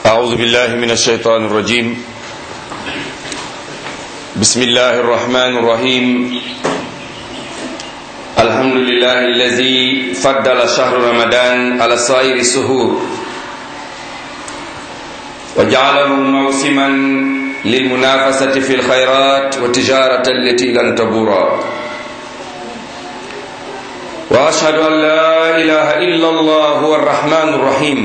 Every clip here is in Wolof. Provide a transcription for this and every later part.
أعوذ بالله من الشيطان الرجيم بسم الله الرحمن الرحيم الحمد لله الذي فضل شهر رمضان على سائر السهور وجعله موسما للمنافسة في الخيرات والتجارة التي لن تبورا وأشهد أن لا إله إلا الله هو الرحمن الرحيم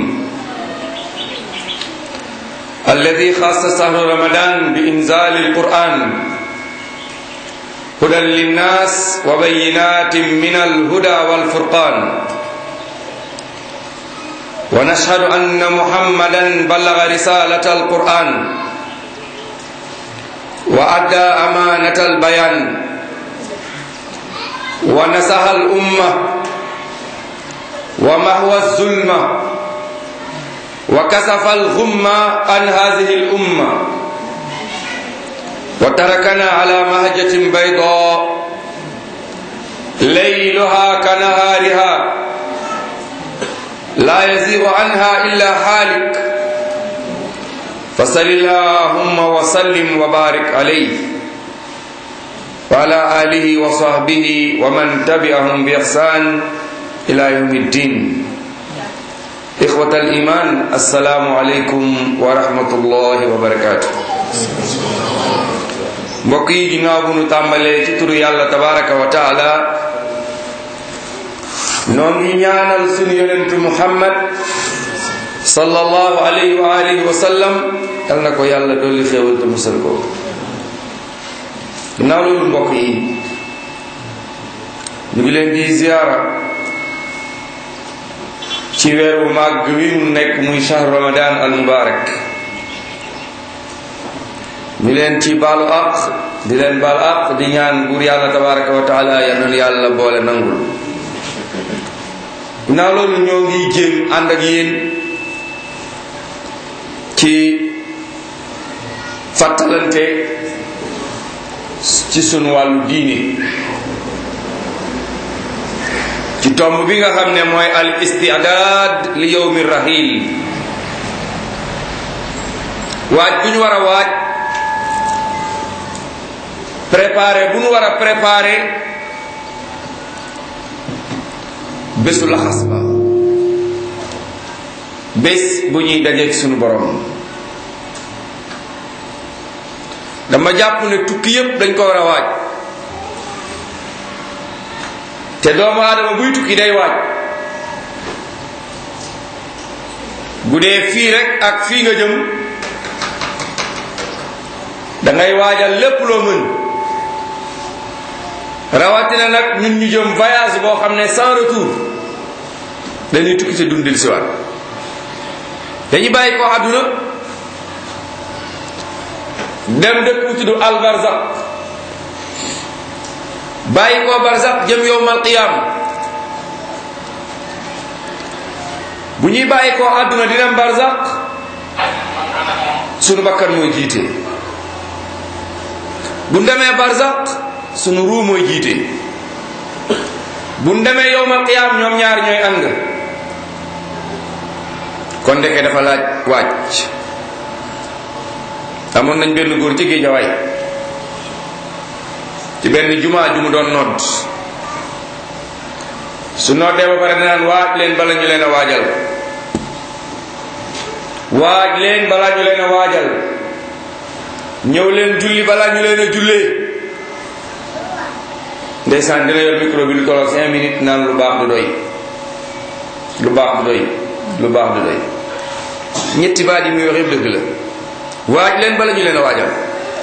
الذي خاص شهر رمضان بإنزال القرآن هدى للناس وبينات من الهدى والفرقان ونشهد أن محمدا بلغ رسالة القرآن وأدى أمانة البيان ونصح الأمة ومهوى الظلمة وكسف الغمة عن هذه الأمة وتركنا على مهجة بيضاء ليلها كنهارها لا يزيغ عنها إلا حالك فصل اللهم وسلم وبارك عليه وعلى آله وصحبه ومن تبعهم بإحسان إلى يوم الدين إخوة الإيمان السلام عليكم ورحمة الله وبركاته mbokk yi ginnaaw bu nu tàmbalee ci turu yàlla tabaraka wa taala noo ngi ñaanal sunu yonentu muhammad sallallahu alayhi wa alihi wa sallam yal na ko yàlla dolli xéewal te musal ko ginnaaw loolu mbokk yi ñu ngi leen di ziyaara ci weeru màgg wi mu nekk muy shahr ramadan al mubarak ñu leen ci baalu àq di leen baal àq di ñaan buur yàlla tabaraka wa taala yal na yàlla boole nangul ginnaaw loolu ñoo ngi jéem ànd ak yéen ci fàttalante ci sunu wàllu diine ci tomb bi nga xam ne mooy al istidaad li yowmi rahil waaj bu ñu war a waaj préparé bu ñu war a préparé bésu laxas ba bés bu ñuy dajeeg sunu borom dama jàpp ne tukki yépp dañ ko war a waaj te doomu aadama buy tukki day waaj bu dee fii rek ak fii nga jëm dangay waajal lépp loo mën rawatina nag ñun ñu jëm voyage boo xam ne sans retour dañuy tukki te dundil si waat dañuy bàyyi ko àdduna dem dëkk bu tudd albarzak bàyyi ko barzak jëm yowmal qiyam bu ñuy bàyyi ko àdduna di dem barzak sunu bakkan mooy jiite bu demee barzak sunu ruu mooy jiite bu demee yowmal qiyam ñoom ñaar ñooy ànd kon ndeke dafa laaj wàcc amoon nañ benn góor ci géejawaay ci benn jumaa ju mu doon nodd su noddee ba pare danaan waaj leen bala ñu leen a waajal waaj leen bala ñu leen a waajal ñëw leen julli bala ñu leen a jullee ndeysaan dina yor micro bi lu tolloog cinq minutes naan lu baax du doy lu baax du doy lu baax du doy ñetti baat yi muy wax yëpp dëgg la waaj leen bala ñu leen a waajal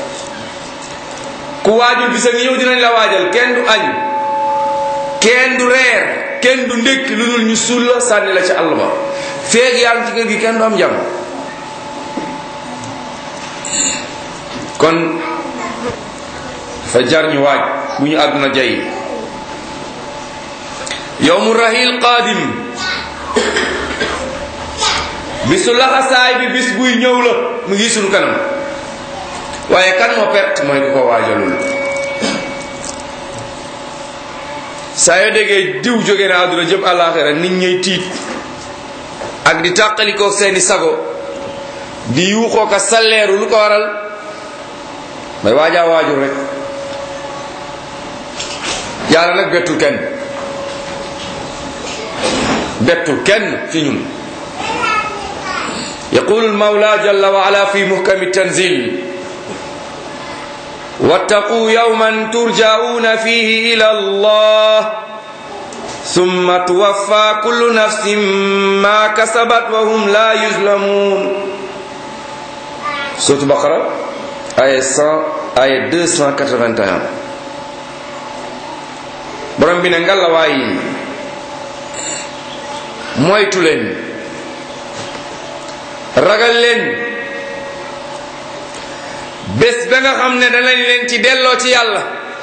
ku waajul bisa ngi ñëw dinañ la waajal kenn du añ kenn du reer kenn du ndékki lu dul ñu suul la sànni la ci àll ba feeg yaa ngi ci kër gi kenn du am jàmm kon dafa jar ñu waaj bu ñu àdduna jay yowmu rahil qaadim bisu laxasaay bi bis buy ñëw la mu ngi sunu kanam waaye kan moo perte mooy ku ko waajalul saa yoo déggee diw jóge na àdduna jëm àllaaxira nit ñuy tiit ak di tàqalikoo seeni sago di yuuxoo ka salleeru lu ko waral may waajaa waajur rek yàlla nag bettul kenn bettul kenn ci ñun yaqulu almawla jalla wa ala fi muhkami tanzil wattaqu yawman turja'una fihi ila allah thumma tuwaffa kullu nafsin ma kasabat wa hum la yuzlamun sourate baqara aya 100 aya 281 borom bi ne ngalawaay moytu leen ragal leen bés ba nga xam ne danañ leen ci delloo ci yàlla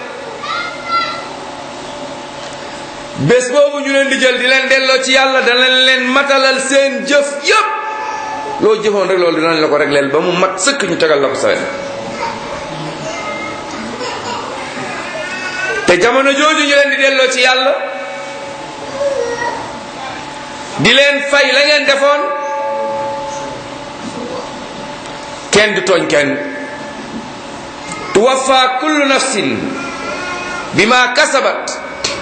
bés boobu ñu leen di jël di leen delloo ci yàlla danañ leen matalal seen jëf yépp loo jëfoon rek loolu dinañ la ko regleel ba mu mat sëkk ñu tegal la ko sawet te jamono jooju ñu leen di delloo ci yàlla di leen fay la ngeen defoon kenn du tooñ kenn tuwaffa kullu nafsin bima kasabat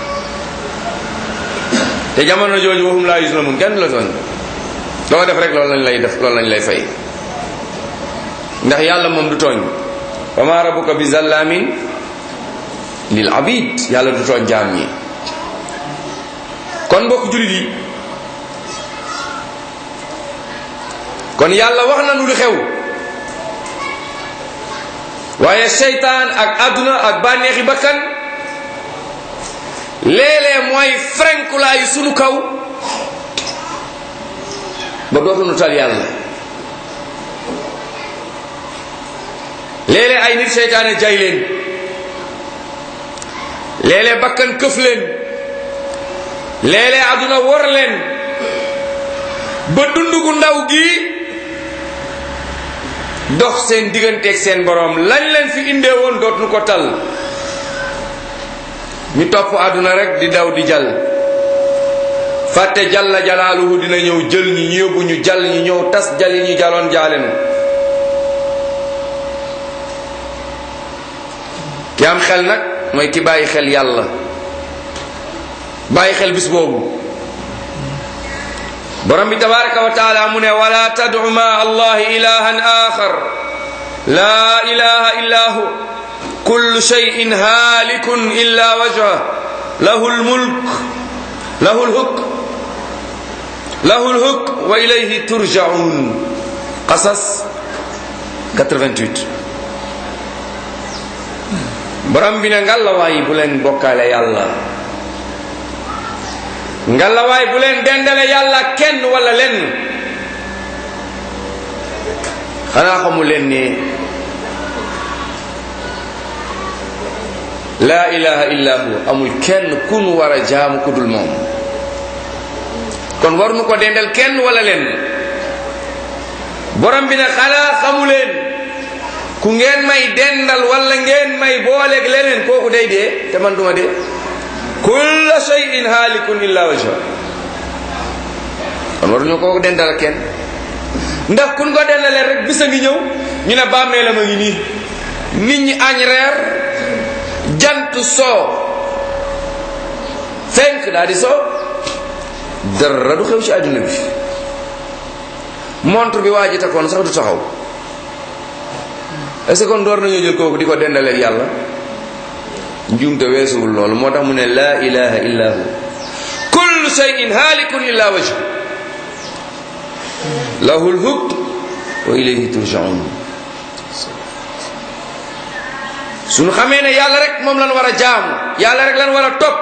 te jamono jooju waxum laa yuslamun kenn du la tooñ loo def rek loolu lañ lay def loolu lañ lay fay ndax yàlla moom du tooñ wa ma rabbuka bi zallamin lil abid yàlla du tooñ jaam ñi kon mbokk julit yi kon yàlla wax na nu lu xew waaye seytaan ak àdduna ak bànneexi bakkan léeg-léeg mooy frenkulaayu sunu kaw ba dootuñu tal yàlla léeg-léeg ay nit seytaane jay leen léeg-léeg bakkan këf leen léeg-léeg àdduna wor leen ba dund gu ndaw gi dox seen digganteeg seen borom lañ leen fi indee woon dootuñu ko tal ñu topp àdduna rek di daw di jal fàtte jalla jalaaluhu dina ñëw jël ñi ñu yóbbu ñu jal ñu ñëw tas jal yi ñu jaloon jaalenu ki am xel nag mooy ki bàyyi xel yàlla bàyyi xel bis boobu borom bi tabaraka wa taala mu ne wala tad'u ma allahi ilahan axar la ilaha illa hu kullu shay'in halikun illa wajha lahu lmulk lahu lhukm lahu lhukm wa ilayhi turja'un qasas 88 borom bi ne ngàllawaay bu leen bokkaale yàlla ngàllawaay bu leen dendale yàlla kenn wala lenn xanaa xamu leen ne laa ilaha illa hu amul kenn ku nu war a jaamu ku dul moom kon war nu ko dendal kenn wala lenn borom bi ne xanaa xamu leen ku ngeen may dendal wala ngeen may booleeg leneen kooku day dee te man duma dee kulla shay'in halikun illa wajha kon waruñu ko dendal kenn ndax kun ko dendalee rek bisa ngi ñëw ñu ne bàmmeelam a ngi nii nit ñi añ reer jant soo fenk daa di soo dara du xew ci àdduna bi montre bi waa ji takkoon sax du taxaw est-ce que kon door nañoo jël kooku di ko dendaleeg yàlla njuumte weesuwul loolu moo tax mu ne laa ilaha illa hu kullu shay'in halikun illa wajhu lahu lhukm wa ilayhi turjaun suñu xamee ne yàlla rek moom lan war a jaamu yàlla rek lan war a topp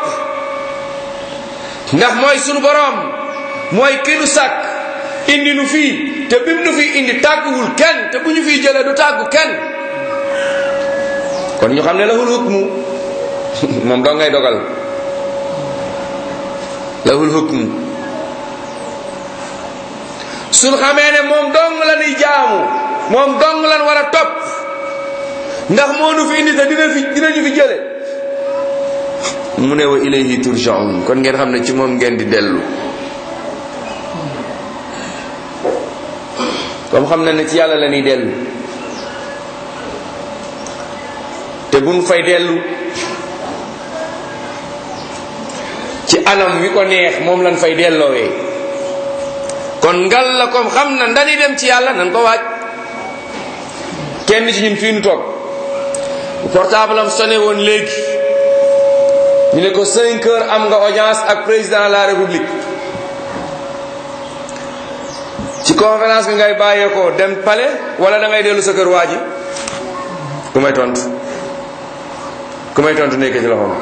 ndax mooy sunu boroom mooy ki nu sàkk indi nu fii te bim nu fii indi tàgguwul kenn te bu ñu fiy jëlee du tàggu kenn kon ñu xam ne lahul hukmu moom doo ngay dogal lahul hukmu suñ xamee ne moom dong la nuy jaamu moom dong lan war a topp ndax moo nu fi indi te dina fi dinañu fi jële mu ne wa ilayhi turjaun kon ngeen xam ne ci moom ngeen di dellu comme xam na ne ci yàlla la ñuy dellu te buñ fay dellu ci anam wi ko neex moom lañ fay delloowee kon ngal la comme xam na ndani dem ci yàlla nan ko waaj kenn ci ñun fii nu toog bu portable am sonné woon léegi ñu ne ko 5 heures am nga audience ak président de la république ci conférence bi ngay bàyyeekoo dem palais wala da ngay dellu sa kër waa ji ku may tontu ku may tontu nekk ci loxoom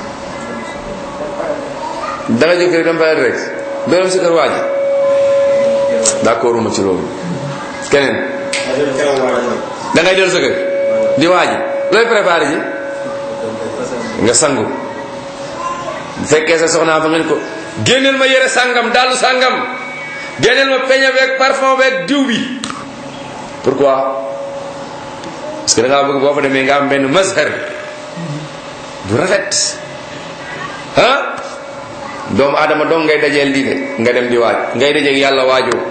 da nga jóg rek dem palais rek doo dem sa kër waa ji d'accord uma ci loolu keneen da ngay dellu sa kër di waa ji looy préparé ji nga sangu bu fekkee sa soxnaa fa ngeen ko génneel ma yére sangam dallu sangam génneel ma peñe beeg parfum beeg diw bi pourquoi parce que da ngaa bëgg boo fa demee nga am benn mazhar bu rafet ah doomu aadama dong ngay dajeel lii de nga dem di waaj ngay dajeeg yàlla waajoo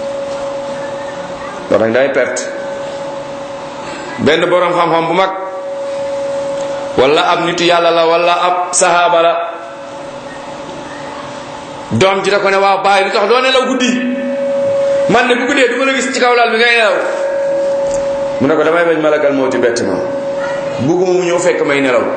loolu nag day perte benn borom xam-xam bu mag wala ab nitu yàlla la wala ab sahaaba la doom ji da ko ne waaw bàyyi lu tax doo nelaw guddi man ne bu guddee du ma la gis ci kaw laal bi ngay nelaw mu ne ko damay bañ malakal moo ci bett ma bugguma mu ñëw fekk may nelaw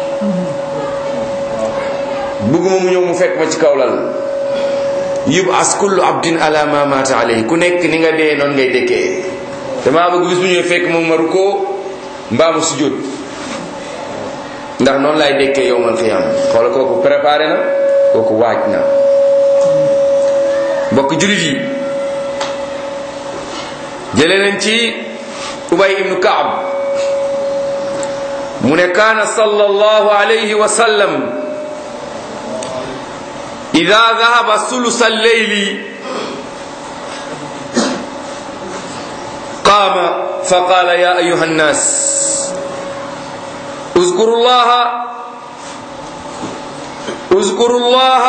bugguma mu ñëw mu fekk ma ci kaw lal yub as kullu abdin ala ma mata alayhi ku nekk ni nga dee noonu ngay dëkkee damaa bëgg bis bu ñëwee fekk moom ma rukkoo mbaa mu sujjóot ndax noonu laay dëkkee yowmal xiyaam xoola kooku préparé na kooku waaj na mbokk julit yi jëlee nañ ci ubay ibnu kaab mu ne kaana sallallahu alayhi wa sallam ida dahaba sulusa alleyli qaama fa qaala ya ayuha nnas اذكروا الله اذكروا الله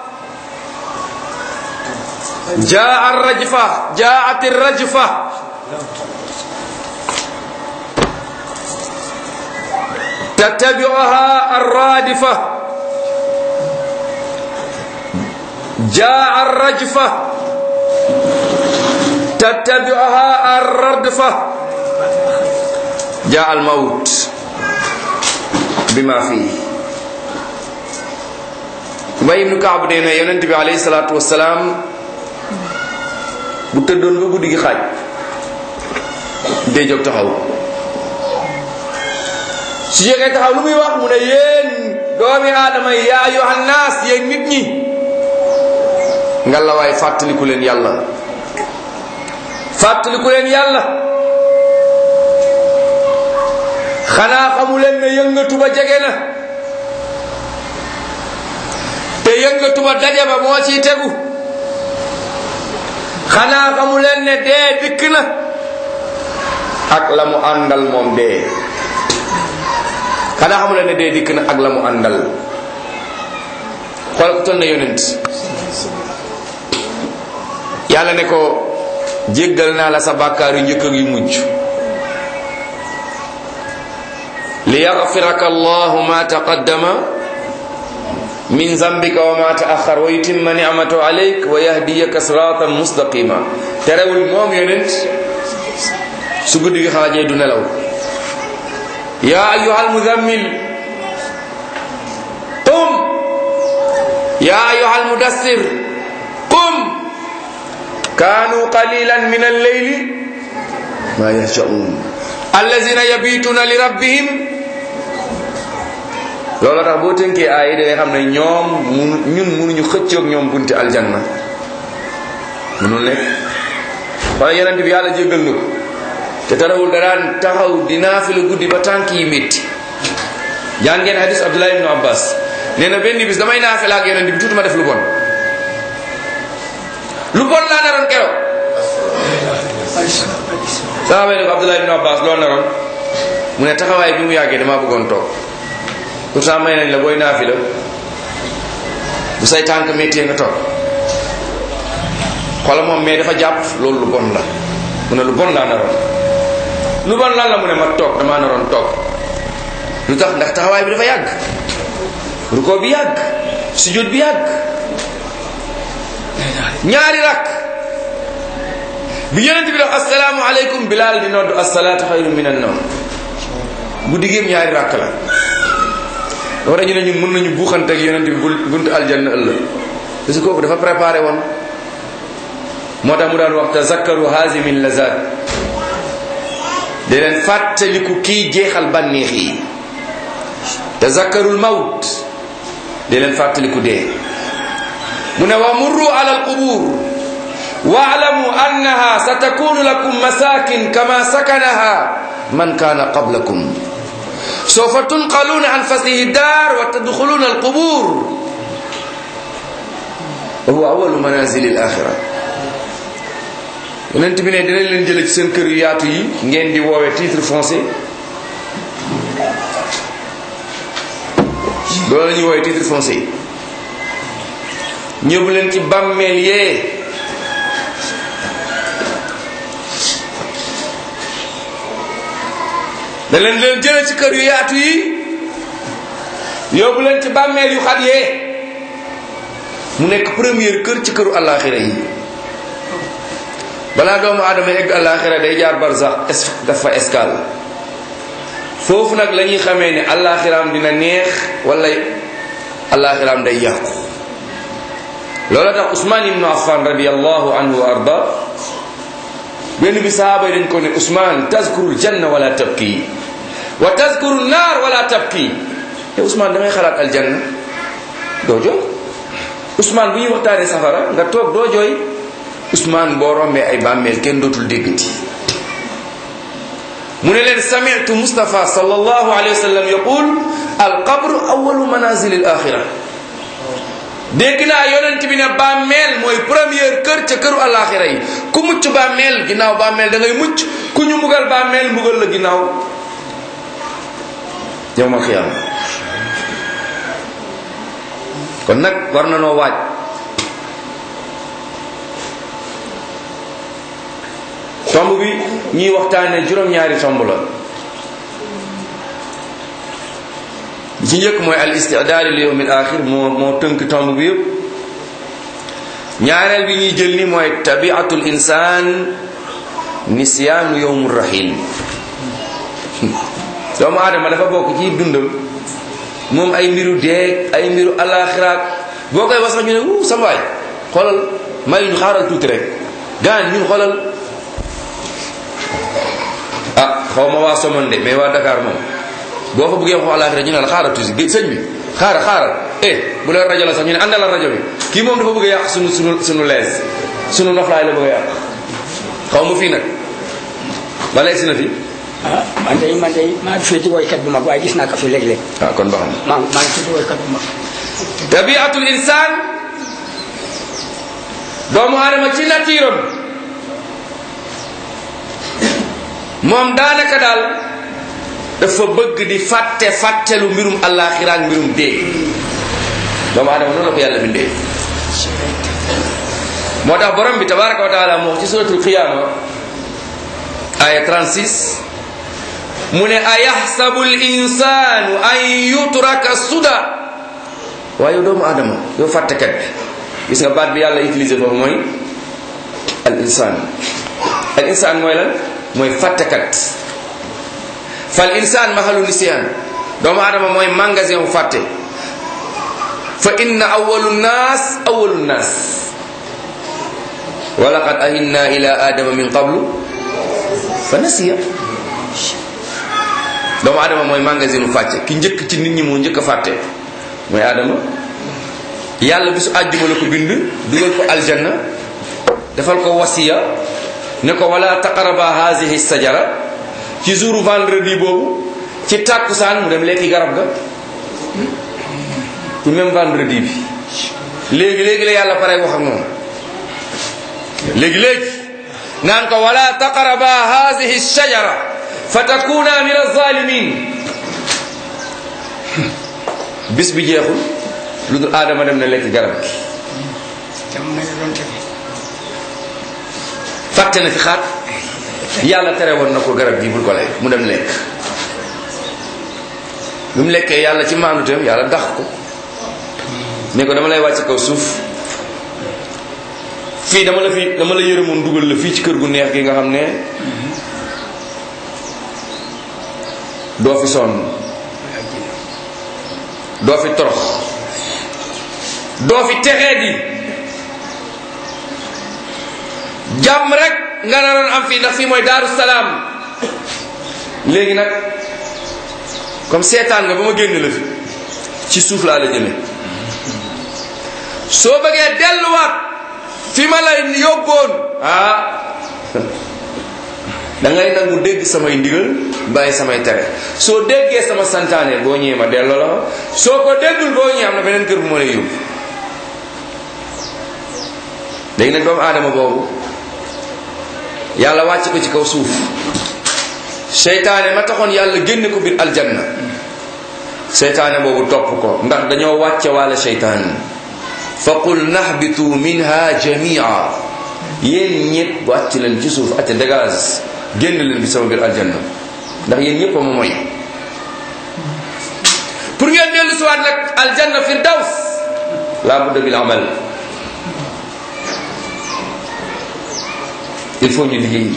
جاء الرجفة جاءت الرجفة تتبعها الرادفة جاء الرجفة تتبعها الردفة جاء الموت bima fii Ubay ibnu Kaab nee na yonent bi alayhi salaatu wasalaam bu tëddoon ba guddi gi xaaj day jóg taxaw su jógee taxaw lu muy wax mu ne yéen doomi aadama yi yaa ayyuhan naas yéen nit ñi nga la waay fàttaliku leen yàlla fàttaliku leen yàlla xanaa xamu leen ne yëngatu ba jege na te yëngatu ba daje ba moo ciy tegu xanaa xamu leen ne dee dikk na ak la mu àndal moom dee xanaa xamu leen ne dee dikk na ak la mu àndal xool ko toll na yonent yàlla ne ko jéggal naa la sa bàkkaar yu njëkk ak yu mujj ليغفرك الله ما تقدم من ذنبك وما تأخر ويتم نعمته عليك ويهديك صراطا مستقيما ترول موم يونت سجود خاجي دون لو يا أيها المزمل قم يا أيها المدثر قم كانوا قليلا من الليل ما يهجعون الذين يبيتون لربهم loolu tax boo tënkee aay da ngay xam ne ñoom mun ñun munuñu xëccoog ñoom bunti aljanna munul nekk wala yonent bi yàlla jéggal na ko te tarawul da daan taxaw di naafila guddi ba tànk yi métti jàng ngeen hadis abdullah ibnu abbas nee na benn bis damay naafila ak yonent bi tuuti ma def lu bon lu bon laa naroon keroog saxaaba yi ne ko abdullah ibnu abbas loolu naroon mu ne taxawaay bi mu yàggee damaa bëggoon toog pourtant may nañ la booy naafila bu say tànk métier nga toog xoola moom mais dafa jàpp loolu lu bon la mu ne lu bon laa naroon lu bon lan la mu ne ma toog damaa naroon toog lu tax ndax taxawaay bi dafa yàgg ruko bi yàgg sujud bi yàgg ñaari rakk bi yonent bi def assalaamu aleykum bilaal di noddu assalaatu xayru min an nawm bu diggeem ñaari rakk la dafa dañu ne ñun mën nañu buuxante ak yonent bi buntu aljanna ëllëg parce que kooku dafa préparé woon moo tax mu daan wax tazakkaru hazimin lazat di leen fàttaliku kii jeexal bànneex yi tazakkarul mawt di leen fàttaliku dee mu ne wa murru ala alqubur waalamu annaha satakunu lakum masakin kama sakanaha man kana qablakum sawfa tunqaluna an fasihi dar wa tadkhuluna alqubur wa huwa awalu manazili alaxira yonent bi ne dinañ leen jële ci seen kër yu yaatu yi ngeen di woowe titre foncier loolu la ñuy woowe titre foncier yi ñëbu leen ci bàmmeel yee da leen leen jële ci kër yu yaatu yi yóbbu leen ci bàmmeel yu xat yee mu nekk première kër ci këru àllaaxira yi balaa doomu aadama egg àllaaxira day jaar barsax dafa escale foofu nag la ñuy xamee ne àllaaxiraam dina neex wala àllaaxiraam day yàqu loola tax Usmaan ibnu Affan radiallahu anhu wa arda benn bi sahaaba yi dañ ko ne Usmaan tazkurul janna wala tabki wa tazkurul naar wala tabki te Usmaan da ngay xalaat aljanna doo jooy Usmaan bu ñuy waxtaanee safara nga toog doo jooy Usmaan boo rombee ay bàmmeel kenn dootul déggati mu ne leen sami'tu Mustafa sallallahu alayhi wa sallam yaqul al qabru awalu manazil al axira dégg naa yonent bi ne bàmmeel mooy première kër ca këru alaxira yi ku mucc bàmmeel ginnaaw bàmmeel da ngay mucc ku ñu mbugal bàmmeel mbugal la ginnaaw yowmal xiyaama kon nag war na noo waaj tomb bi ñuy waxtaane juróom-ñaari tomb la ci njëkk mooy al istidaadu li yawmil axir moo moo tënk tomb bi yëpp ñaareel bi ñuy jël ni mooy tabiatul insaan nisyaanu yowmu rahil doomu aadama dafa bokk ci dundam moom ay mbiru deeg ay mbiru alaxiraat boo koy wax sax ñu ne wuu sama waay xoolal may ñu xaaral tuuti rek gaan ñun xoolal ah xaw ma waa Somone de mais waa Dakar moom boo fa bëggee wax alaxira ñu ne la xaaral tuuti sëñ bi xaaral xaaral eh bu leen rajo la sax ñu ne àndal rajo bi kii moom dafa bëgg a yàq sunu sunu sunu lees sunu noflaay la bëgg a yàq xaw ma fii nag wala si na fi. ah man de man de maa ngi féeti woykat bu mag waaye gis naa ko fi léeg-léeg. ah kon baax na. maa maa ngi féeti woykat bu mag. tabiatul insaan doomu aadama ci natiiram moom daanaka daal dafa bëgg di fàtte fàttelu mbirum àllaaxira ak mbirum dee doomu aadama noonu la ko yàlla bindee moo tax borom bi tabaraka wa taala moo wax ci suratul qiyaama aya 36 mu ne ayaxsabu l insaanu an yutraka suda waaye yow doomu aadama yow fàttekat bi gis nga baat bi yàlla utilisé foofu mooy al insaan al insaan mooy lan mooy fàttekat fal insaan mahalu nisyan doomu aadama mooy magasin bu fàtte fa inna awalu nnaas awalu nnaas wa laqad ahinna ila adama min qablu fa nasiya doomu aadama mooy magasin bu fàtte ki njëkk ci nit ñi moo njëkk a fàtte mooy aadama yàlla bisu àjjuma la ko bind dugal ko aljanna defal ko wasiya ne ko wala taqaraba hazihi sajara ci jour vendredi boobu ci tàkkusaan mu dem lekki garab ga ci même vendredi bi léegi léegi la yàlla pare wax ak moom léegi léegi naan ko wala taqaraba hazihi sajara fa takuna min alzalimin bis bi jeexul lu dul aadama dem na lekk garab gi te mu mel ne doon tege. fàtte na fi xaat yàlla tere woon na ko garab gi bul ko lekk mu dem lekk bi mu lekkee yàlla ci maanuteem yàlla dax ko ne ko dama lay wàcc kaw suuf fii dama la fi dama la yërëmoon dugal la fii ci kër gu neex gi nga xam ne doo fi sonn doo fi torox doo fi texee di jàmm rek nga naroon am fii ndax fii mooy daaru salaam léegi nag comme seetaan nga ba ma génn la fi ci suuf laa la jëme soo bëggee delluwaat fi ma la yóbboon ah da ngay nangu dégg samay ndigal bàyyi samay tere soo déggee sama santaane boo ñëwee ma delloo la ma soo ko déggul boo ñëwee am na beneen kër bu ma lay yóbbu léegi nag doomu aadama boobu yàlla wàcc ko ci kaw suuf seytaane ma taxoon yàlla génne ko biir aljanna seytaane boobu topp ko ndax dañoo wàcce wàlla seytaan fa qul nahbitu minha jamia yéen ñëpp wàcc leen ci suuf ate dégage génn leen bi sama biir aljanna ndax yéen ñëpp a ma moy pour ngeen dellu si waat nag aljanna firdaws la budda bil amal il faut ñu liggéey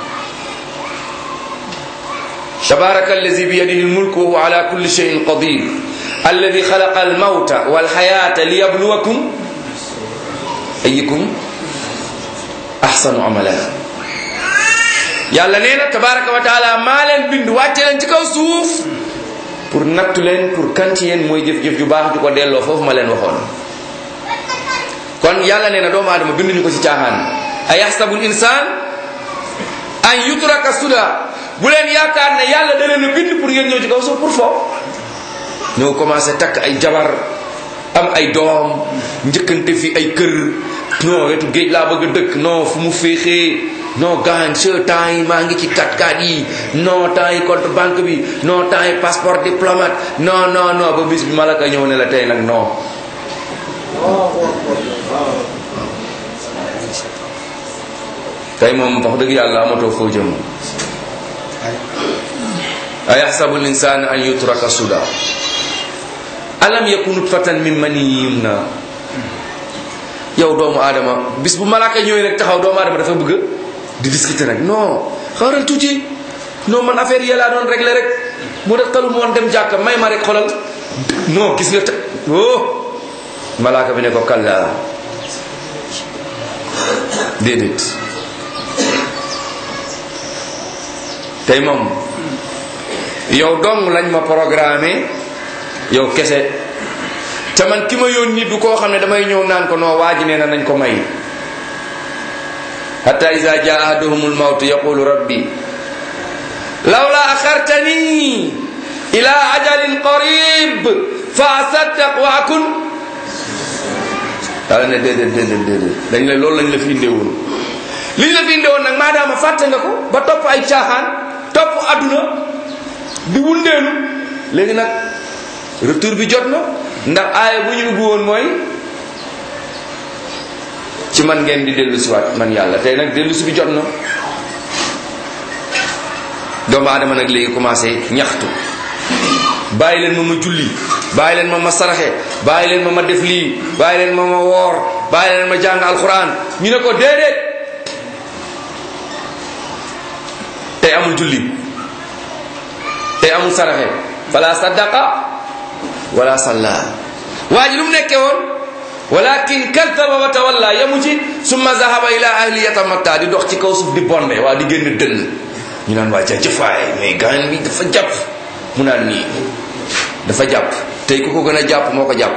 تبارك الذي بيده الملك وهو على كل شيء قدير الذي خلق الموت والحياة ليبلوكم أيكم أحسن عملا yàlla nee na tabaraka wa taala maa leen bind wàcce leen ci kaw suuf pour nattu leen pour kan ci yéen mooy jëf-jëf ju baax ju ko delloo foofu ma leen waxoon kon yàlla nee na doomu aadama binduñu ko ci caaxaan a yaxsabu l insaan an yutraka suda bu leen yaakaar ne yàlla da leen a bind pour ngeen ñëw ci kaw suuf pour foofu ñëw commencé takk ay jabar am ay doom njëkkante fi ay kër non wetu géej laa bëgg a dëkk non fu mu féexee non gaañ ce temps yi maa ngi ci kat kat yi non temps yi compte banque bi non temps yi passeport diplomate non non non ba bis bi malaka ñëw ne la tey nag non tey moom wax dëgg yàlla amatoo foo jëm a yaxsabu l insaan an yutraka suda alam yakun nutfatan min mani yumna yow doomu aadama bis bu malaaka ñëwee rek taxaw doomu aadama dafa bëgg di discuter rek non xaaral tuuti non man affaire yi laa doon régler rek mu def talu moon dem jàkka may ma rek xolal non gis nga te oh malaaka bi ne ko kalla déedéet tey moom yow dong lañ ma programmé yow kese te man ki ma yónni du koo xam ne damay ñëw naan ko noo waa ji nee na nañ ko may hatta iza jaa ahaduhumul mawt yaqulu rabbi lawla akhartani ila ajalin qarib fa asaddaq wa akun yàlla ne déedéet déedéet déedéet dañ ne loolu lañ la fi indeewoon li ñu la fi indeewoon nag maadaama fàtte nga ko ba topp ay caaxaan topp adduna di wundeelu léegi nag retour bi jot na ndax aaya bu ñu ubbi woon mooy ci man ngeen di dellu siwaat man yàlla tey nag dellu si bi jot na doomu aadama nag léegi commencé ñaxtu bàyyi leen ma ma julli bàyyi leen ma ma saraxe bàyyi leen ma ma def lii bàyyi leen ma ma woor bàyyi leen ma jàng alquran ñu ne ko déedéet tey amul julli tey amul saraxe fala saddaqa wala salla waa ji lu mu nekkee woon walakin kadaba wa tawalla yamu ci summa zahaba ila ahli yatamatta di dox ci kaw suuf di bonde waa di génn dënn ñu naan waa jëfaay mais gaan bi dafa jàpp mu naan nii dafa jàpp tey ku ko gën a jàpp moo ko jàpp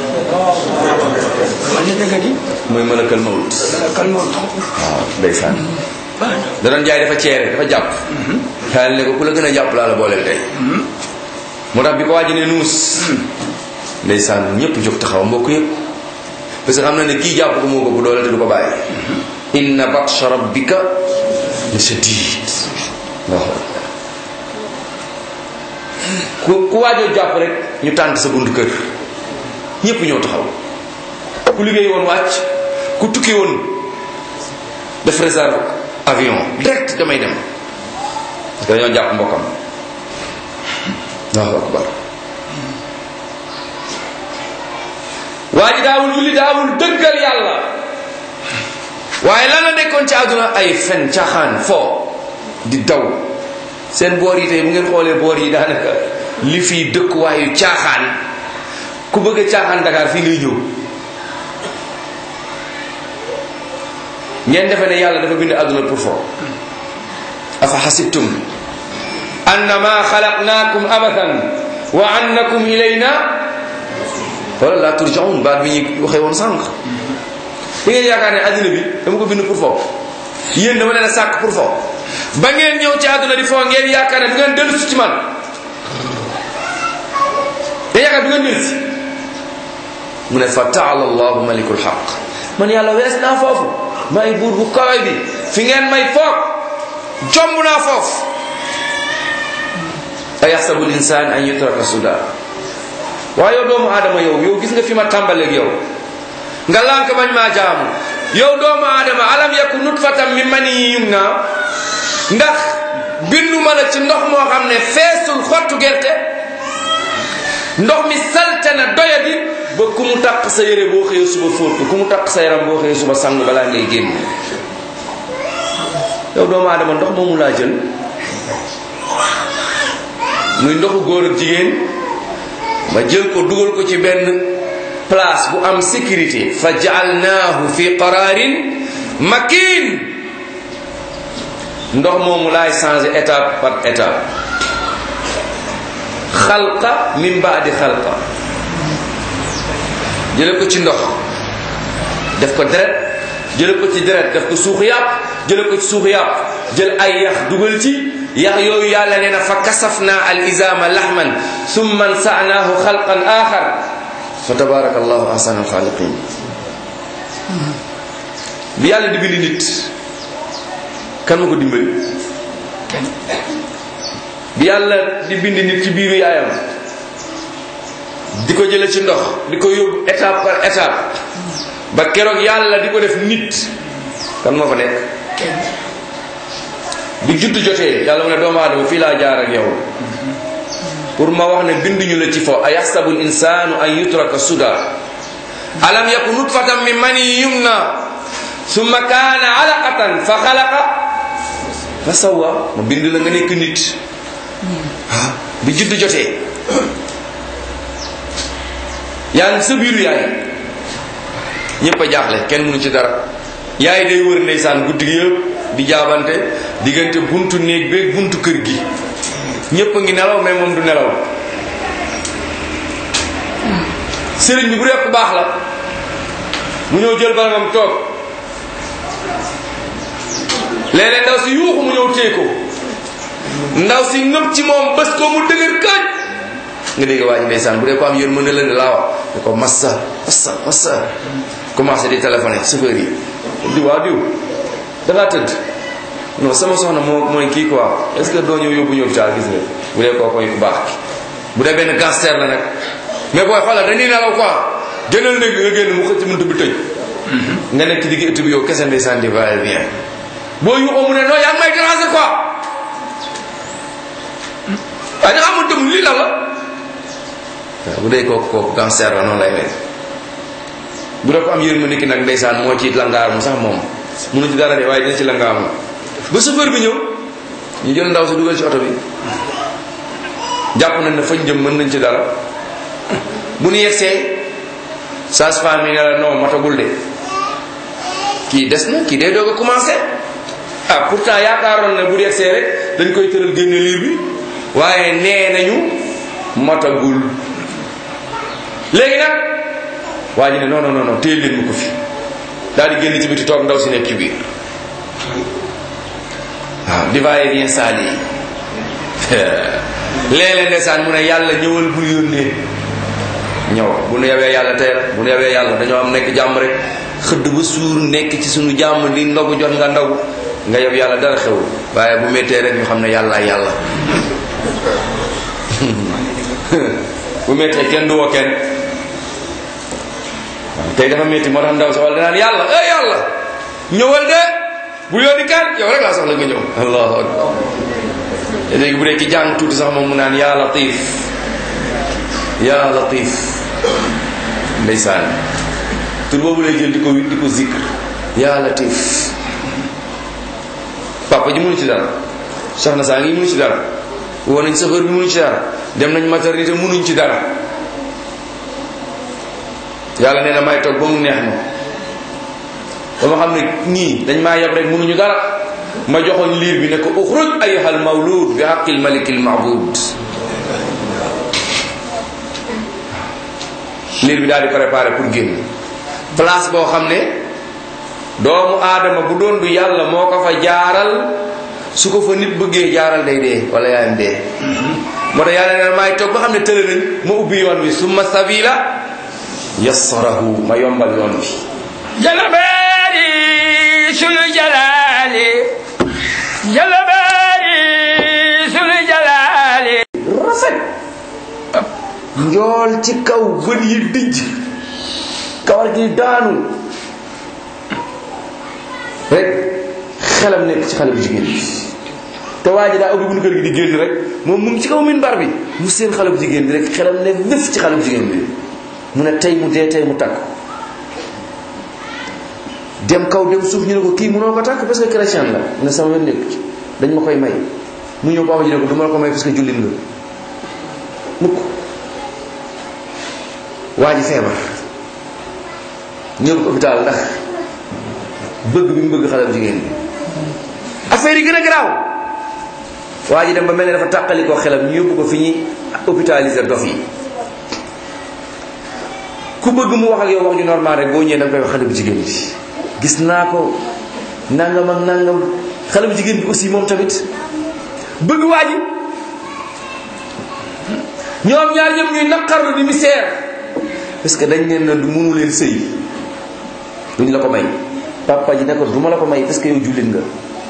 man ni dëgg di mooy malakal mawt kal moo waaw ndeysaan da doon jaay dafa ceere dafa jàpp xaal ne ko ku la gën a jàpp laa la booleel tey moo tax bi ko waaji ne nuus ndeysaan ñëpp jóg taxaw mbokk yëpp parce que xam na ne kii jàpp ko moo ko bu doole te du ko bàyyi inna batsha rabbika la shadid waaw ku ku waajoo jàpp rek ñu tànt sa buntu kër ñëpp ñëw taxaw ku liggéey woon wàcc ku tukki woon def réserve avion direct damay dem parce que dañoo jàpp mbokkam allahu akbar waa ji daawul julli daawul dëggal yàlla waaye lan la nekkoon ci àdduna ay fen caaxaan foo di daw seen boor yi tey bu ngeen xoolee boor yi daanaka li fii dëkkuwaayu caaxaan ku bëgg a caaxaan Dakar fii ngay ñëw ngeen defe ne yàlla dafa bind àdduna pour foo afa xasibtum annama xalaqnaakum abathan wa annakum ilayna wala la turjaun baat bi ñu waxee woon sànq da ngeen yaakaar ne àdduna bi dama ko bind pour foo yéen dama leen a sàkk pour foo ba ngeen ñëw ci àdduna di foo ngeen yaakaar ne du ngeen dellu si ci man da yaakaar du ngeen dellu si mu ne fa taala allahu malikul xaq man yàlla wees naa foofu may buur bu kawe bi fi ngeen may foog jomb naa foofu a yaxsabu linsaan an yutraka suda waaye yow doomu aadama yow yow gis nga fi ma tàmbaleeg yow nga lànk bañ maa jaamu yow doomu aadama alam yaku nutfatan min mani yumna ndax bindu ma la ci ndox moo xam ne feesul xottu gerte ndox mi salte na doyadi ba ku mu taq sa yére boo xëyee suba fóot ko ku mu taq sa yaram boo xëyee suba sang balaa ngay génn yow doomu aadama ndox moomu laa jël muy ndoxu góor ak jigéen ma jël ko dugal ko ci benn place bu am sécurité fa jaalnaahu fi qararin makin ndox moomu laay changé étape par étape xalqa min baadi xalqa jële ko ci ndox def ko deret jële ko ci deret def ko suux yàpp jële ko ci suux yàpp jël ay yax dugal ci yax yooyu yàlla nee na fa kasafna al izama lahman summa nsanaahu xalqan axar fa tabaraka allahu ahsan al xaaliqin bi yàlla di bind nit kan ma ko dimbali bi yàlla di bind nit ci biiru yaayam di ko jële ci ndox di ko yóbbu étape par étape ba keroog yàlla di ko def nit kan moo fa nekk bi judd jotee yàlla mu ne doomu aadama fii laa jaar ak yow pour ma wax ne binduñu la ci fo a yaxsabu l insanu an yutraka suda alam yaku nutfatan min mani yumna summa kaana alaqatan fa xalaqa fa sawa ma bind la nga nekk nit ah bi judd jotee yaa ngi sa biiru yaay ñëpp a jaaxle kenn mënu ci dara yaay day wër ndeysaan guddi gi yëpp di jaabante diggante buntu néeg beeg buntu kër gi ñëpp a ngi nelaw mais moom du nelaw sëriñ bi bu dee ku baax la mu ñëw jël barangam toog léeg-léeg ndaw si yuuxu mu ñëw téye ko ndaw si ngëp ci moom bés ko mu dëgër kañ nga dégg waa ji ndeysaan bu dee ko am yéen mën na leen laa wax ne ko massa massa massa commencé di téléphoné chauffeur yi di waa diw dangaa tëdd non sama soxna moo mooy kii quoi est ce que doo ñëw yóbbu ñëw hôpital gis nga bu dee koo koy ku baax ki bu dee benn cancer la nag mais booy xoolal dañuy nelaw quoi génnal néeg nga génn mu xëcc muntu bi tëj nga nekk ci digg ëtt bi yow kese ndeysaan di va et vient boo yuuxoo mu ne non yaa ngi may déranger quoi waaye da nga amul dëm lii la la waaw bu dee kooku kooku cancer la noonu lay mel bu dee ko am yërmande ki nag ndeysaan moo ci langaamu sax moom munu ci dara de waaye dina ci langaamu ba chauffeur bi ñëw ñu jël ndaw si dugal ci oto bi jàpp nañ ne fañ jëm mën nañ ci dara bu nu yegsee sage-femme yi ne la non matagul de kii des na kii day doog a commencé ah pourtant yaakaaroon na bu yegsee rek dañ koy tëral génne liir bi waaye nee nañu matagul léegi nag waa ji ne non non non téye leen ma ko fi daal di génn ci biti toog ndaw si nekk ci biir waaw di va et vient saali léeg-léeg ndeysaan mu ne yàlla ñëwal bul yónnee ñëw bu nu yawee yàlla tey bu nu yawee yàlla dañoo am nekk jàmm rek xëdd ba suur nekk ci suñu jàmm li ndogu jot nga ndogu nga yow yàlla dara xew waaye bu méttee rek ñu xam ne yàlla yàlla bu méttee kenn du woo kenn tey dafa métti moo tax ndaw si wala danaan yàlla eh yàlla ñëwal de bu yónni kan yow rek laa soxla nga ñëw allahu akbar te léegi bu dee ki jàng tuuti sax moom mu naan yaa latif yaa latif ndeysaan tur boobu lay jël di ko di ko zikr yaa latif papa ji mënu ci dara soxna saa ngi mënu ci dara woo nañ chauffeur bi mënu ci dara dem nañ maternité mënuñ ci dara yàlla nee na may toog ba mu neex ma ba ma xam ne ñii dañ maa yab rek mënuñu dara ma joxoon liir bi ne ko uxruj ayuhal mawlud bi haqqil malikil ma'bud liir bi daal di préparé pour génn place boo xam ne doomu aadama bu doon du yàlla moo ko fa jaaral su ko fa nit bëggee jaaral day dee wala yaayam dee moo tax yàlla nee maay toog ba xam ne tële nañ ma ubbi yoon wi summa sabila yassarahu ma yombal yoon bi jalabaari sunu jalaali jalabaari sunu jalaali rafet njool ci kaw bët yi dijj kawar gi daanu rek xelam nekk ci xale bu jigéen bi te waa ji daa ubbi bu kër gi di génn rek moom mu ngi ci kaw minbar bi mu seen xale bu jigéen bi rek xelam ne wéf ci xale bu jigéen bi mu ne tey mu dee tey mu takk dem kaw dem suuf ñu ne ko kii mënoo ko takk parce que chrétien la mu ne sama yoon nekk ci dañ ma koy may mu ñëw papa ji ne ko du ma la ko may parce que jullit nga mukk waa ji feebar ñëw ko hôpital ndax bëgg bi mu bëgg xale bu jigéen bi affaire yi gën a garaaw waa ji dem ba mel ne dafa tàqali ko xelam ñu yóbbu ko fi ñuy hôpitaliser dof yi ku bëgg mu wax ak yow wax ju normal rek boo ñëwee da nga koy wax xale bu jigéen bi gis naa ko nangam ak nangam xale bu jigéen bi aussi moom tamit bëgg waa ji ñoom ñaar ñëpp ñuy naqarlu di misère parce que dañ leen na du mënu leen sëy duñ la ko may papa ji ne ko du ma la ko may parce que yow jullit nga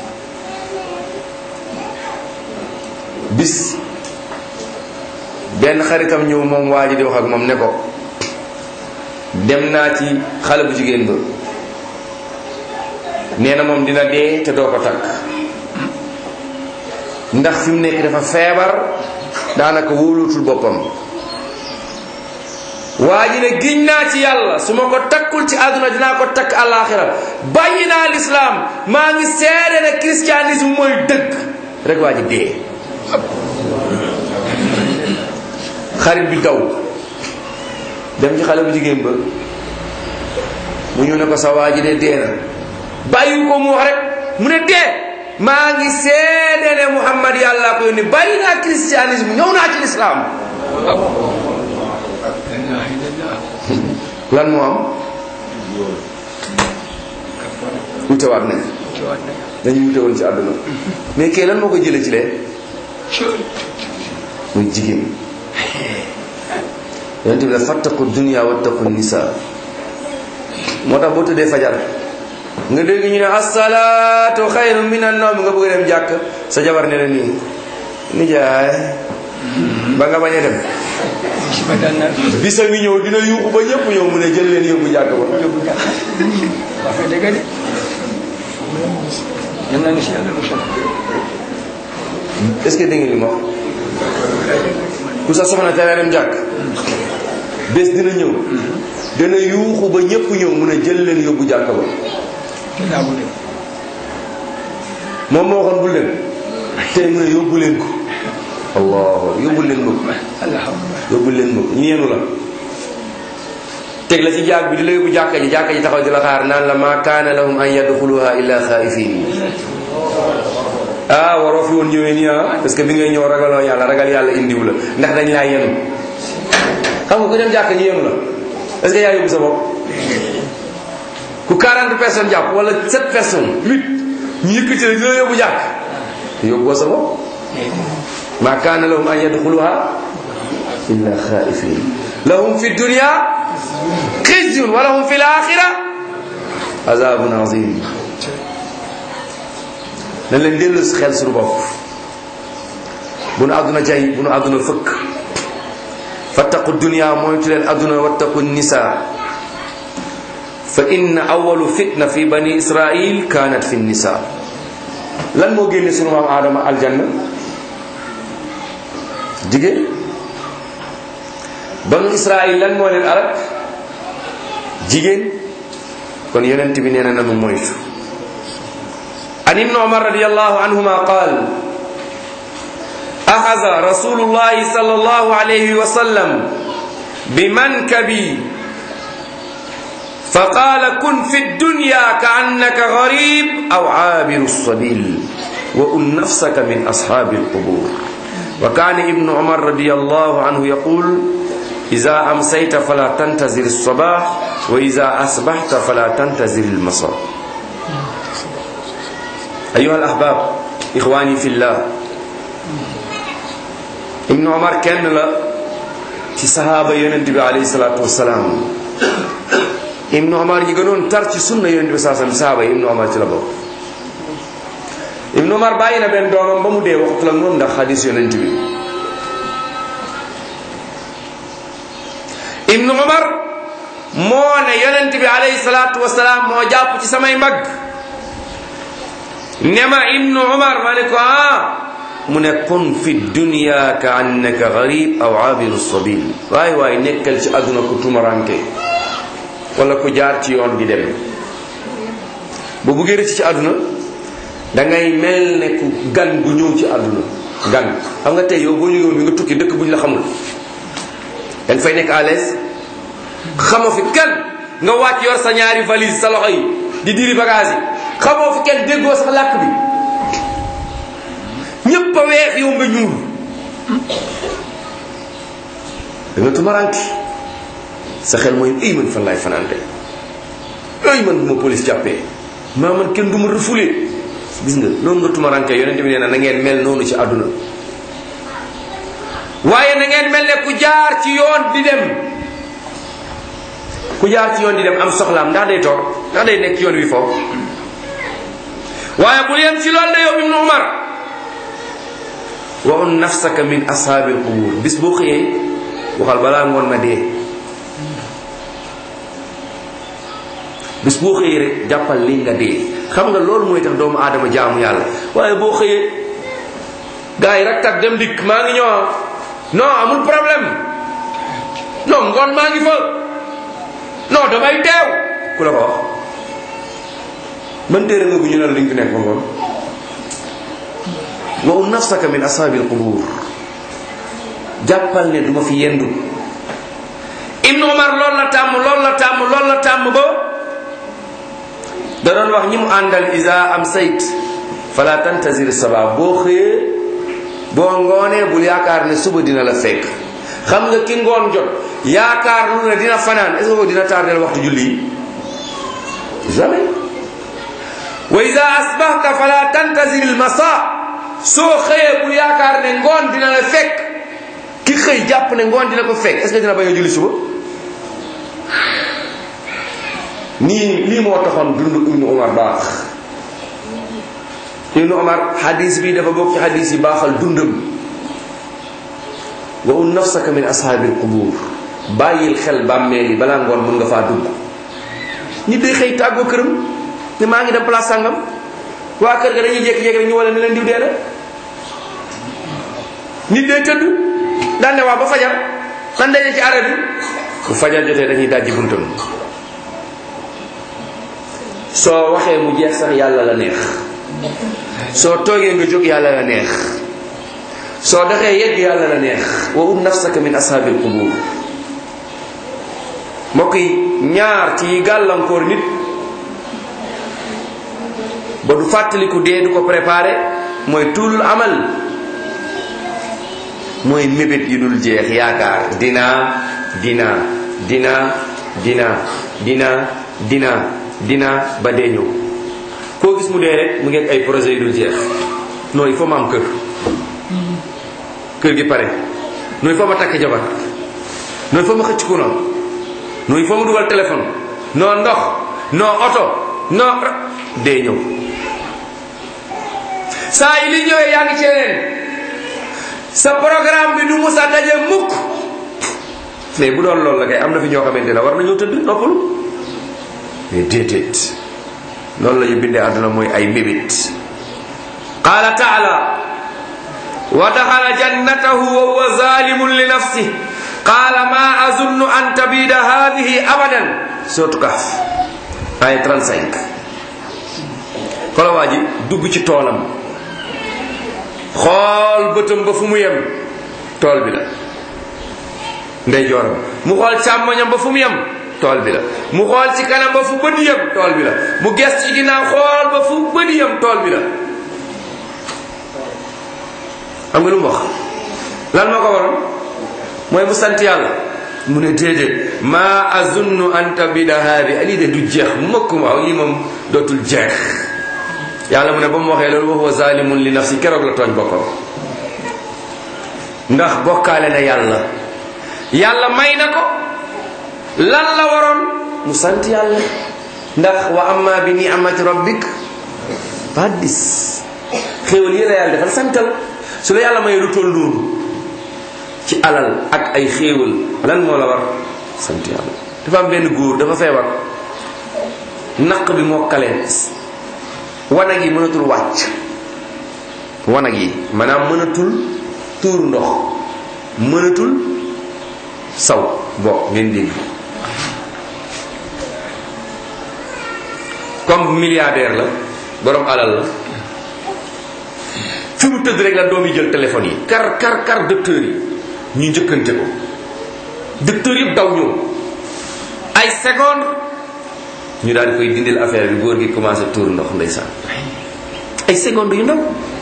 bis benn xaritam ñëw moom waa ji di wax ak moom ne ko dem naa ci xale bu jigéen ba nee na moom dina dee te doo ko takk ndax fi mu nekk dafa feebar daanaka wóolootul boppam waa ji ne giñ naa ci yàlla su ma ko takkul ci àdduna dinaa ko takk àllaaxira bàyyi naa lislaam maa ngi seede ne christianisme mooy dëgg rek waa ji dee xarit bi daw dem ci xale bu jigéen ba mu ñëw ne ko sa waa ji de dee na bàyyi ko mu wax rek mu ne dee maa ngi seede ne Muhammad yàlla ko yónni bàyyi naa christianisme ñëw naa ci lislaam lan moo am wutewaat nañ dañu wute woon ci àdduna mais kii lan moo ko jëlee ci lee muy jigéen yonent bi la fattaqu dunia wattaqu nisa moo tax boo tëddee fajar nga dégg ñu ne asalaatu xayru min annawm nga bëgg dem jàkk sa jabar ne la nii nijaay ba nga bañ a dem bisa ngi ñëw dina yuuxu ba ñëpp ñëw mu ne jël leen yóbbu jàkk ba wax nga dëgg de yal na si yàlla musal est-ce que dégg nga li ma wax ku sa soxna tere dem jàkk bés dina ñëw dina yuuxu ba ñëpp ñëw mu ne jël leen yóbbu jàkk ba dinaa bu dem moom moo waxoon bul dem tey mu ne yóbbu leen ko allah yóbbu leen ma ko alhamdulilah yóbbu leen ma ko ñu yenu la teg la ci jaag bi di la yóbbu jàkka ji jàkka ji taxaw di la xaar naan la ma kaana lahum an yadxuluha illa xaifin ah waroo fi woon ñëwee nii ah parce que bi ngay ñëw ragaloo yàlla ragal yàlla indiw la ndax dañ laa yenu xam nga ku dem jàkka ñu yenu la est-ce que yaa yóbbu sa bopp ku 40 personnes jàpp wala 7 personnes 8 ñu yëkkati la di la yóbbu jàkk yóbboo sa bopp ma kaana lahum an yadxuluha illa xaifin lahum fi dunya xizyun wa lahum fi laxira azabun azim dañ leen dellu si xel suñu bopp bu nu àdduna jay bu nu àdduna fëkk fattaqu dunya moytu leen àdduna wattaqu nisa fa inna awalu fitna fi bani israil kanat fi nisa lan moo génne sunu maam aadama aljanna jigéen banu israil lan moo leen alak jigéen kon yonent bi nee na nanu moytu an ibnu umar radiallahu anhuma qaal axasa rasulullahi sallallahu alayhi wa sallam bimankabi فقال كن في الدنيا كأنك غريب أو عابر السبيل وأن نفسك من أصحاب القبور وكان ابن عمر رضي الله عنه يقول إذا أمسيت فلا تنتظر الصباح وإذا أصبحت فلا تنتظر المساء أيها الأحباب إخواني في الله ابن عمر كان لا ci sahaaba yonent bi alayhi salaatu wasalaam ibnu omar ñi gënoon tar ci sunna yonent bi saa sallam sahaaba yi ibnu omar ci la bokk ibnu omar bàyyi na benn doomam ba mu dee waxtu la moom ndax xadis yonent bi ibnu omar moo ne yonent bi alayhi salaatu wasalaam moo jàpp ci samay mag ne ma ibnu omar ma ne ko ah mu ne kun fi dunya ka annaka garib aw abiru sabil waaye waaye nekkal ci àdduna ku tumaranke wala ku jaar ci yoon di dem bu buggee rëcc ci àdduna dangay mel ne ku gan gu ñëw ci àdduna gan xam nga tey yow boo jógewoon bi nga tukki dëkk bu ñu la xamul danga fay nekk à l'aise xamoo fi kenn nga wàcc yor sa ñaari valise sa loxo yi di diri bagage yi xamoo fi kenn déggoo sax làkk bi ñépp a weex yow nga ñuul da nga tumaranki sa xel mooy ay man fan laay fanaan tey ay man bu ma police jàppee maa man kenn du ma refoulé gis nga noonu nga tumaranke yonent bi nee na na ngeen mel noonu ci àdduna waaye na ngeen mel ne ku jaar ci yoon di dem ku jaar ci yoon di dem am soxlaam ndax day toog ndax day nekk ci yoon wi foofu waaye bul yem ci loolu de yow ibnu umar waxun nafsaka min ashaabil qubur bis boo xëyee waxal balaa ngoon ma dee bis boo xëyee rek jàppal li nga dee xam nga loolu mooy tax doomu aadama jaamu yàlla waaye boo xëyee gars yi rek tak dem dikk maa ngi ñëw non amul problème non ngoon maa ngi fa non damay teew ku la ko wax man téere nga bu ñu ne la li nga fi nekk ba ngoon wa nafsaka min ashaabil qubur jàppal ne duma fi yendu ibnu umar loolu la tàmm loolu la tàmm loolu la tàmm ba da doon wax ñi mu àndal isa am sayt fala tantazir saba boo xëyee boo ngoonee bul yaakaar ne suba dina la fekk xam nga ki ngoon jot yaakaar lu ne dina fanaan est ce que dina tardel waxtu julli yi jamais wa isa asbahta fala tantazir al masa soo xëyee bul yaakaar ne ngoon dina la fekk ki xëy jàpp ne ngoon dina ko fekk est ce que dina bañ a julli suba nii lii moo taxoon dund ibnu umar baax ibnu umar hadis bi dafa bokk ci hadis yi baaxal dundam wa un nafsaka min ashaabil qubur bàyyil xel bàmmeel yi balaa ngoon mën nga faa dugg nit day xëy tàggoo këram ne maa ngi dem place sàngam waa kër ga dañuy jékki-jékki rek ñu wala ne leen diw dee na nit day tëdd daan ne waa ba fajar nan daje ci arrêt bi bu fajar jotee dañuy dajji buntam soo waxee mu jeex sax yàlla la neex soo toogee nga jóg yàlla la neex soo doxee yegg yàlla la neex wa um nafsaka min ashaabil qubur mbokk yi ñaar ci gàllankoor nit ba du fàttaliku dee du ko préparé mooy tuulul amal mooy mébét yi dul jeex yaakaar dinaa dinaa dinaa dinaa dinaa dinaa dinaa ba dee ñëw koo gis mu dee rek mu ngi ay projet yu dul jeex non il faut ma am kër kër gi pare non il faut ma takk jabar non il faut ma xëcc courant non il faut ma dugal téléphone non ndox non oto non dee ñëw saa yi li ñëwee yaa ngi ci yeneen sa programme bi du musa daje mukk mais bu doon loolu la kay am na fi ñoo xamante ne war nañoo tëdd noppalu mais déedéet loolu la ñu bindee àdduna mooy ay mébét qaala taala wa daxala jannatahu wa huwa zalimun li nafsi qaala ma azunnu an tabida hadihi abadan sootu Kahf ay 35 xola waa ji dugg ci toolam xool bëtam ba fu mu yem tool bi la ndey jooram mu xool càmmoñam ba fu mu yem tool bi la mu xool ci kanam ba fu bët yem tool bi la mu ges ci ginnaaw xool ba fu bët yem tool bi la xam nga lu mu wax lan moo ko waroon mooy mu sant yàlla mu ne déedéet maa azunnu an tabida haadi lii de du jeex mukk ma lii moom dootul jeex yàlla mu ne ba mu waxee loolu wa huwa zalimun li nafsi keroog la tooñ boppam ndax bokkaale na yàlla yàlla may na ko lan la waroon mu sant yàlla ndax wa amma bi ni'mati rabbik faddis xéewal yi la yàlla defal santal su la yàlla may lu toll noonu ci alal ak ay xéewal lan moo la war sant yàlla dafa am benn góor dafa feebar naq bi moo kaleen wanag yi mënatul wàcc wanag yi maanaam mënatul tuur ndox mënatul saw bokk ngeen dégg comme milliardaire la borom alal la fi mu tëdd rek la doom yi jël téléphone yi kar kar kar docteur yi ñu njëkkante ko docteur yëpp daw ñëw ay seconde ñu daal di koy dindil affaire bi góor gi commencé tuur ndox ndeysaan ay seconde yu ndaw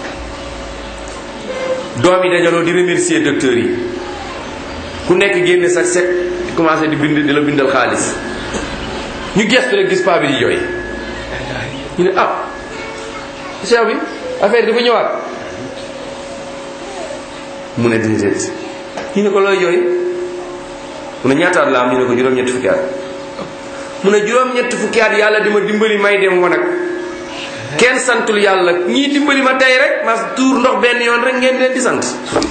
doom yi dajaloo di remercier docteur yi ku nekk génne sa set di commencé di bind di la bindal xaalis ñu gestu rek gis paa bi di jooy ñu ne ah cheikh bi affaire dafa ñëwaat mu ne déedéet ñu ne ko looy jooy mu ne ñaataat la am ñu ne ko juróom-ñetti fukki at mu ne juróom-ñetti fukki at yàlla di ma dimbali may dem wanag kenn santul yàlla ñii dimbali ma tey rek ma tuur ndox benn yoon rek ngeen leen di sant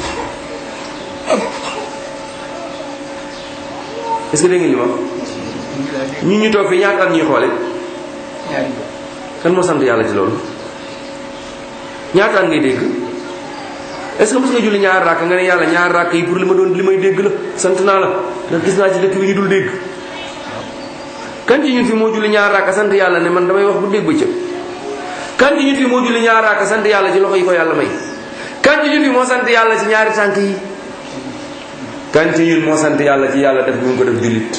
est-ce que dégg ngeen li ma ñu ñu toog fii ñaata at ñuy xoole kan moo sant yàlla ci loolu ñaata at ngay dégg est-ce que mos nga julli ñaar rakk nga ne yàlla ñaar rakk yi pour li ma doon li may dégg la sant naa la ndax gis naa ci dëkk bi ñu dul dégg kan ci ñun fi moo julli ñaar rakk sant yàlla ne man damay wax bu dégg bëccëg kan ci ñun fi moo julli ñaar rakk sant yàlla ci loxo yi ko yàlla may kan ci ñun fi moo sant yàlla ci ñaari tànk yi kan ci ñun moo sant yàlla ci yàlla def ñu ko def jullit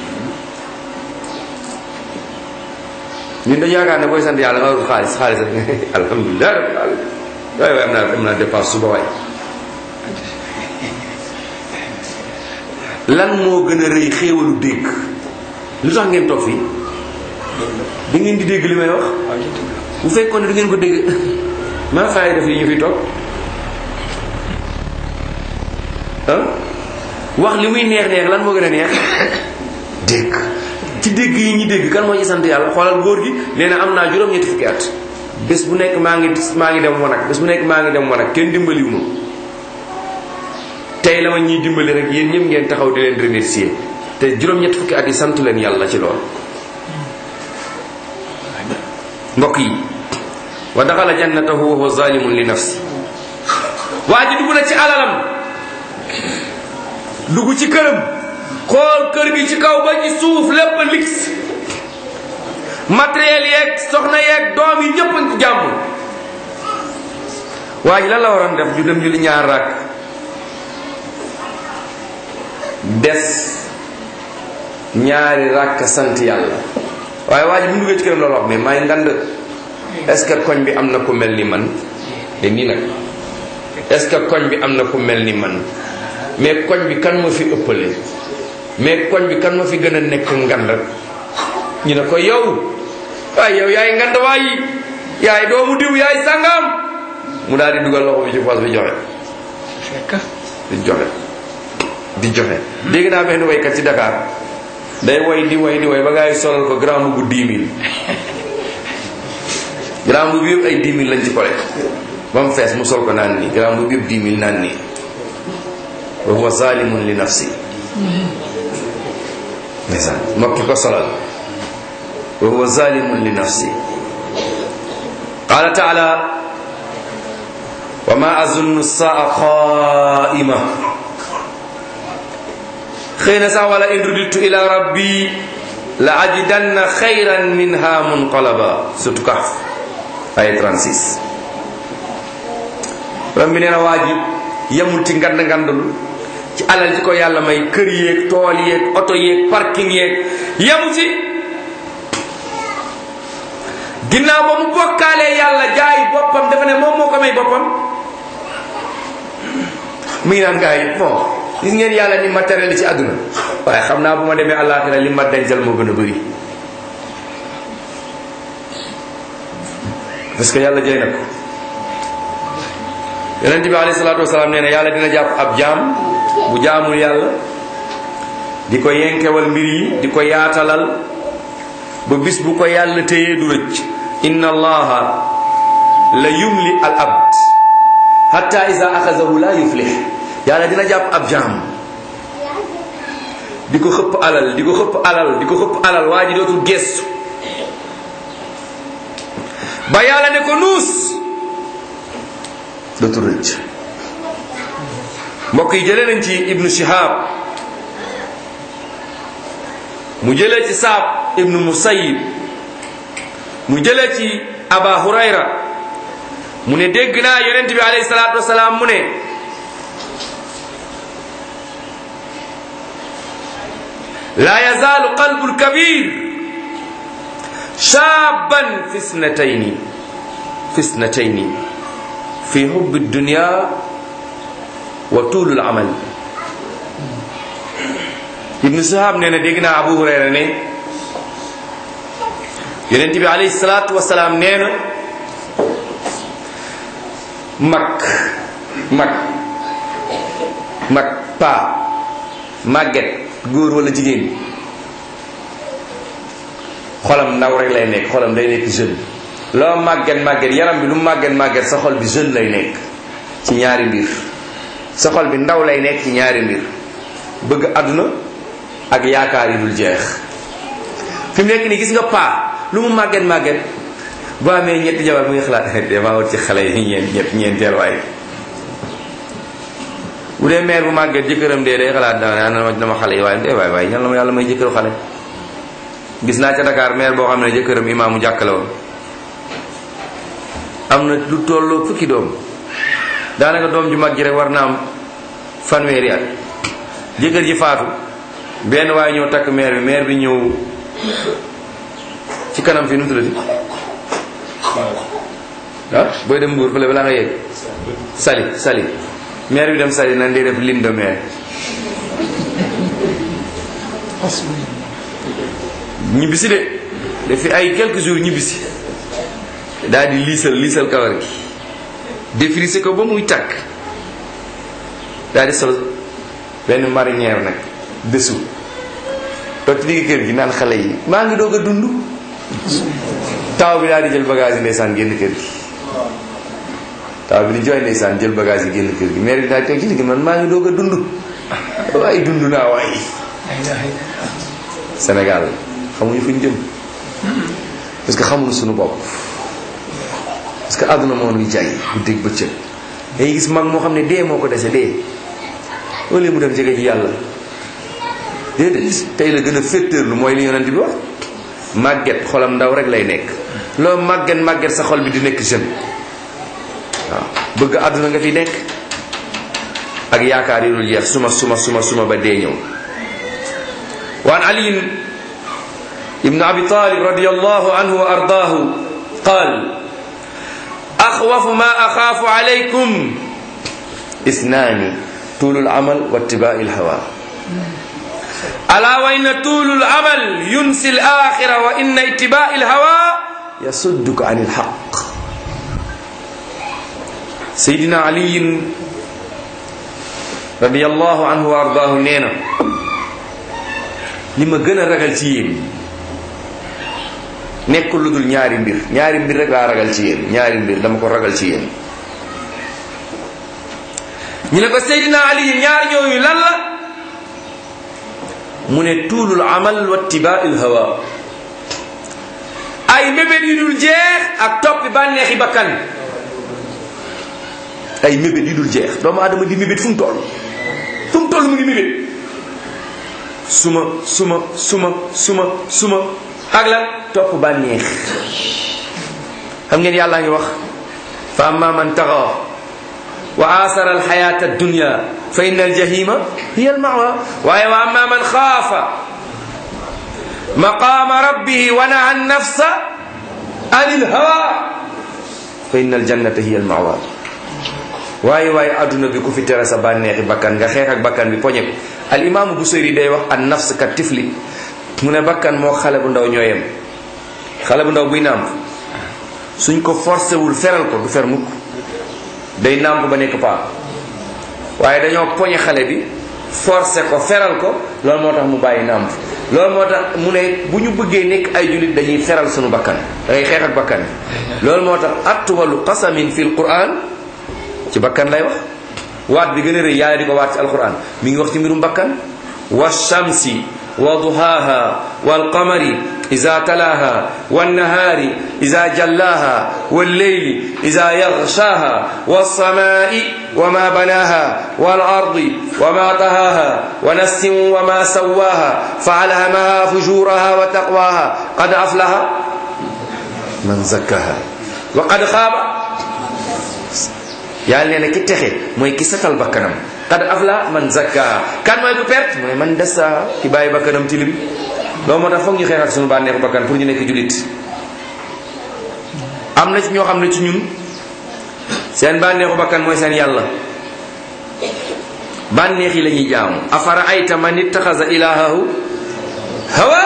ñun dañu yaakaar ne booy sant yàlla nga warul xaalis xaalis rek alhamdulilah rabbil alamin waay waay am naa am naa dépense suba waay lan moo gën a rëy xéewalu dégg lu tax ngeen toog fii da ngeen di dégg li may wax bu fekkoon ne du ngeen ko dégg maa faay def yi ñu fi toog ah wax li muy neex neex lan moo gën a neex dégg ci dégg yi ñu dégg kan moo ci sant yàlla xoolal góor gi nee na am naa juróom-ñetti fukki at bés bu nekk maa ngi maa ngi dem wanag bés bu nekk maa ngi dem wanag kenn dimbaliwu ma tey la ma ñuy dimbali rek yéen ñëpp ngeen taxaw di leen remercier te juróom-ñetti fukki at yi sant leen yàlla ci lool mbokk yi wa daxala jannatahu wa huwa zalimun li nafsi waa ji dugg na ci alalam dugg ci këram xool kër gi ci kaw ba ci suuf lépp lix matériel yeeg soxna yeeg doom yi ñëpp ci jàmm waa ji lan la waroon def ju dem julli ñaar rakk des ñaari rakk sant yàlla waaye waa ji bu mu duggee ci këram loolu wax mais may ngand est-ce que koñ bi am na ku mel ni man te nii nag est-ce que koñ bi am na ku mel ni man mais koñ bi kan ma fi ëppale mais koñ bi kan ma fi gën a nekk ngand ñu ne ko yow waaye yow yaay ngand waay yaay doomu diw yaay sangam mu daal di dugal loxo bi ci poos bi joxe di joxe di joxe dégg naa benn waykat ci Dakar day woy di woy di woy ba ngay solal ko grand bu 10 000 grand bu bi yëpp ay 10 000 lañ ci kole ba mu fees mu sol ko naan nii grand bu bi yëpp 10 000 naan nii wa huwa zalimun li nafsi ndeysaan mbokki ko solal wa huwa zalimun li nafsi qala taala wa ma azunnu saa qaima xëy na sax wala in ruditu ila rabbi la ajidanna xayran minha munqalaba surtout kaf ay 36 ram bi nee na waa ji yemul ci ngand ngandul ci alal ci ko yàlla may kër yeeg tool yeeg oto yeeg parking yeeg yemu ci ginnaaw ba mu bokkaalee yàlla jaay boppam dafa ne moom moo ko may boppam mi ngi naan gars yi bon gis ngeen yàlla ni matériel ci àdduna waaye xam naa bu ma demee àllaaxira li ma dencal moo gën a bëri parce que yàlla jëy na ko yonent bi alayhi salaatu wasalaam nee na yàlla dina jàpp ab jaam bu jaamul yàlla di ko yenkewal mbir yi di ko yaatalal ba bis bu ko yàlla téyee du rëcc inna allaha la yumli al abd hatta isa axazahu la yuflih yàlla dina jàpp ab jaam di ko xëpp alal di ko xëpp alal di ko xëpp alal waa ji dootul gestu ba yàlla ne ko nuus dootul rëcc mbokk yi jëlee nañ ci ibnu shihab mu jëlee ci saab ibnu musayib mu jëlee ci aba hurayra mu ne dégg naa yonent bi alayhi salaatu wasalaam mu ne laa yazaalu qalbu lkabir shaaban fi snatayni fi snatayni fi hubbi dunya wa tuulul amal ibnu sahab nee na dégg naa abu hurayra ne yonent bi alayhi salaatu wasalaam nee na mag mag mag paa màgget góor wala jigéen xolam ndaw rek lay nekk xolam day nekk jeune loo màgget màgget yaram bi lu màgget màgget sa xol bi jeune lay nekk ci ñaari mbir sa xol bi ndaw lay nekk ci ñaari mbir bëgg àdduna ak yaakaar yi dul jeex fi mu nekk nii gis nga paa lu mu màgget màgget boo amee ñetti jabar mu ngi xalaat damaa wut ci xale yi ñeent ñett ñeenteel waaye bu dee mère bu màgget jëkkëram dee day xalaat dana na dama xale yi waaye dee waay waay ñan la ma yàlla may jëkkëru xale gis naa ca Dakar mère boo xam ne jëkkëram imaamu jàkk la woon am na lu tolloo fukki doom daanaka doom ju mag ji rek war na am fanweeri at jëkkër ji faatu benn waaye ñëw takk mère bi mère bi ñëw ci kanam fii nu mu tuddati ah booy dem Mbuur fële balaa nga yegg sali sali mère bi dem sali nan di def lune de mère ñibbisi de dafi ay quelques jours ñibbisi daal di liisal liisal kawar gi défrisé ko ba muy tàkk daal di sol benn marinière nag dessous toog ci digg kër gi naan xale yi maa ngi doog a dund taw bi daal di jël bagage yi ndeysaan génn kër gi taw bi di jooy ndeysaan jël bagage yi génn kër gi mère bi daal di toog ci digg man maa ngi doog a dund waaye dund naa waaye Sénégal xamuñu fu ñu jëm parce que xamuñu suñu bopp parce que àdduna moo nuy jaay guddeeg bëccëg dañuy gis mag moo xam ne dee moo ko dese dee wala mu dem jege ji yàlla déedéet tey la gën a féttéerlu mooy li yonent bi wax màgget xolam ndaw rek lay nekk loo màgget màgget sa xol bi di nekk jeune waaw bëgg àdduna nga fi nekk ak yaakaar yi dul jeex suma suma suma suma ba dee ñëw waan ali ibnu abi talib radiallahu anhu wa ardaahu qaal axwafu ma axaafu alaykum isnaani tuulu lamal wa ittibaai lhawa ala wa inna tuulu lamal yunsi alaxira wa inna ittibaai lhawa yasudduka an ilxaq sayidina aliyin radiallahu anhu wa ardaahu nee na li ma gën a ragal ci yéen nekkul lu dul ñaari mbir ñaari mbir rek laa ragal ci yéen ñaari mbir dama ko ragal ci yéen ñu ne ko Seydina Ali ñaar ñooyu lan la mu ne tuulul amal wa tibaail hawa ay mébét yu dul jeex ak toppi bànneexi bakkan ay mébét yu dul jeex doomu aadama di mébét fu mu toll fu mu toll mu ngi mébét suma suma suma suma suma ak lan topp bànneex xam ngeen yàllaa ngi wax fa amma man taxa wa asara alxayata addunya fa inna aljahima hiya almawa waaye wa amma man xaafa maqama rabbihi wa naha annafsa an ilhawa fa inna aljannata hiya almawa waaye waaye adduna bi ku fi tere sa bànneexi bakkan nga xeex ak bakkan bi poñe ko al imaamu Busayri day wax an nafs ka tifli mu ne bakkan moo xale bu ndaw ñooyem xale bu ndaw buy nàmp suñ ko forcé wul feral ko du fer mukk day nàmp ba nekk paa waaye dañoo poñe xale bi forcé ko feral ko loolu moo tax mu bàyyi nàmp loolu moo tax mu ne bu ñu bëggee nekk ay jullit dañuy feral suñu bakkan da ngay xeex ak bakkan bi loolu moo tax atwalu qasamin fil quran ci bakkan lay wax waat bi gën a rëy yàlla di ko waat ci alquran mi ngi wax ci mbirum bakkan wa shamsi wa duhaha wal qamari iza talaha wan nahari iza jallaha wal layli iza yaghshaha was samai wa ma banaha wal ardi wa ma tahaha wa nafsin wa ma sawaha fa alhamaha fujuraha wa taqwaha qad aflaha man zakkaha wa qad khaba yàlla nee na ki texe mooy ki setal bakkanam qad afla man zakka kan mooy ku perte mooy man desa ki bàyyi bakkanam tilim loolu moo tax foog ñu xeex ak suñu bànneexu bakkan pour ñu nekk julit am na ci ñoo xam ne ci ñun seen bànneexu bakkan mooy seen yàlla bànneex yi la ñuy jaamu afara ayta man ittaxasa ilahahu hawa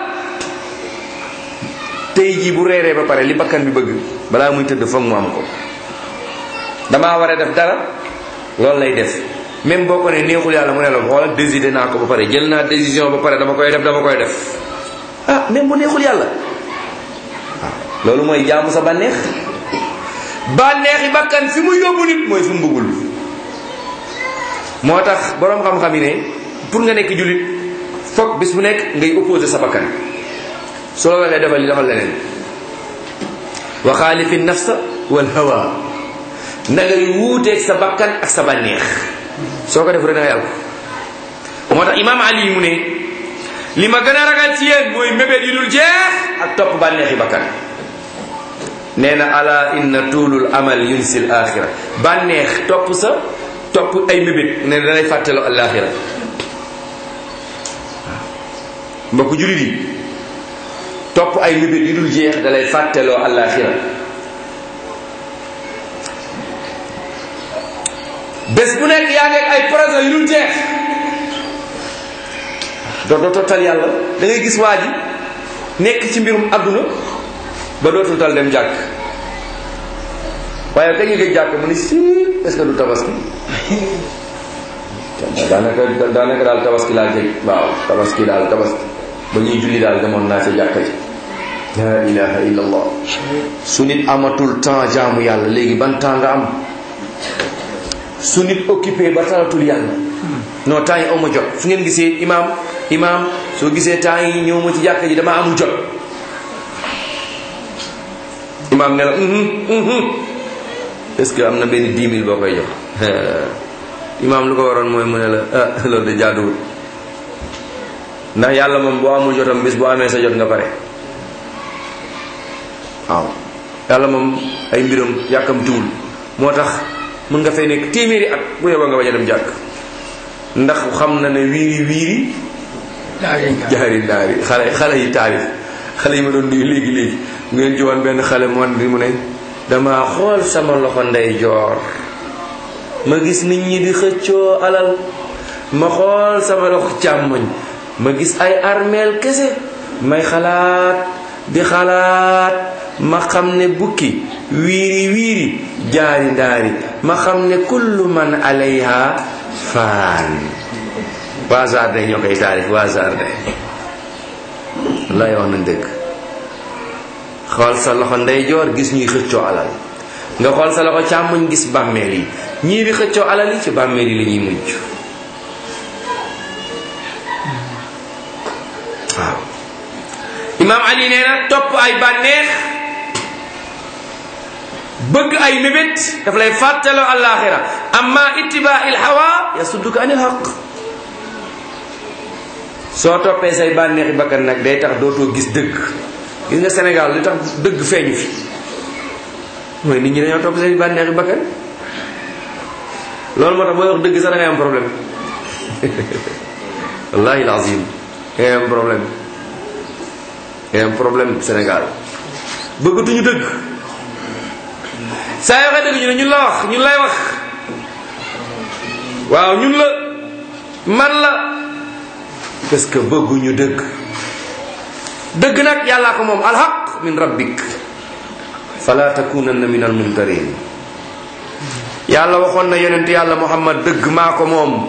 tey jii bu reeree ba pare li bakkan bi bëgg balaa muy tëdd foog mu am ko damaa war a def dara loolu lay def même boo ko ne neexul yàlla mu ne la xoolal décidé naa ko ba pare jël naa décision ba pare dama koy def dama koy def ah même bu neexul yàlla waaw loolu mooy jaamu sa bànneex bànneexi bakkan fi mu yóbbu nit mooy fi mu bëggul moo tax boroom xam-xam yi ne pour nga nekk jullit foog bis bu nekk ngay opposé sa bakkan su la waxee defal li defal leneen wa xaalifi nafsa wal hawa na ngay wuuteeg sa bakkan ak sa bànneex soo ko def rek da ngay alko moo tax imaam ali mu ne li ma gën a ragal ci yéen mooy mébét yu dul jeex ak topp bànneexi bakkan nee na ala inna tuulul amal yunsil axira bànneex topp sa topp ay mébét ne danay fàttaloo alaxira mbokk julit yi topp ay mébét yu dul jeex dalay fàttaloo alaxira bés bu nekk yaa ngi ay projet yu dul jeex doo doo tal yàlla da ngay gis waa ji nekk ci mbirum adduna ba dootul tal dem jàkk waaye kañ nga gëj jàkk mu ni si est-ce que du tabaski daanaka daanaka daal tabaski laa jeg waaw tabaski daal tabaski ba ñuy julli daal demoon naa ca jàkka ji la ilaha illa allah su nit amatul temps jaamu yàlla léegi ban temps nga am su nit occupé ba talatul yàlla non temps yi awma jot su ngeen gisee imaam imaam soo gisee temps yi ñëw ma ci jàkka ji dama amul jot imaam ne la est-ce que am na benn dix mille boo koy jox imaam lu ko waroon mooy mu ne la ah loolu de jaaduwul ndax yàlla moom boo amul jotam bis boo amee sa jot nga pare waaw yàlla moom ay mbiram yàkkamtiwul moo tax mun nga fay nekk téeméeri at bu yeboo nga bañ a dem jàkk ndax xam na ne wiiri wiiri jaari daari xale xale yi taarif xale yi ma doon nuyu léegi léegi mu ngeen jiwoon benn xale mu wan bi mu ne dama xool sama loxo ndey joor ma gis nit ñi di xëccoo alal ma xool sama loxo càmmoñ ma gis ay armeel kese may xalaat di xalaat ma xam ne bukki wiiri wiiri jaari ndaari ma xam ne kullu man alayha faan waa jardin ñoo koy taarif waa jardin wallaay wax na dëgg xool sa loxo ndeyjoor gis ñuy xëccoo alal nga xool sa loxo càmmoñ gis bàmmeel yi ñii di xëccoo alal yi ci bàmmeel yi la ñuy mujj waaw imaam ali nee na topp ay bànneex bëgg ay mébét daf lay fàttaloo alaxira amma ittibaa il hawa yasudduka anil haq soo toppee say bànneexi bakkan nag day tax dootoo gis dëgg gis nga Sénégal li tax dëgg feeñu fi mooy nit ñi dañoo topp say bànneexi bakkan loolu moo tax booy wax dëgg sax da ngay am problème wallahi lazim da ngay am problème da ngay am problème Sénégal bëggatuñu dëgg saa yoo waxee dëgg ñu ne ñun la wax ñun lay wax waaw ñun la man la parce que bëgguñu dëgg dëgg nag yàllaa ko moom alhaq min rabbik fala takunanna min almumtarin yàlla waxoon na yonent yàlla muhammad dëgg maa ko moom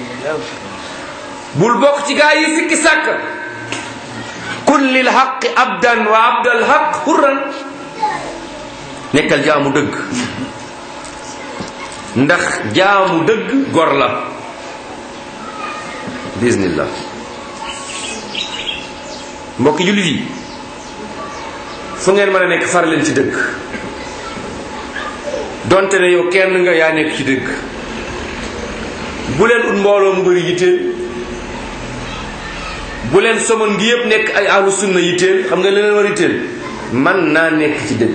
bul bokk ci gaa yi sikki sàkk kun lil haqi abdan wa abdal haq hurran nekkal jaamu dëgg ndax jaamu dëgg gor la bismillah mbokki jullit yi fu ngeen mën a nekk far leen ci dëgg donte ne yow kenn nga yaa nekk ci dëgg bu leen ut mbooloo mu bëri yitteel bu leen somon ngi yëpp nekk ay ahlu sunna yitteel xam nga leneen war yitteel man naa nekk ci dëgg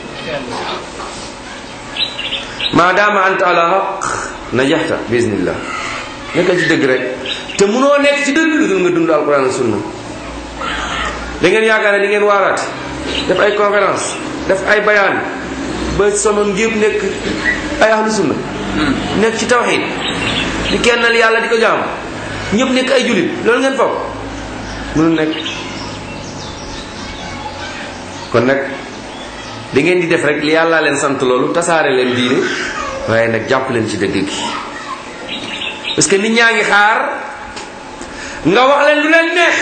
maadaama anta ala haq najaxta bismillah nekkal ci dëgg rek te munoo nekk ci dëgg lu dul nga dund alquran ak sunna da ngeen yaakaar ne di ngeen waaraate def ay conférence def ay bayaan ba sonoon yëpp nekk ay ahlu sunna nekk ci tawxid di kennal yàlla di ko jaam ñëpp nekk ay julit loolu ngeen foog mënul nekk kon nag da ngeen di def rek li yàlla leen sant loolu tasaare leen diine waaye nag jàpp leen ci dëgg gi parce que nit ñaa ngi xaar nga wax leen lu leen neex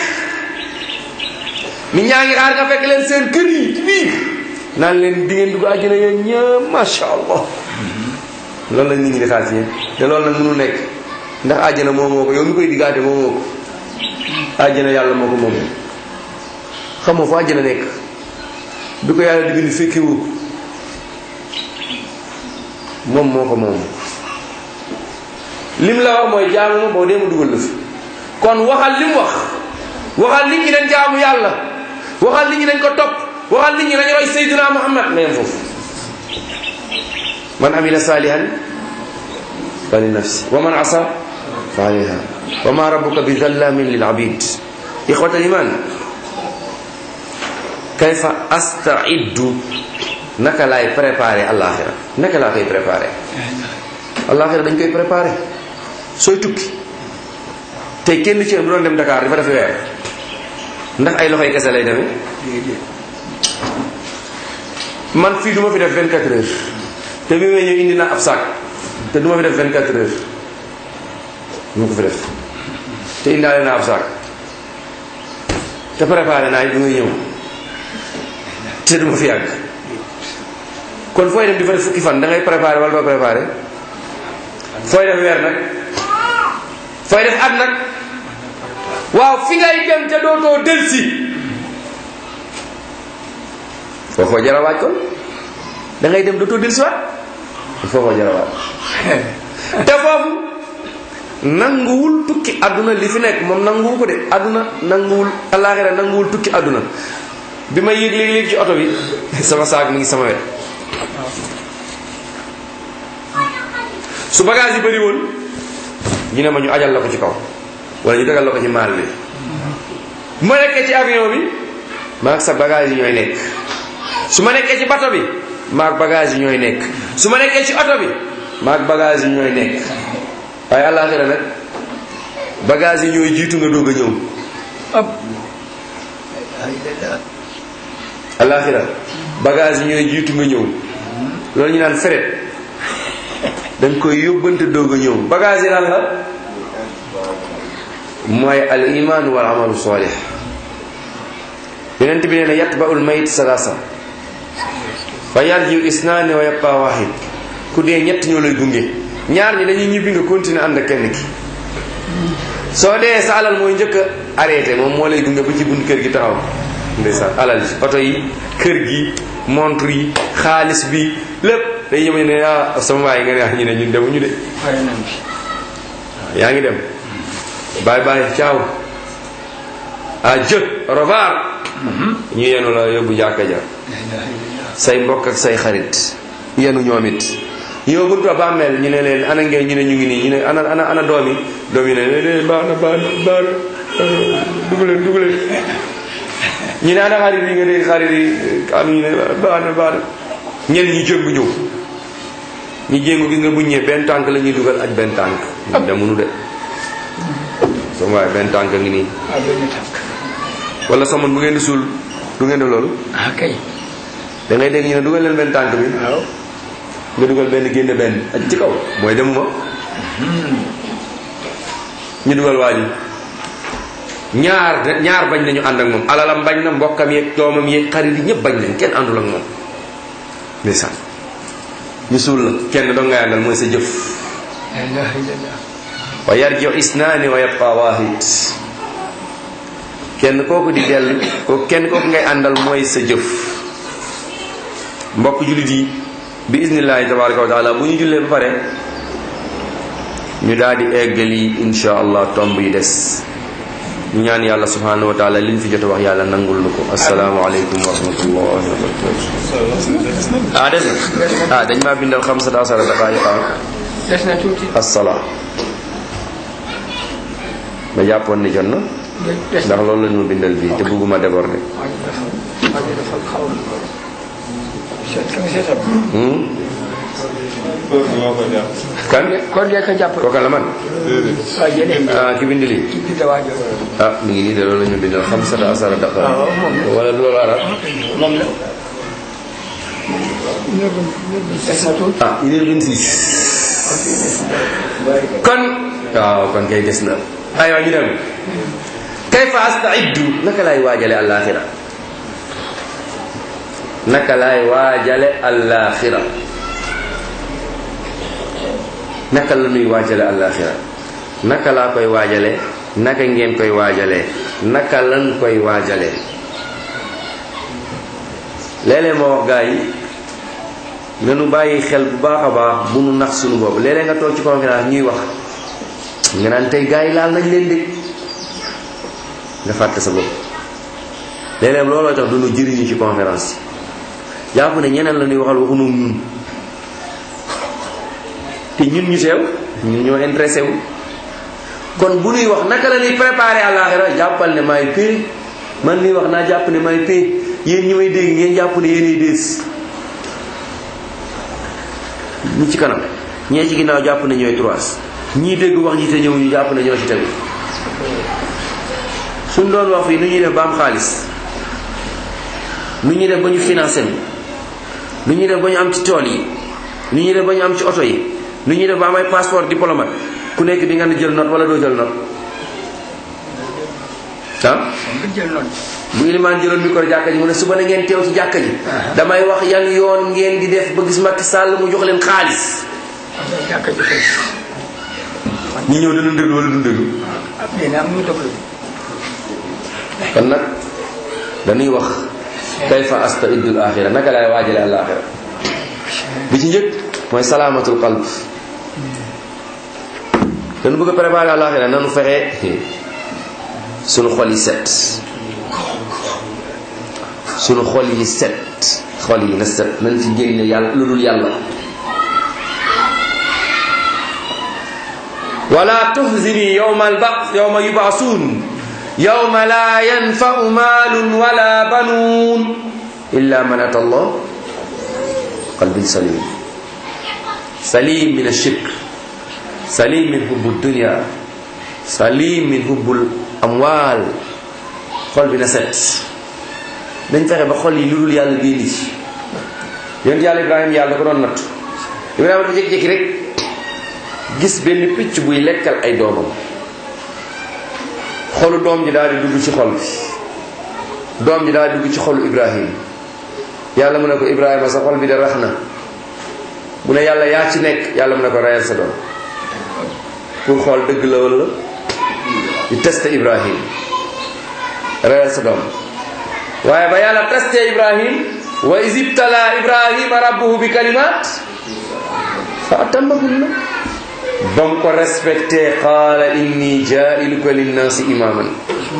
nit ñaa ngi xaar nga fekk leen seen kër yi ci biir naan leen di ngeen dugg àjjana yéen ñëpp macha allah loolu la nit ñi di xaar ci yéen te loolu nag mënul nekk ndax àjjana moo moo ko yow mi koy diggaate moo moo ko àjjana yàlla moo ko moom xamoo fu àjjana nekk bi ko yàlla di bind fekke wu moom moo ko moom lim la wax mooy jaamu ma boo dee ma dugal la fi kon waxal lim wax waxal nit ñi dañ jaamu yàlla waxal nit ñi dañ ko topp waxal nit ñi dañ roy Seydina Muhammad nga yem foofu man amila salihan fa li nafsi wa man asa fa alayha wa ma rabbuka bi zallamin lil abid ixwata liman kayfa astaiddu naka laay préparé alaxira naka laa koy préparé alaxira dañ koy préparé sooy tukki tey kenn ci bu doon dem Dakar dafa def weer ndax ay loxoy kese lay demee man fii du ma fi def 24 heures te bi may ñëw indi naa ab sac te du ma fi def 24 heures du ma ko fi def te indaale naa ab sac te préparé naa yi bi may ñëw te du ma fi yàgg kon fooy dem di fa def fukki fan da ngay préparé wala doo préparé fooy def weer nag fooy def at nag waaw fi ngay dem te dootoo delsi foofoo jara waaj kon da ngay dem dootoo delsi waat foofoo jara waaj te foofu nanguwul tukki àdduna li fi nekk moom nanguwu ko de àdduna nanguwul alaaxira nanguwul tukki àdduna bi ma yéeg léegi léegi ci oto bi sama saag mi ngi sama wet su bagage yi bëri woon ñu ne ma ñu ajal la ko ci kaw wala ñu tegal la ko ci maal bi bu ma nekkee ci avion bi maag sa bagage yi ñooy nekk su ma nekkee ci bato bi maag bagage yi ñooy nekk su ma nekkee ci oto bi maag bagage yi ñooy nekk waaye àllaaxira nag bagage yi ñooy jiitu nga doog a ñëw àllaaxira bagage yi ñooy jiitu nga ñëw loolu ñu naan feret dañ koy yóbbante doog a ñëw bagage yi lan la mooy al iman wal amalu salih yonent bi nee na yatba'ul mayit salasa fa yarjiu isnaani wa yabqa wahid ku dee ñett ñoo lay gunge ñaar ñi dañuy ñibbi nga continuer ànd ak kenn ki soo dee sa alal mooy njëkk a arrêté moom moo lay gunge ba ci bunt kër gi taxaw ndeysaan alal ji oto yi kër gi montre yi xaalis bi lépp day yëme ne ah sama waay nga ne ah ñu ne ñun demuñu de pare nañ fi yaa ngi dem bye bye ciao à jë au revoir ñu yenu la yóbbu jàkka ja say mbokk ak say xarit yenu ñoom it yow buntu bàmmeel ñu ne leen ana ngeen ñu ne ñu ngi nii ñu ne ana ana ana doom yi doom yi ne leen baax na baax na baax na dugg leen dugg leen ñu ne ana xarit yi nga dégg xarit yi am ñu ne baax na baax na ñenn ñi jëngu ñëw ñu jéngu gis nga bu ñëwee benn tànk la ñuy dugal ak benn tànk ñu demunu de sama waaye benn tànk ngi nii waaw benn tànk wala samoon bu ngeen di suul du ngeen def loolu ah kay da ngay dégg ñu ne dugal leen benn tànk bi waaw nga dugal benn génne benn ak ci kaw mooy demuma ñu dugal waa ji ñaar de- ñaar bañ nañu ànd ak moom alalam bañ na mbokkam yeeg doomam yeeg xarit yi ñëpp bañ nañ kenn àndul ak moom ndeysaan ñu suul la kenn doo ngay àndal mooy sa jëf la ilaha illallah wa yarjiu isnaani wa yabqa wahid kenn kooku di dellu ko kenn kooku ngay àndal mooy sa jëf mbokk jullit yi bi isnillahi tabaraka wa taala bu ñu jullee ba pare ñu daal di eggali insha allah tomb yi des ñu ñaan yàlla subhanahu wa taala liñ fi jot a wax yàlla nangul nu ko assalaamu aleykum wa rahmatullahi wa barakatuh ah des na ah dañ maa bindal xamsata asara daqaayiqa des na tuuti assalaa ma jàppoon ni jot na des ndax na loolu la ñu ma bindal bii te bëgguma déborder waa ji dafa waa ji dafa xaw a seet ka nga seetal hmm? kan kon de ka jàpp kooka la man waa jëlee ah ki bind lii ci biir waa jooju ah mi ngi nii de loolu la ñu bindal xamsata asara daqa waaw moom la wala du loolu arab moom la des na tuuti ah une heure vingt six kon waaw kon kay des na aywa ñu dem kayfa astaiddu naka laay waajale àllaaxira naka laay waajale àllaaxira naka la nuy waajale àllaaxira naka laa koy waajale naka ngeen koy waajalee naka lan koy waajalee léeg-léeg ma wax gaa yi nanu bàyyi xel bu baax a baax bu nu nax suñu bopp léeg-léeg nga toog ci conférence ñuy wax nga naan tey gaa yi laal nañ leen de nga fàtte sa bopp léeg-léeg looloo tax du nu jëriñu ci conférence yi jàpp ne ñeneen la ñuy waxal waxunu ñun te ñun ñu seew ñun ñoo intéressé wu kon bu nuy wax naka la ñuy préparé àllaaxira jàppal ne maay pay man nuy wax naa jàpp ne maay pay yéen ñi may dégg ngeen jàpp ne yéenay dees ñi ci kanam ñee ci ginnaaw jàpp ne ñooy trois ñii dégg wax ji te ñëw ñu jàpp ne ñoo ci tegu suñ doon wax fii nu ñuy def ba am xaalis nu ñuy def ba ñu financé nu nu ñuy def ba ñu am ci tool yi nu ñuy def ba ñu am ci oto yi nu ñuy def ba am ay passeport diplomate ku nekk di nga ne jël note wala doo jël note ah nga jël noonu bu ilimaan jëloon micro jàkka ji mu ne suba na ngeen teew ci jàkka ji damay wax yan yoon ngeen di def ba gis Macky Sall mu jox leen xaalis jàkka ji fees ñi ñëw dana déglu wala du déglu ab dina am ñu déglu kon nag dañuy wax kayfa astaidul axira naka laay waajale al axira bi ci njëkk mooy salaamatul qalb dañu bëgg a préparer al axira nanu fexe sunu xol yi set sunu xol yi set xol yi na set nañ ci génne yàlla lu dul yàlla wala tuhzini yawma alba yawma yub'asun yawma la yanfa'u malun wala banun illa man ata Allah qalbin salim salim min ash-shirk salim min hubbu dunya salim min hubbul amwal xol bi na set dañ fexe ba xol yi lu dul yàlla génn ci yonent yàlla Ibrahima yàlla da ko doon natt Ibrahima dafa jékki-jékki rek gis benn picc buy lekkal ay doomam xolu doom ji daal di dugg ci xol bi doom ji daal di dugg ci xolu Ibrahima yàlla mu ne ko Ibrahima sa xol bi de rax na mu ne yàlla yaa ci nekk yàlla mu ne ko reyal sa doom pour xool dëgg la wala di testé Ibrahim reyal sa doom waaye ba yàlla testé Ibrahim wa is ibtala ibrahima rabbuhu bi kalimat fa atammahunna ba mu ko respecté qaala inni jailuka linnaasi imaman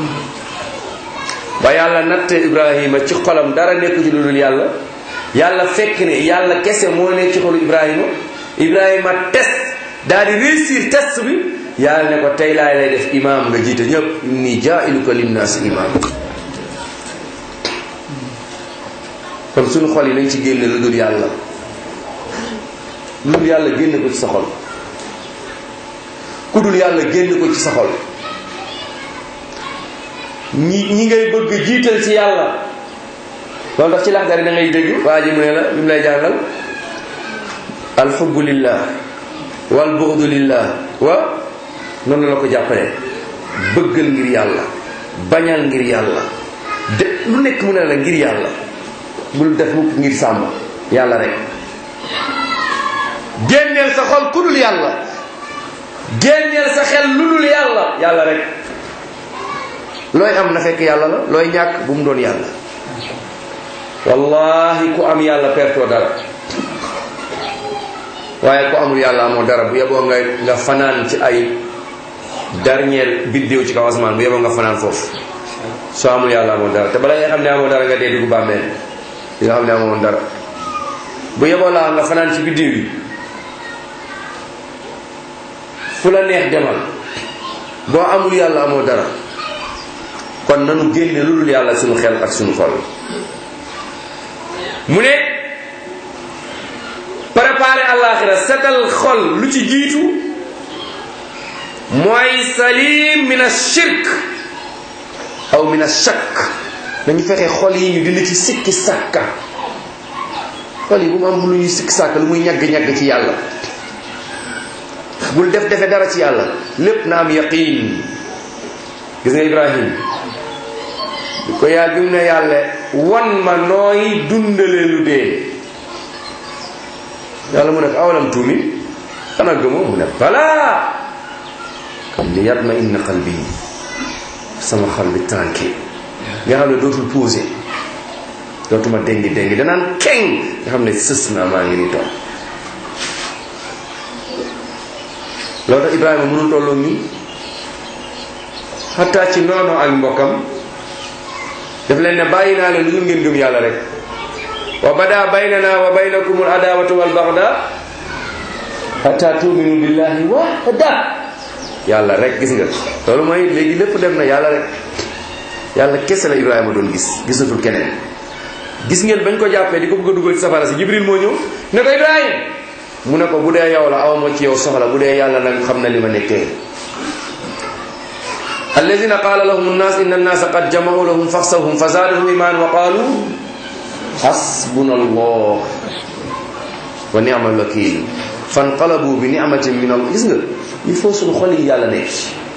ba yàlla natte ibrahima ci xolam dara nekku ci lu dul yàlla yàlla fekk ne yàlla kese moo nekk ci xolu ibrahima ibrahima test daal di réussir test bi yàlla ne ko tey laay lay def imam nga jiite ñëpp inni jailuka linnaasi imam kon suñu xol yi nañ ci génne lu dul yàlla lu dul yàlla génne ko ci sa xol ku dul yàlla génn ko ci sa xol ñi ñi ngay bëgg jiital ci yàlla loolu tax ci laxdari da ngay dégg waa ji mu ne la bi mu lay jàngal alxubbu lillah wal buxdu lillah wa noonu la ko jàppale bëggal ngir yàlla bañal ngir yàlla de lu nekk mu ne la ngir yàlla bul def mukk ngir sàmm yàlla rek génneel sa xol ku dul yàlla génneel sa xel lu dul yàlla yàlla rek looy am na fekk yàlla la looy ñàkk bu mu doon yàlla wallahi ku am yàlla pertoo dara waaye ku amul yàlla amoo dara bu yeboo nga nga fanaan ci ay dernier biddéew ci kaw asmaan bu yeboo nga fanaan foofu soo amul yàlla amoo dara te bala nga xam ne amoo dara nga dee dugg bàmmeel di nga xam ne amoo dara bu yeboo laa nga fanaan ci biddéew yi fu la neex demal boo amul yàlla amoo dara kon nanu génne lu dul yàlla suñu xel ak suñu xol mu ne préparer àllaaxira setal xol lu ci jiitu mooy salim min ashirk aw min ashak nañu fexe xol yi ñu dindi ci sikki sàkka xol yi bu mu am lu ñuy sikki sàkka lu muy ñagg-ñagg ci yàlla bul def defe dara ci yàlla lépp na am yaqin gis nga ibrahim bi ko yàlla bi mu ne yàlla wan ma nooy dundale lu dee yàlla mu ne ko awalam tuumi xanaa gëmoo mu ne balaa kam li yatma inna qalbi sama xol bi tranquille nga xam ne dootul posé dootuma dengi dengi danaan keng nga xam ne sës naa maa ngi ni toog loolu tax Ibrahima mënul tolloo ñun xataa ci noonu ak mbokkam daf leen ne bàyyi naa leen lu ngeen gëm yàlla rek wa bada baynana wa baynakum al adawatu wal bagda xataa tuminu billahi wahda yàlla rek gis nga loolu mooy léegi lépp dem na yàlla rek yàlla kese la Ibrahima doon gis gisatul keneen gis ngeen bañ ko jàppee di ko bëgg a dugal ci safara si Jibril moo ñëw ne ko Ibrahima mu ne ko bu dee yow la aw ma ci yow soxla bu dee yàlla nag xam na li ma nekkee alladina qaala lahum nnaas inna nnaasa qad jamau lahum faxsawhum fa zaadahum iman wa qaalu xasbuna allah wa ni'mal wakil fanqalabu bi ni'matin min allah gis nga il faut suñu xol yi yàlla nekk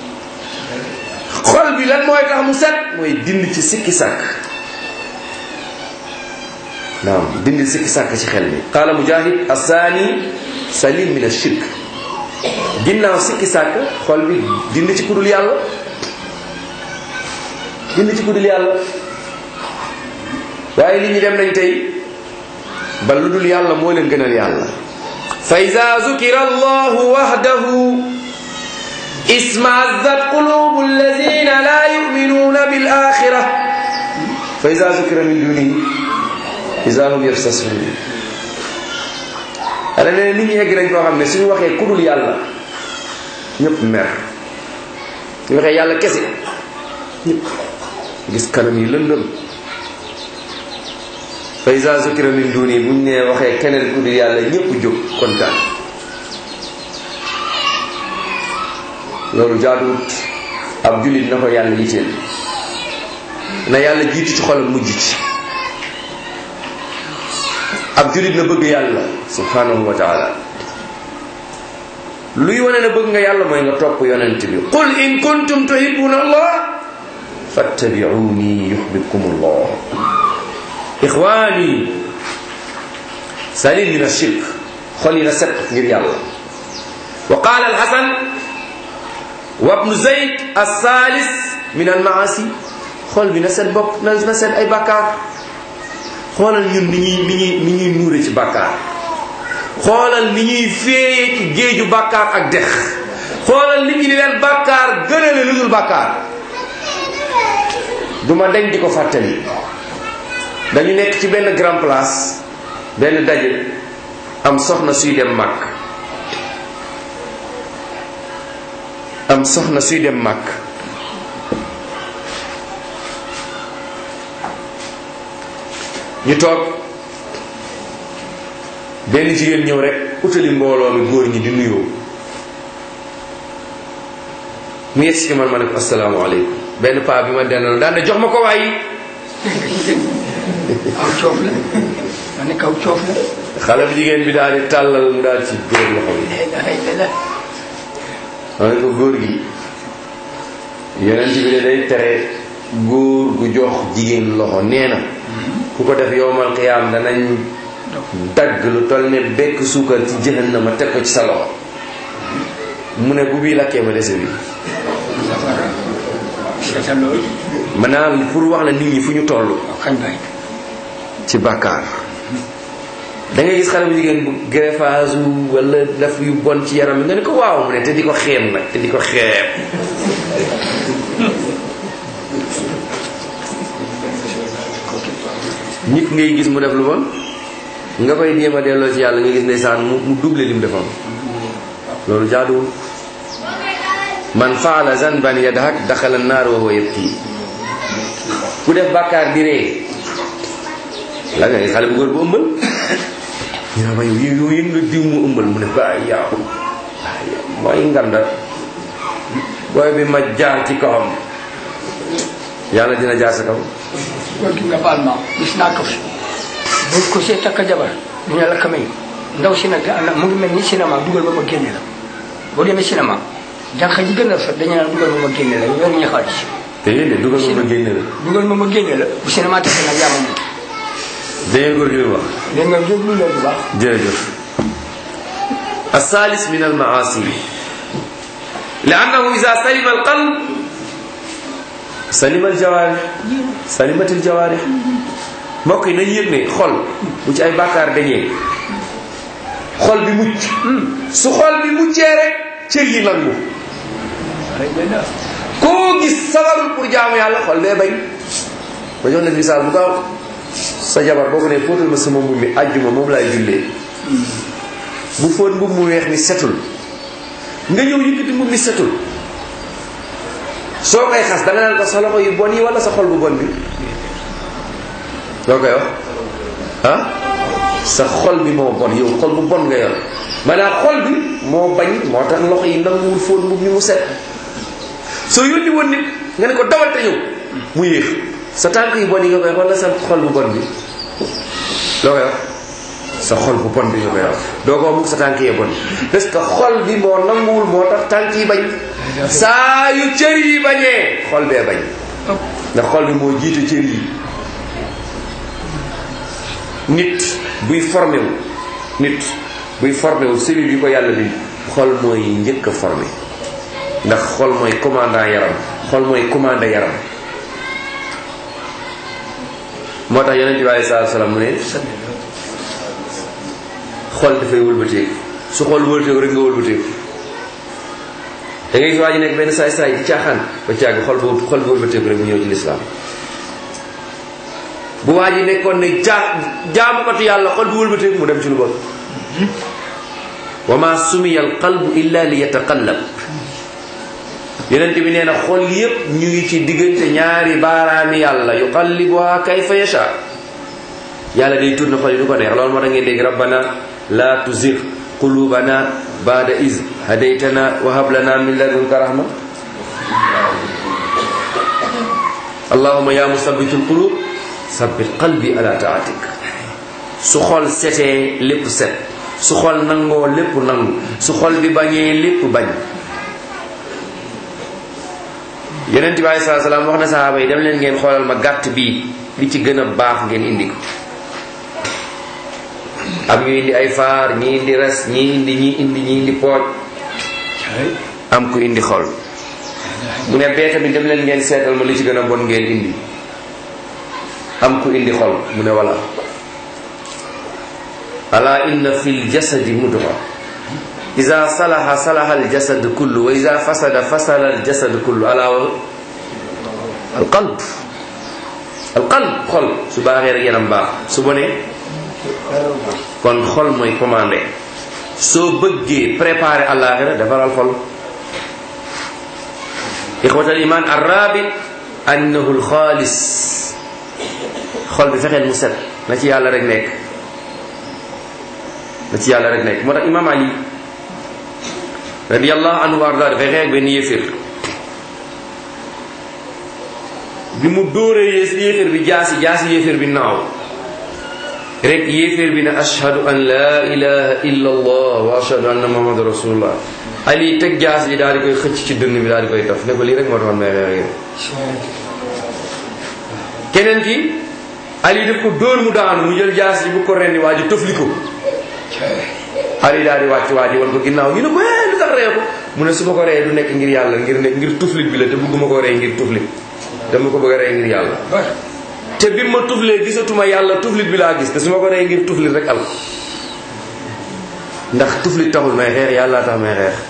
xol bi lan mooy tax mu set mooy dindi ci sikki sàkk naam dindi sikki sàkk ci xel mi qaala mujahid assaani salim min ashirk ginnaaw sikki sàkk xol bi dindi ci kudul yàlla dindi ci kudul yàlla waaye li ñu dem nañ tey ba lu dul yàlla moo leen gënal yàlla fa ida zukira allahu wahdahu ismazzat qulubu alladina la yuminuna bil axira fa ida zukira min dunihi ida hum yabtasun ala ne nit ñi egg nañ koo xam ne suñu waxee kudul yàlla ñëpp mer ñu waxee yàlla kese ñëpp gis kanam yi lëndëm fa iza zukira min duni buñ nee waxee keneen kudul yàlla ñëpp jóg kontaan loolu jaaduwut ab jullit na ko yàlla yitteel na yàlla jiitu ci xolam mujj ci ab jullit na bëgg yàlla subhanahu wa taala luy wane na bëgg nga yàlla mooy nga topp yonent bi qul in kuntum tuhibbuna allah fattabi'uni yuhibbukum allah ixwaani salim min ashirk xol yi na set ngir yàlla wa qaala alxasan wa ibnu zayd alsalis min almaasi xol bi na set bopp na set ay bàkkaar xoolal ñun ni ñuy ni ñuy ni ñuy nuure ci bàkkaar xoolal ni ñuy féeyee ci géeju bàkkaar ak dex xoolal nit ñi di leen bàkkaar gënale lu dul bàkkaar du ma dañ di ko fàttali dañu nekk ci benn grand place benn daje am soxna suy dem màkk am soxna suy dem màkk ñu toog benn jigéen ñëw rek utali mbooloo mi góor ñi di nuyoo mu yegg si man ma ne ko asalaamaaleykum benn paa bi ma dendal daan ne jox ma ko waayi aw coof la ma ne kaw coof la xale bu jigéen bi daal di tàllal mu daal ci góor loxo bi la ilaha illallah ma ne ko góor gi yonent bi de day tere góor gu jox jigéen loxo nee na ku ko def yowmal qiyaam danañ dagg lu toll ne bekk suukar ci jahannama teg ko ci sa loxo mu ne bu bii lakkee ma dese bi safara seetal loolu maanaam pour wax la nit ñi fu ñu toll xañ bay ci bàkkaar da ngay gis xale bu jigéen bu greffage wala def yu bon ci yaram bi nga ne ko waaw mu ne te di ko xeeb nag te di ko xeeb nit ngay gis mu def lu bon nga koy jéem a delloo ci yàlla nga gis ndeysaan mu mu double lim defoon loolu jaaduwul man faala zanban yadhak daxala naar wa huwa yabki ku def bàkkaar di ree la nga xale bu góor bu ëmbal ñu ne ma yow yow yëg nga diw mu ëmbal mu ne ba yow mooy nganda booy bi ma jaar ci kawam yàlla dina jaar sa kaw góor gi nga baal ma gis naa ko fi bu ko see takk jabar ñu ne la ka may ndaw si nag ana mu ngi mel ni cinéma dugal ba ma génne la boo demee cinéma jànq ji gën a rafet dañu naan dugal ma ma génne la yor ñu xaalis te yéen de dugal ma ma génne la dugal ma ma génne la bu cinéma takk nag yaa ma moom dangeen góor gi lu wax léegi nga déglu leen bu baax jërëjëf الثالث من المعاصي لأنه إذا سلم القلب سلم الجوارح سلمت الجوارح mbokk yi nañu yëg ne xol bu ci ay bàkkaar dañee xol bi mucc su xol bi muccee rek cër yi nangu koo gis sabarul pour jaamu yàlla xol bee bañ ba jox leen misaal bu gaaw sa jabar boo ko ne fóotal ma sama mbubb mi àjjuma moom laay jullee bu fóot mbubb mu weex mi setul nga ñëw yëkkati mbubb mi setul soo koy xas da nga naan ko sa loxo yu bon yi wala sa xol bu bon bi loo koy wax ah sa xol bi moo bon yow xol bu bon nga yor maanaam xol bi moo bañ moo tax loxo yi nanguwul fóot mbubb mi mu set soo yónni woon nit nga ne ko dawal te ñëw mu yéex sa tànk yu bon yi nga koy wax wala sa xol bu bon bi loo koy wax sa xol bu bon bi nga koy wax doo ko wax mukk sa tànk yi bon parce que xol bi moo nanguwul moo tax tànk yi bañ saa yu cër yi bañee xol bee bañ ndax xol bi moo jiite cër yi nit buy formé wu nit buy formé wu cellule yi ko yàlla bi xol mooy njëkk a formé ndax xol mooy commandant yaram xol mooy commandé yaram moo tax yonent bi alei salatu salaam mu ne xol dafay wëlbateeku su xol wëlbateeku rek nga wëlbateeku da ngay gis waa ji nekk benn saay saay ci caaxaan ba caag xol bu xol bi wëlbateeku rek mu ñëw ci lislaam bu waa ji nekkoon ne jaa jaamukatu yàlla xol bi wëlbateeku mu dem ci lu bon wa ma sumiya al qalbu illa li yataqallab yonent bi nee na xol yépp ñu ngi ci diggante ñaari baaraami yàlla yuqallibuha kayfa yasha yàlla day tourné xol yi du ko neex loolu moo tax ngeen dégg rabbana la tuzigh qulubana ba'da iz hadaytana wa hab lana min ladunka rahma allahumma ya musabbitul qulub sabbit qalbi ala taatik su xol setee lépp set su xol nangoo lépp nangu su xol bi bañee lépp bañ yonent bi alei salatu salaam wax na sahaaba yi dem leen ngeen xoolal ma gàtt bii li ci gën a baax ngeen indi ko am ñu indi ay faar ñi indi res ñi indi ñi indi ñi indi pooj am ku indi xol mu ne bee tamit dem leen ngeen seetal ma li ci gën a bon ngeen indi am ku indi xol mu ne wala ala inna fi ljasadi mudra ida salaha salaha aljasad kullu wa ida fasada fasada aljasad kullu ala wa alqalb alqalb xol su baaxee rek yaram baax su bonee kon xol mooy commandé soo bëggee préparer àllaaxira defaral xol ixwatal iman arrabi annahu alxaalis xol bi fexeel mu set na ci yàlla rek nekk na ci yàlla rek nekk moo tax imam ali radiallahu anhu wa arda dafay xeex benn yéeféer bi mu dóoree yées yéeféer bi jaasi jaasi yéeféer bi naaw rek yéeféer bi ne ashhadu an la ilaha illa allah wa ashhadu anna muhammadu rasulullah ali teg jaas yi daal di koy xëcc ci dënn bi daal di koy taf ne ko lii rek moo taxoon may xeex keneen ki ali def ko dóor mu daanu mu jël jaas yi bu ko rendi waa ji tëfli ko ali daal di wàcc waa ji wan ko ginnaaw ñu ne ko eh lu tax ree ko mu ne su ma ko ree du nekk ngir yàlla ngir ne ngir tuflit bi la te bëgguma ko rey ngir tuflit dama ko bëgg a rey ngir yàlla te bi ma tuflee gisatuma yàlla tuflit bi laa gis te su ma ko rey ngir tuflit rek al ndax tuflit taxul may xeex yàlla tax may xeex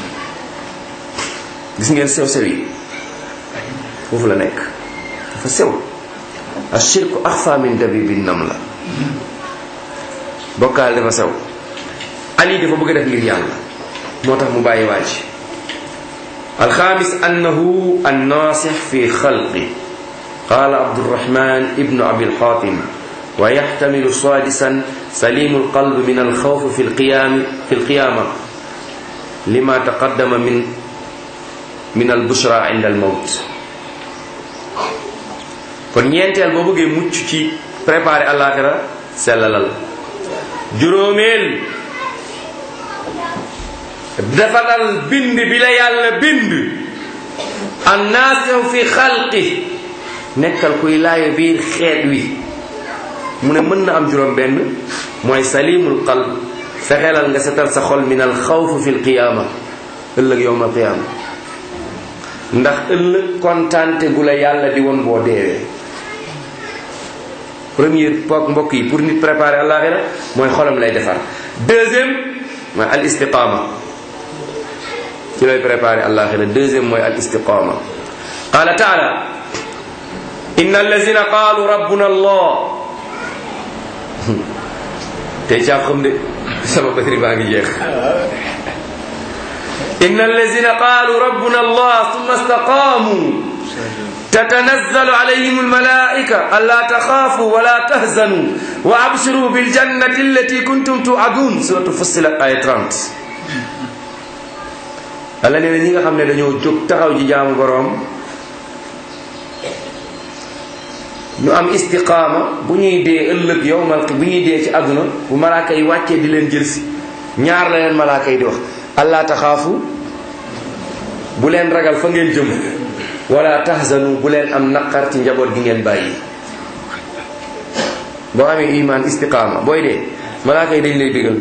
gis ngeen sew sew yi foofu la nekk dafa sew ashirku axfa min dabibi nam la bokkaal dafa sew ali dafa bëgg a def ngir yàlla moo tax mu bàyyi waaj alxaamis annahu annaasix fi xalqi qaala abdurahman ibnu abi alxaatim wa yaxtamilu saadisan salimu alqalb min alxawf fi lqiyaami fi lqiyaama lima taqaddama min min albushra inda almawt kon ñeenteel boo bëggee mucc ci préparer àllaaxira sellalal juróomeel defaral bind bi la yàlla bind annaasihu fi xalqi nekkal kuy laayo biir xeet wi mu ne mën na am juróom benn mooy salimul qalb fexeelal nga setal sa xol min al xawf fi lqiyaama ëllëg yowma alqiyaama ndax ëllëg kontaante gu la yàlla di woon boo deewee premier pook mbokk yi pour nit préparer àllaaxira mooy xolam lay defar deuxième mooy al istiqaama ci lay préparer àllaaxira deuxième mooy al istiqaama qaala taala inna allazina qaalu rabbuna allah tey caab xam de sama batri baa ngi jeex inna allazina qaalu rabbuna allah summa istaqaamu تتنزل عليهم الملائكة ألا تخافوا ولا تهزنوا وأبشروا بالجنة التي كنتم توعدون سورة فصلت آية 30 Alla nee na ñi nga xam ne dañoo jóg taxaw ji jaamu boroom ñu am istiqaama bu ñuy dee ëllëg yowmal bu ñuy dee ci àdduna bu malaaka yi wàccee di leen jël si ñaar la leen malaaka yi di wax allaa taxaafu bu leen ragal fa ngeen jëm wala tahzanu bu leen am naqar ci njaboot gi ngeen bàyyi boo amee iman istiqaama booy dee malaaka yi dañ lay digal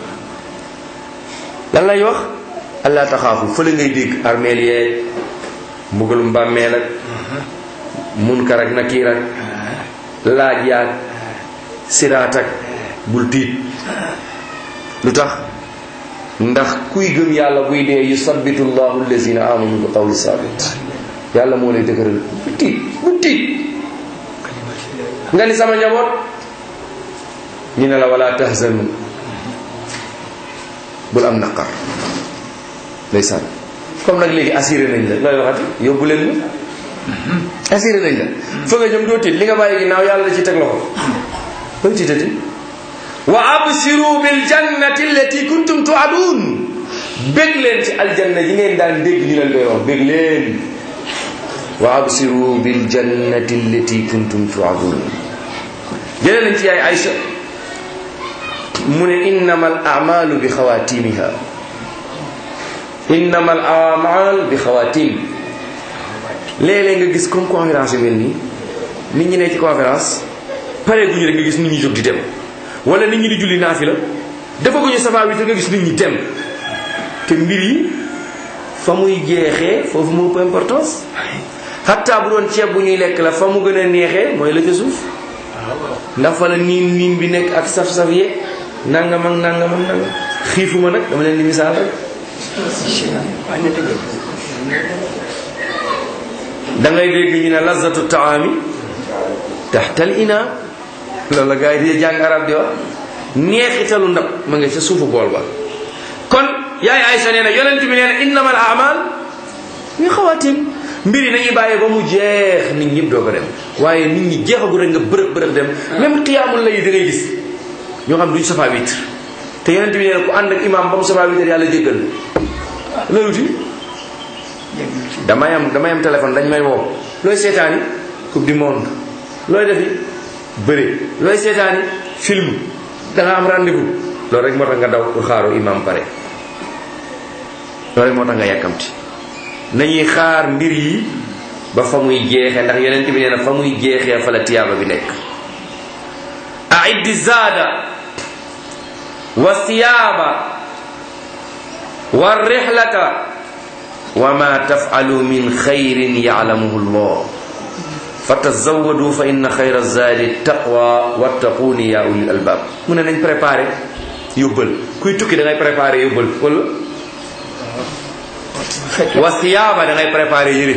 lan lay wax allah taxaafu fële ngay dégg armeel yeeg mbugalum bàmmeel ak munkar ak nakiir ak laaj yaag siraat ak bul tiit lu tax ndax kuy gëm yàlla buy dee yusabbitu llahu allazina amanu bi qawli sabit yàlla moo lay dëgëral bu tiit bu tiit nga ni sama njaboot ñu ne la wala tahzanu bul am naqar ndeysaan comme nag léegi assuré nañ la looy waxati yóbbu leen la assuré nañ la fa nga jëm doo tiit li nga bàyyi ginnaaw yàlla da ci teg loxo looy tiitati wa absiru bil jannati allati kuntum tuadun bég leen ci aljanna yi ngeen daan dégg ñu leen koy wax bég leen wa absiru bil jannati allati kuntum tuadun jëlee nañ ci yaay Aïcha mu ne innama al amalu bi xawatimiha innama al amal bi xawatim léeg-léeg nga gis comme conférence yu mel nii nit ñi ne ci conférence pare guñu rek nga gis nit ñi jóg di dem wala nit ñi di julli naafi la defaguñu safa wi te nga gis nit ñi dem te mbir yi fa muy jeexee foofu moo ëpp importance xatta bu doon ceeb bu ñuy lekk la fa mu gën a neexee mooy la ca suuf ndax fa la niin niin bi nekk ak saf-saf yeeg nangam ak nangam ak nangam xiifuma nag dama leen di misaal rek waaye na dëgg da ngay dégg ñu ne lazatu taami taxtal ina loolu la gars yi di jàng arab di wax neexitalu ndab ma nga ca suufu bool ba kon yaay Aysa nee na yonent bi nee na innamal amal ñu xawaatim mbir yi nañuy bàyyi ba mu jeex nit ñëpp doo ko dem waaye nit ñi jeexagu rek nga bërëb bërëb dem même xiyaamul lay da ngay gis ñoo xam duñ safaa witre te yonent bi nee na ku ànd ak imam ba mu safaa witre yàlla jéggal la wuti damay am damay am téléphone dañ may woo looy seetaani coupe du monde looy defi bëri looy seetaani film da nga am rendez-vous loolu rek moo tax nga daw pour xaaru imam pare loolu rek moo tax nga yàkkamti nañuy xaar mbir yi ba fa muy jeexee ndax yonent bi nee na fa muy jeexee fa la tiyaaba bi nekk aiddi zaada wa siyaaba wa rihlata wa ma tafalu min xayrin yalamuhu llah fatazawadu fa inna xayra zaadi taqwa wattaquuni ya ulil albab mu ne nañ préparé yóbbal kuy tukki da ngay préparé yóbbal wala wa siyaaba da ngay préparé yére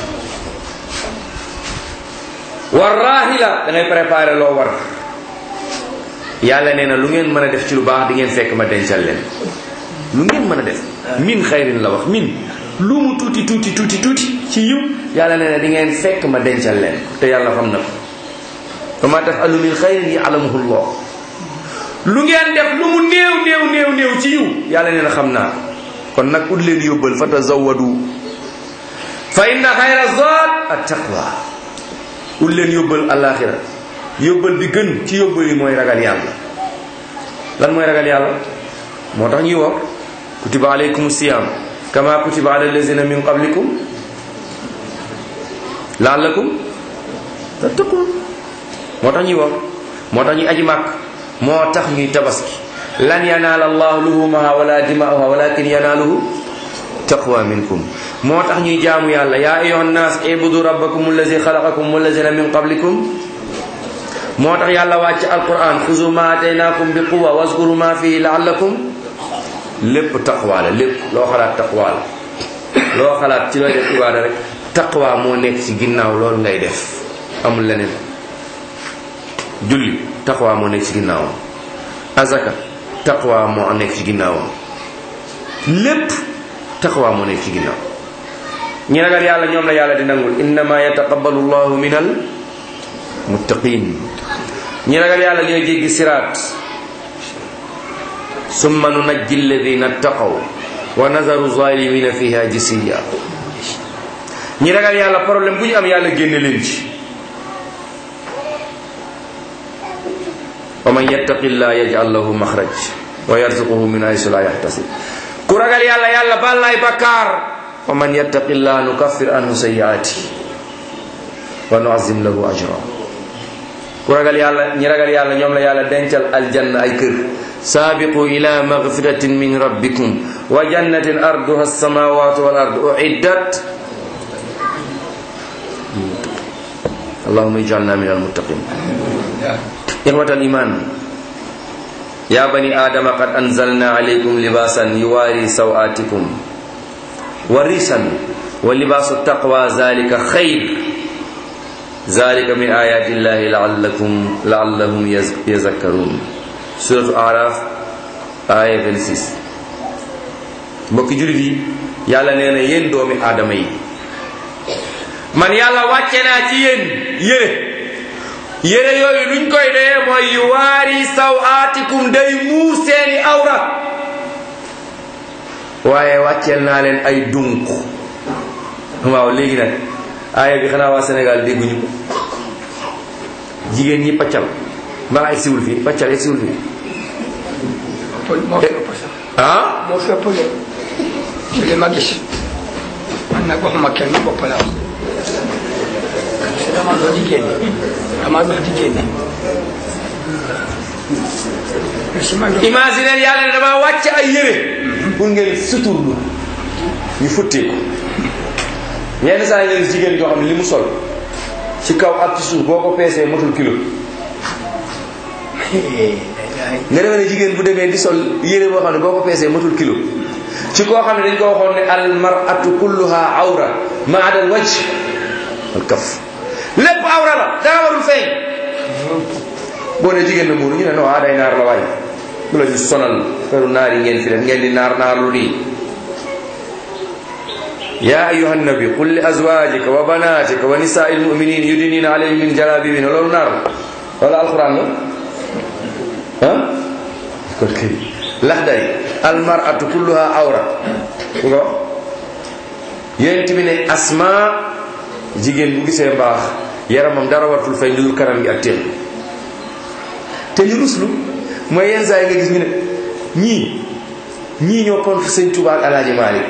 wa raahila da ngay préparé loo war yàlla nee na lu ngeen mën a def ci lu baax di ngeen fekk ma dencal leen lu ngeen mën a def min xayrin la wax min lu mu tuuti tuuti tuuti tuuti ci yiw yàlla nee na di ngeen fekk ma dencal leen te yàlla xam na ko wa ma tafalu min xayrin yalamuhu llah lu ngeen def lu mu néew néew néew néew ci yiw yàlla nee na xam naa ko kon nag ut leen yóbbal fa tazawadu fa inna xayra zaad at taqwa ut leen yóbbal alaxira yóbbal bi gën ci yóbbal yi mooy ragal yàlla lan mooy ragal yàlla moo tax ñuy wax kutiba alaykum siyam kama kutiba ala allazina min qablikum laallakum tattaqun moo tax ñuy wax moo tax ñuy aji màkk moo tax ñuy tabaski lan yanaala allah luhumaha wala dima'uha walakin yanaaluhu taqwa minkum moo tax ñuy jaamu yàlla yaa ayuha nnaas ibudu rabbakum allazi xalaqakum wallazina min qablikum moo tax yàlla wàcc alquran xuzu ma ataynakum bi quwa waskuru ma fihi laallakum lépp taqwa la lépp loo xalaat taqwa la loo xalaat ci looy def ibaada rek taqwa moo nekk ci ginnaaw loolu ngay def amul leneen julli taqwa moo nekk ci ginnaawam azaka taqwa moo nekk ci ginnaawam lépp taqwa moo nekk ci ginnaaw ñi ragal yàlla ñoom la yàlla di nangul innama yataqabbalu llahu min al muttaqin ñi ragal yàlla ñooy jéggi siraat summa nunajji alladina ttaqaw wa nazaru zalimina fiha jisiya ñi ragal yàlla problème bu ñu am yàlla génne leen ci wa man yattaqi llah yaj'al lahu maxraj wa yarzuquhu min haysu la yaxtasib ku ragal yàlla yàlla baal laay bakkaar wa man yattaqi llah nukaffir anhu sayyi'ati wa nu'azzim lahu ajra ku ragal yàlla ñi ragal yàlla ñoom la yàlla dencal aljanna ay kër saabiqu ila magfiratin min rabbikum wa jannatin arduha alsamawatu wal ard uiddat allahuma ij'alna min almuttaqin إخوة الإيمان يا بني آدم قد أنزلنا عليكم لباسا يواري سوآتكم وريسا ولباس التقوى ذلك خير ذلك من آيات الله لعلكم لعلهم يذكرون سورة الأعراف آية 26 mbokki jullit yi yàlla nee na yéen doomi aadama yi man yàlla wàcce naa ci yéen yére yére yooyu luñ koy doyee mooy yu waari saw aatikum day muur seeni awra waaye wàcceel naa leen ay dunq waaw léegi nag aaya bi xanaa waa Sénégal dégguñu ko jigéen ñi paccal mbaa egg siwul fii paccal egg siwul fii moo fi ëpp sax ah moo fi ëpp de ci li ma gis man nag waxuma kenn bopp la wax parce que dama doon di génne dama doon di génne si man doon imaginer yàlla ne dama wàcc ay yére pour ngeen suturlu ñu futteeku yenn saa yi nga gis jigéen yoo xam ne li mu sol ci kaw ak ci suuf boo ko peesee motul kilo nga demee ne jigéen bu demee di sol yére boo xam ne boo ko peesee matul kilo ci koo xam ne dañ ko waxoon ne al mar'atu kulluha awra ma ada al wajh al kaf lépp awra la dara warul feeñ boo ne jigéen na muuru ñu ne non ah day naar la waay bu la ñu sonal feru naar yi ngeen fi def ngeen di naar naar lu nii يا أيها النبي قل لأزواجك وبناتك ونساء المؤمنين يدنين عليهم من جلابيبهن لولو نار ولا القرآن لا ها كل كي لحدي المرأة كلها عورة ngo yent bi ne asma jigéen bu gisee mbaax yaramam dara wartul fay dul kanam gi ak teen te ñu ruslu mooy yenn saa yi nga gis ñu ne ñii ñii ñoo contre sëñ Tuubaa ak Alaaji Maalik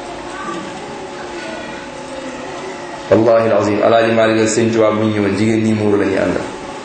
wallahi alazim alaaji Maalik ak sëñ Tuubaa bu ñu ñëwoon jigéen ñi muuru la ñuy àndal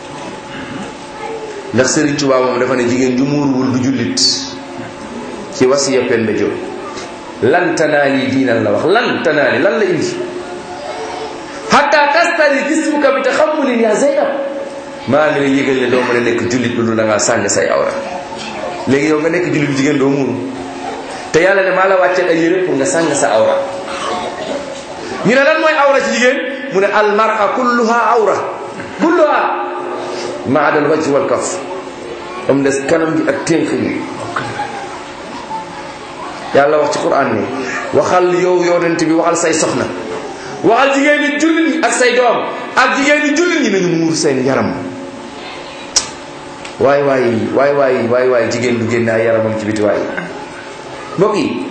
ndax sëriñ Tuubaa moom dafa ne jigéen ju muuruwul du jullit ci wasiya Penda Jóob lan tanaali diinan la wax lan tanaali lan la indi hatta tastari jismuka bi taxammulin ya Zeynab maa ngi lay yëgal ne doo mën a nekk jullit lu dul da ngaa sàng say awra léegi yow nga nekk jullit jigéen doo muuru te yàlla ne maa la wàcceel ay yére pour nga sàng sa awra ñu ne lan mooy awra ci jigéen mu ne almara kulluha awra kulluha ma adal wajh wal kaf am des kanam gi ak ténk yi yàlla wax ci quran ni waxal yow yonent bi waxal say soxna waxal jigéen ñi jullit ñi ak say doom ak jigéen ñi jullit ñi nañu muur seen yaram waay waay waay waay waay waay jigéen du génne ay yaramam ci biti waay mbokk yi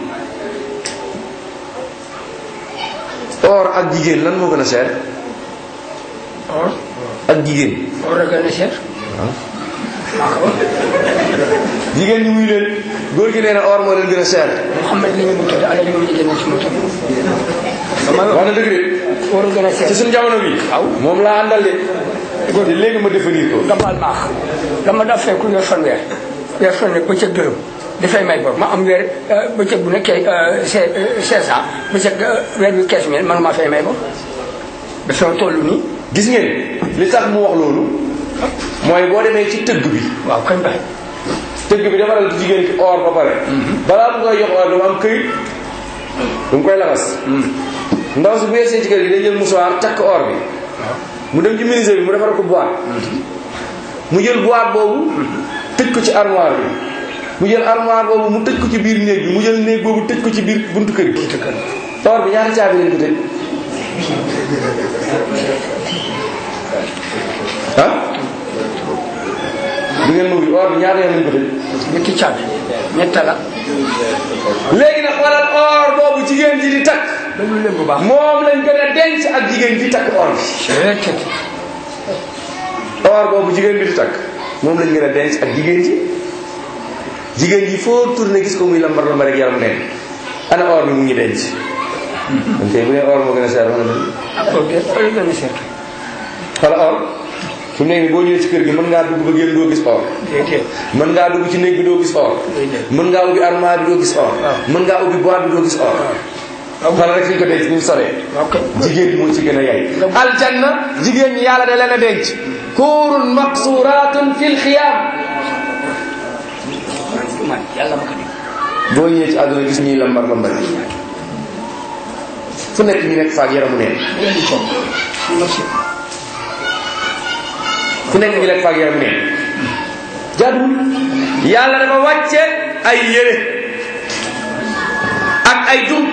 or ak jigéen lan moo gën a cher or ak jigéen or a gën a seet maa ko wax jigéen ñi muy leen góor gi nee na or moo leen gën a cher Mouhamed li ñu mu tudd ala li moom jigéen ci mu tudd dama wax na dëgg de or a gën a ci seet suñu jamono bi waaw moom laa àndal de góor gi léegi ma définir ko nga baal maax dama daa fekk weer fanweer weer fanweer bëccëg dërëm dafay may bor ma am weer bëccëg bu nekkee cinq cinq cent bëccëg weer bi quinze mille man maa fay may bor dafa toll nii gis ngeen li tax mu wax loolu mooy boo demee ci tëgg bi waaw kañ bay tëgg bi defaral jigéen ki or ba pare balaa mu koy jox or dama am këyit du mu koy laxas ndaw si bu yegsee ci kër gi day jël musuwaar takk or bi mu dem ci ministère bi mu defar ko boîte mu jël boîte boobu tëj ko ci armoire bi mu jël armoire boobu mu tëj ko ci biir néeg bi mu jël néeg boobu tëj ko ci biir buntu kër gi or bi ñaata caabi lañ ko tëj ah du ngeen ma wuyu or bi ñaata yoon lañ ko tëj ñetti caabi ñetta la léegi nag xoolal or boobu jigéen ji di takk déglu leen bu baax moom lañ gën a denc ak jigéen ji takk or bi seet or boobu jigéen bi di takk moom lañ gën a denc ak jigéen ji jigéen ji foo tourné gis ko muy lambar lambar rek yaram neen ana or bi mu ngi denc kon tey bu dee or moo gën a seer wax na dëgg or a gën a seet xala or su nekk nii boo ñëwee ci kër gi mën ngaa dugg ba génn doo gis or déedéet mën ngaa dugg ci néeg bi doo gis or déedéet mën ngaa ubbi armoire bi doo gis or mën ngaa ubbi boîte bi doo gis or xala rek fi ñu ko denc ni mu soree ok jigéen moo ci gën a yay aljanna jigéen ñi yàlla da leen a denc kuurun maqsuratun fil xiyaam man yàlla ma ko dégg boo ñëwee ci àdduna gis ñuy lambar lambar fu nekk ñu nekk faak yaramu neen leen di toog merci fu nekk ñu nekk faak yaramu neen jaaduwul yàlla dafa wàcce ay yére ak ay dunq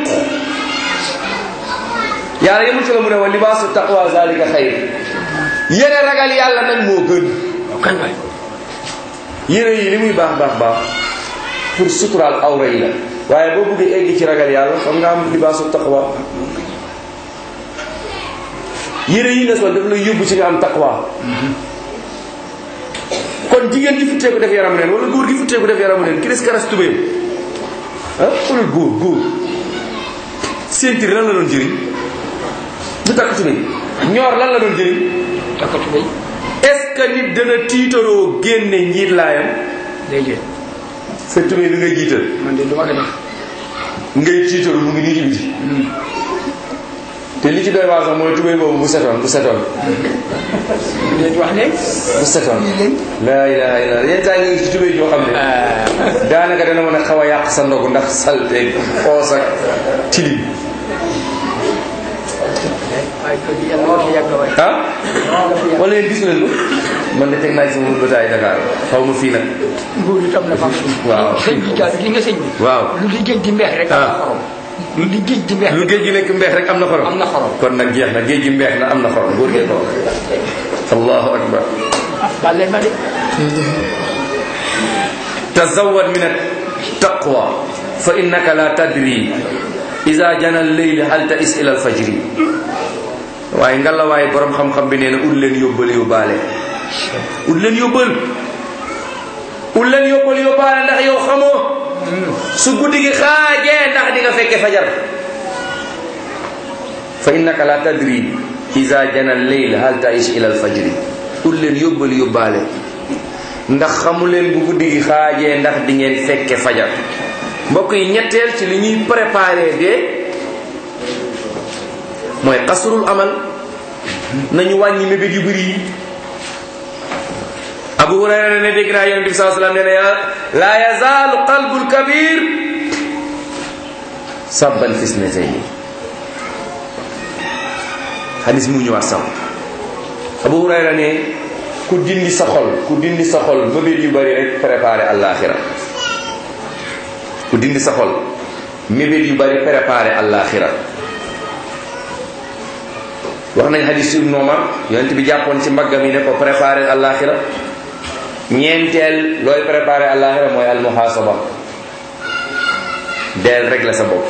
yàlla yemul ci la mu ne wa libaasu taqwa zalika xayr yére ragal yàlla nag moo gën waaw kañ bay yére yi li muy baax baax baax pour suturaal awra yi la waaye boo bëggee egg ci ragal yàlla xam nga am libaasu taqwa yére yi nga sol daf lay yóbbu ci nga am taqwa kon jigéen gi futteeku def yaramu neen wala góor gi futteeku def yaramu neen ki des karas tubéyam ah wala góor góor ceinture lan la doon jëriñ du takk tubéy ñoor lan la doon jëriñ takkatu bay est-ce que nit dana tiitaroo génne njiit laayam déedéet sa tubéy bi ngay jiital man de du ma ko def ngay tiitaru mu ngi nii ci biti te te li ci doy waar sax mooy tubéy boobu bu setoon bu setoon leen wax leen bu setoon laa ilaha illa yenn saa yi nga gis ci tubéy joo xam ne daanaka dana mën a xaw a yàq sa ndogu ndax salte xoos ak tilim waaye ko di yàlla moo fi yàgg waay ah wala yéen gis leen ko man de teg naa ci sama bëtaay Dakar xaw ma fii nag nguur yi tam na fam suuf Waaw. sëñ bi daal gi nga sëñ bi waaw lu di géej di mbeex rek am na Ah. xorom lu di géej di mbeex lu géej gi nekk mbeex rek am na xorom am na xorom kon nag jeex na géej gi mbeex na am na xorom góor gee ko wax allahu akbar ah baal leen ma de tazawad min attaqwa fa innaka la tadri ida jana lleyli hal tais ila alfajri waaye ngalla waaye borom xam-xam bi nee na ut leen yóbbal yóbbaale ut leen yóbbal ut leen yóbbal yóbbaale ndax yow xamoo su guddi gi xaajee ndax di nga fekke fajar fa innaka la tadri ida jana lleyl hal tais ila alfajri ut leen yóbbal yóbbaale ndax xamu leen bu guddi gi xaajee ndax di ngeen fekke fajar mbokk yi ñetteel ci li ñuy préparé de mooy xasrul amal nañu wàññi mébét yu bëri yi abu hurayra ne dégg naa yonent bi saa sallam nee na ya la yazaalu qalbul kabir sabban fisnatayni xadis mu ñëwaat sam abu hurayra ne ku dindi sa xol ku dindi sa xol mébét yu bëri rek préparé àllaaxira ku dindi sa xol mébét yu bëri préparé àllaaxira wax nañ hadis ibn Umar yonent bi jàppoon ci mbaggam yi ne ko préparé àllaaxira ñeenteel looy préparé àllaaxira mooy almuhaasaba deel rek la sa bopp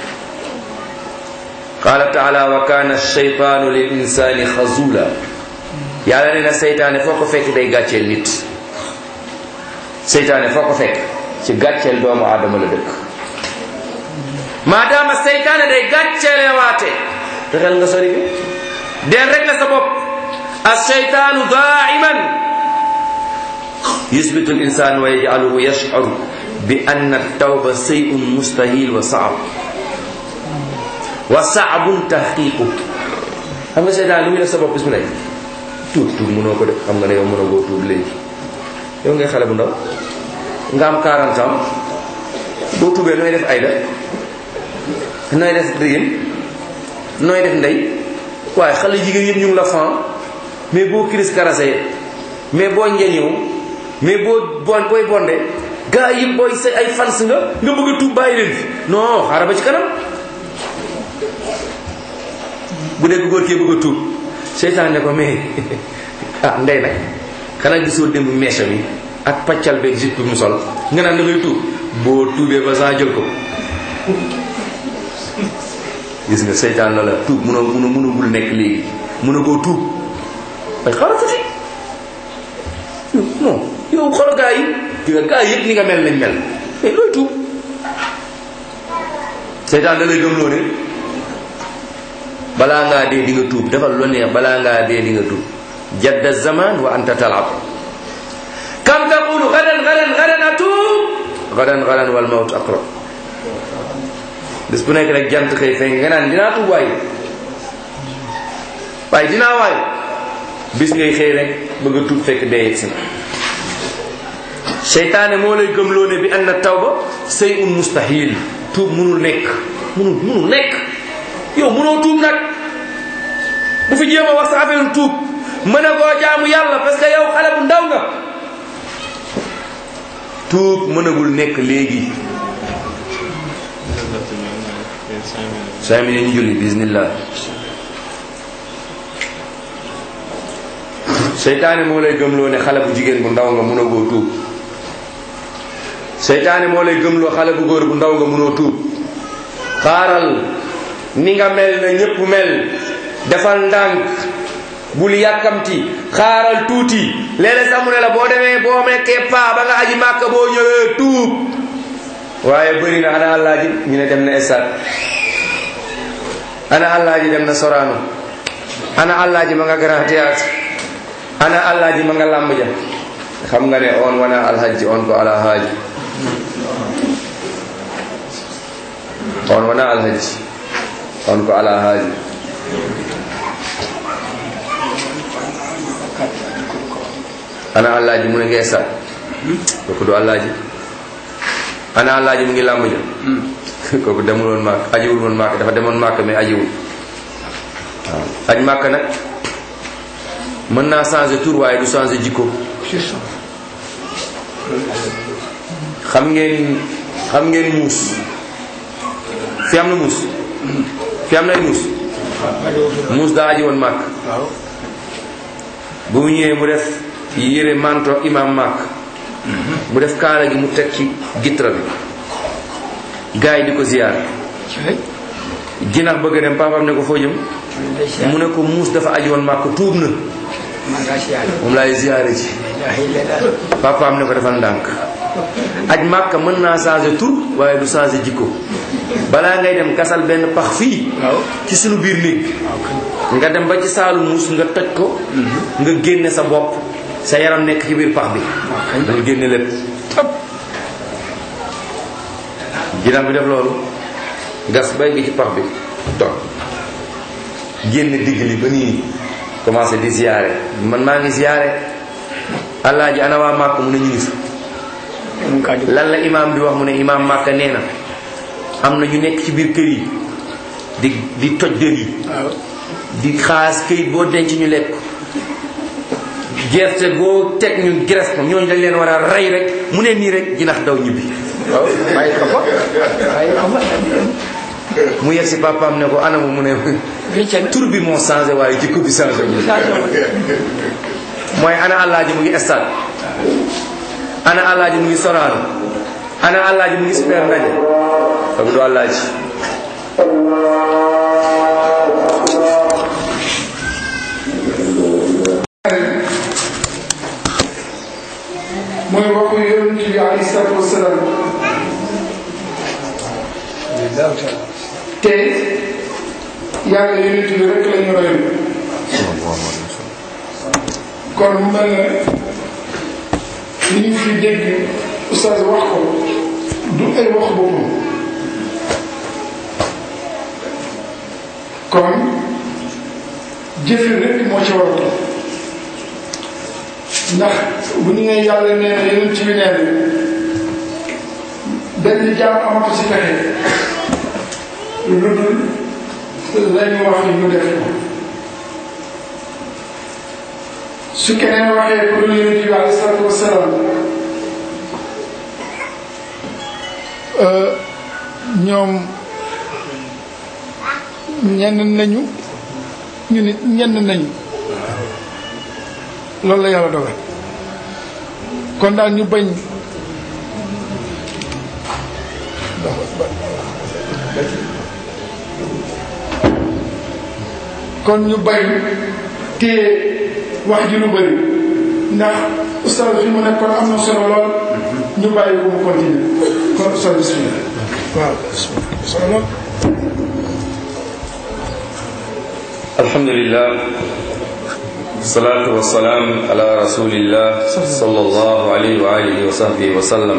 qaala taala wa kaana alcheytaanu lil insaani xazula yàlla nee na seytaane foo ko fekk day gàcceel nit seytaane foo ko fekk ci gàcceel doomu aadama la dëkk maadaama seytaane day gàcceele waate fexeel nga sori bi deel rek la sa bopp alcheytaanu daiman yusbitu l insan wa yajcaluhu yashcur bi anna tawba seyun mustahil wa saab wa saabun tahqiqu xam nga seytaan lu muy def sa bopp bis mu nekk tuub tuub mënoo ko def xam nga ne yow mënoo koo tuub léegi yow ngay xale bu ndaw nga am 40 ans boo tuubee nooy def ayda nooy def dëgën nooy def ndey waaye xale jigéen yëpp ñu ngi la fan mais boo kiris karase mais boo njeñëw mais boo bon booy bonde gaa yëpp booy sa ay fans nga nga bëgg a tuub bàyyi leen fi non xaaral ba ci kanam bu dee góor kee bëgg a tuub seytaan ne ko mais ah ndey nag xanaa gisoo démb meecha mi ak paccal beeg jupe bi mu sol nga naan da ngay tuub boo tuubee ba saa jël ko gis nga seytaan la la tuub mun a mun a munagul nekk léegi mun a koo tuub ay xaaral tuuti non yow xool gaa yi gis nga gaa yëpp ni nga mel lañ mel mais looy tuub seytaan da lay gëmloo ne balaa ngaa dee di nga tuub defal lu neex balaa ngaa dee di nga tuub jadda zaman wa anta talab kam taqulu gadan gadan gadan atuub gadan gadan wal mawt aqrab bés bu nekk rek jant xëy fenk nga naan dinaa tuub waaye waaye dinaa waaye bis ngay xëy rek bëgg a tuub fekk dee yegg si na seytaane moo lay gëmloo ne bi anna tawba say un mustahil tuub munul nekk munul munul nekk yow munoo tuub nag bu fi jéem a wax sa affaire tuub mën a koo jaamu yàlla parce que yow xale bu ndaw nga tuub mënagul nekk léegi cinq minutes ñu julli bismillah seytaane moo lay gëmloo ne xale bu jigéen bu ndaw nga mënagoo tuub seytaane moo lay gëmloo xale bu góor bu ndaw nga mënoo tuub xaaral ni nga mel na ñépp mel defal ndànk bul yàkkamti xaaral tuuti léeg-léeg sax mu ne la boo demee boo mekkee paa ba nga aji màkka boo ñëwee tuub waaye bëri na ana àllaaji ñu ne dem na stade ana àllaaji dem na Sorano ana àllaaji ma nga Grand Théâtre ana àllaaji ma nga làmb ja xam nga ne on wana alhaji on ko ala haaji on wana alhaji on ko ala haaji ana àllaaji mu ne ngay sat kooku du àllaaji ana àllaaji mu ngi làmb ja kooku demul woon màkk ajiwul woon màkk dafa demoon màkk mais ajiwul waaw aj màkk nag mën naa changer tur waaye du changer jikko c'est ça xam ngeen xam ngeen muus fi am na muus fi am na ay muus muus daa aji woon màkk waaw bu mu ñëwee mu def yére manto imam màkk mu def kaala gi mu teg ci gitra bi gars yi di ko ziyaar cay jinax bëgg a dem papaam ne ko foo jëm day siyaar mu ne ko muus dafa aji woon màkk tuub na maa ngaa siyaar moom laay ziyaare ci ilaha illallah papaam ne ko defal ndànk aj màkk mën naa changer tur waaye du changer jikko balaa ngay dem gasal benn pax fii waaw ci sunu biir néeg waaw kañ nga dem ba ci saalu muus nga toj ko nga génne sa bopp sa yaram nekk ci biir pax bi waaw kañ nga génne lépp tëb jinax bi def loolu gas bay gi ci pax bi toog génne digg li ba nii commencé di ziyaare man maa ngi ziyaare alaaji ana waa màkk mu ne ñu ngi fi mu ngi kaa jóg lan la imaam bi wax mu ne imaam màkk nee na am na ñu nekk ci biir kër yi di di toj dër yi waaw di xaas këyit boo denc ñu lekk gerte boo teg ñu gres ko ñooñu dañ leen war a rey rek mu ne nii rek jinax daw ñibbi waaw bàyyi ko fa bàyyi ko fa mu yegg si papaam ne ko anamu mu ne wéccen tur bi moo changé waaye jikko bi changé wu mooy ana àllaaji mu ngi stade ana àllaaji mu ngi soraano ana àllaaji mu ngi super ndaje kooku du àllaaji mooy waxu yonent bi alayhi salaatu wasalaam te yàlla yonent bi rek la ñu roy kon mu mel ne li ñu fi dégg oustaz wax ko du ay wax boppam kon jëfe rek moo ci war a topp ndax bu ñu nee yàlla nee na yeneen ci bi nee na benn jaam amatu si pexe lu dul lañu wax yi ñu def ko su keneen waxee ku dul yeneen bi alayhi salaatu wasalaam ñoom ñenn nañu ñu nit ñenn nañu loolu la yàlla dogal kon daal ñu bañ kon ñu bañ téye wax ji lu bëri ndax ustaz fi mu nekkoon am na solo lool ñu bàyyi ko mu continuer kon ustaz bismillah waaw solo lool alhamdulillah salaatu wa salaam ala rasulillah sallallahu alayhi wa alihi wa sahbihi wa sallam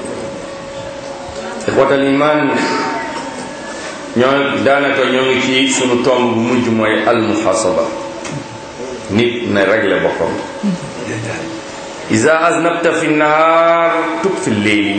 ixwatal iman ñoo daanaka ñoo ngi ci sunu tomb bu mujj mooy almuhasaba nit na réglé boppam ida aznabta fi nnahaar tub fi lleyli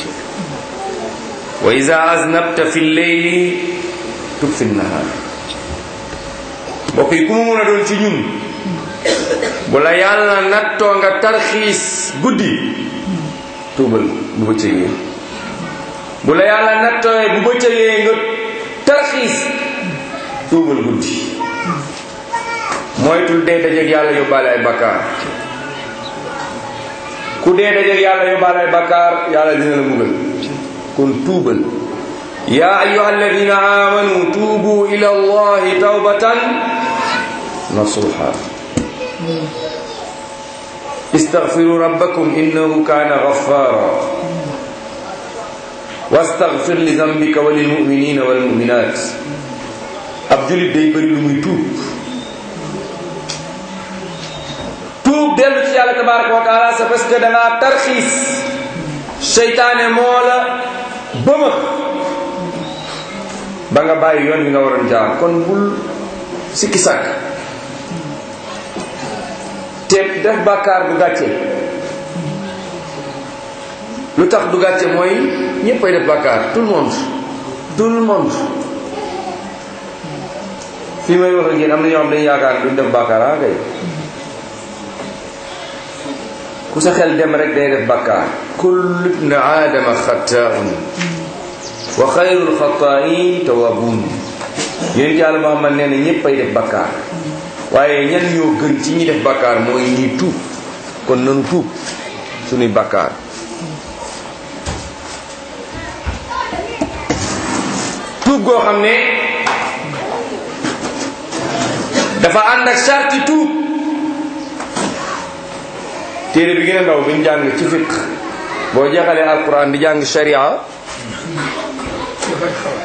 wa ida aznabta fi lleyli tub fi nnahaar mbokk yi ku mu mën a doon ci ñun bu la yàlla nattoo nga tarxiis guddi tuubal bu bëccëgee bu la yàlla nattooyee bu bëccëgee nga tarxiis tuubal guddi moytul dee dajeeg yàlla yóbbaale ay bakkaar ku dee dajeeg yàlla yóbbaale ay bakkaar yàlla dina la mbugal kon tuubal yaa ayuha alladina amanu tuubu ila allahi tawbatan nasuha استغفروا ربكم إنه كان غفارا واستغفر لذنبك وللمؤمنين والمؤمنات ab julit day bëri lu muy tuub tuub dellu ci yàlla tabaraka wa taala c'est parce que dangaa tarxiis seytaane moo la bëma ba nga bàyyi yoon bi nga waroon jaar kon bul sikki sàkk te def bàkkaar du gàcce lu tax du gàcce mooy ñéppay def bàkkaar tout le monde tout le monde fii may wax ak yéen am na ñoo xam dañu yaakaar ne duñ def bàkkaar ah kay ku sa xel dem rek day def bàkkaar kullu ibn aadama xattaun wa xayrul xataain tawabun yéen yàlla Muhammad nee na ñépp ay def bàkkaar waaye ñan ñoo gën ci ñi def bàkkaar mooy ñi tuub kon nanu tuub suñuy bàkkaar tuub goo xam ne dafa ànd ak sarti tuub téere bi gën a ndaw bi ñu jàng ci fiq boo jeexalee alquran di jàng sharia dafay xaw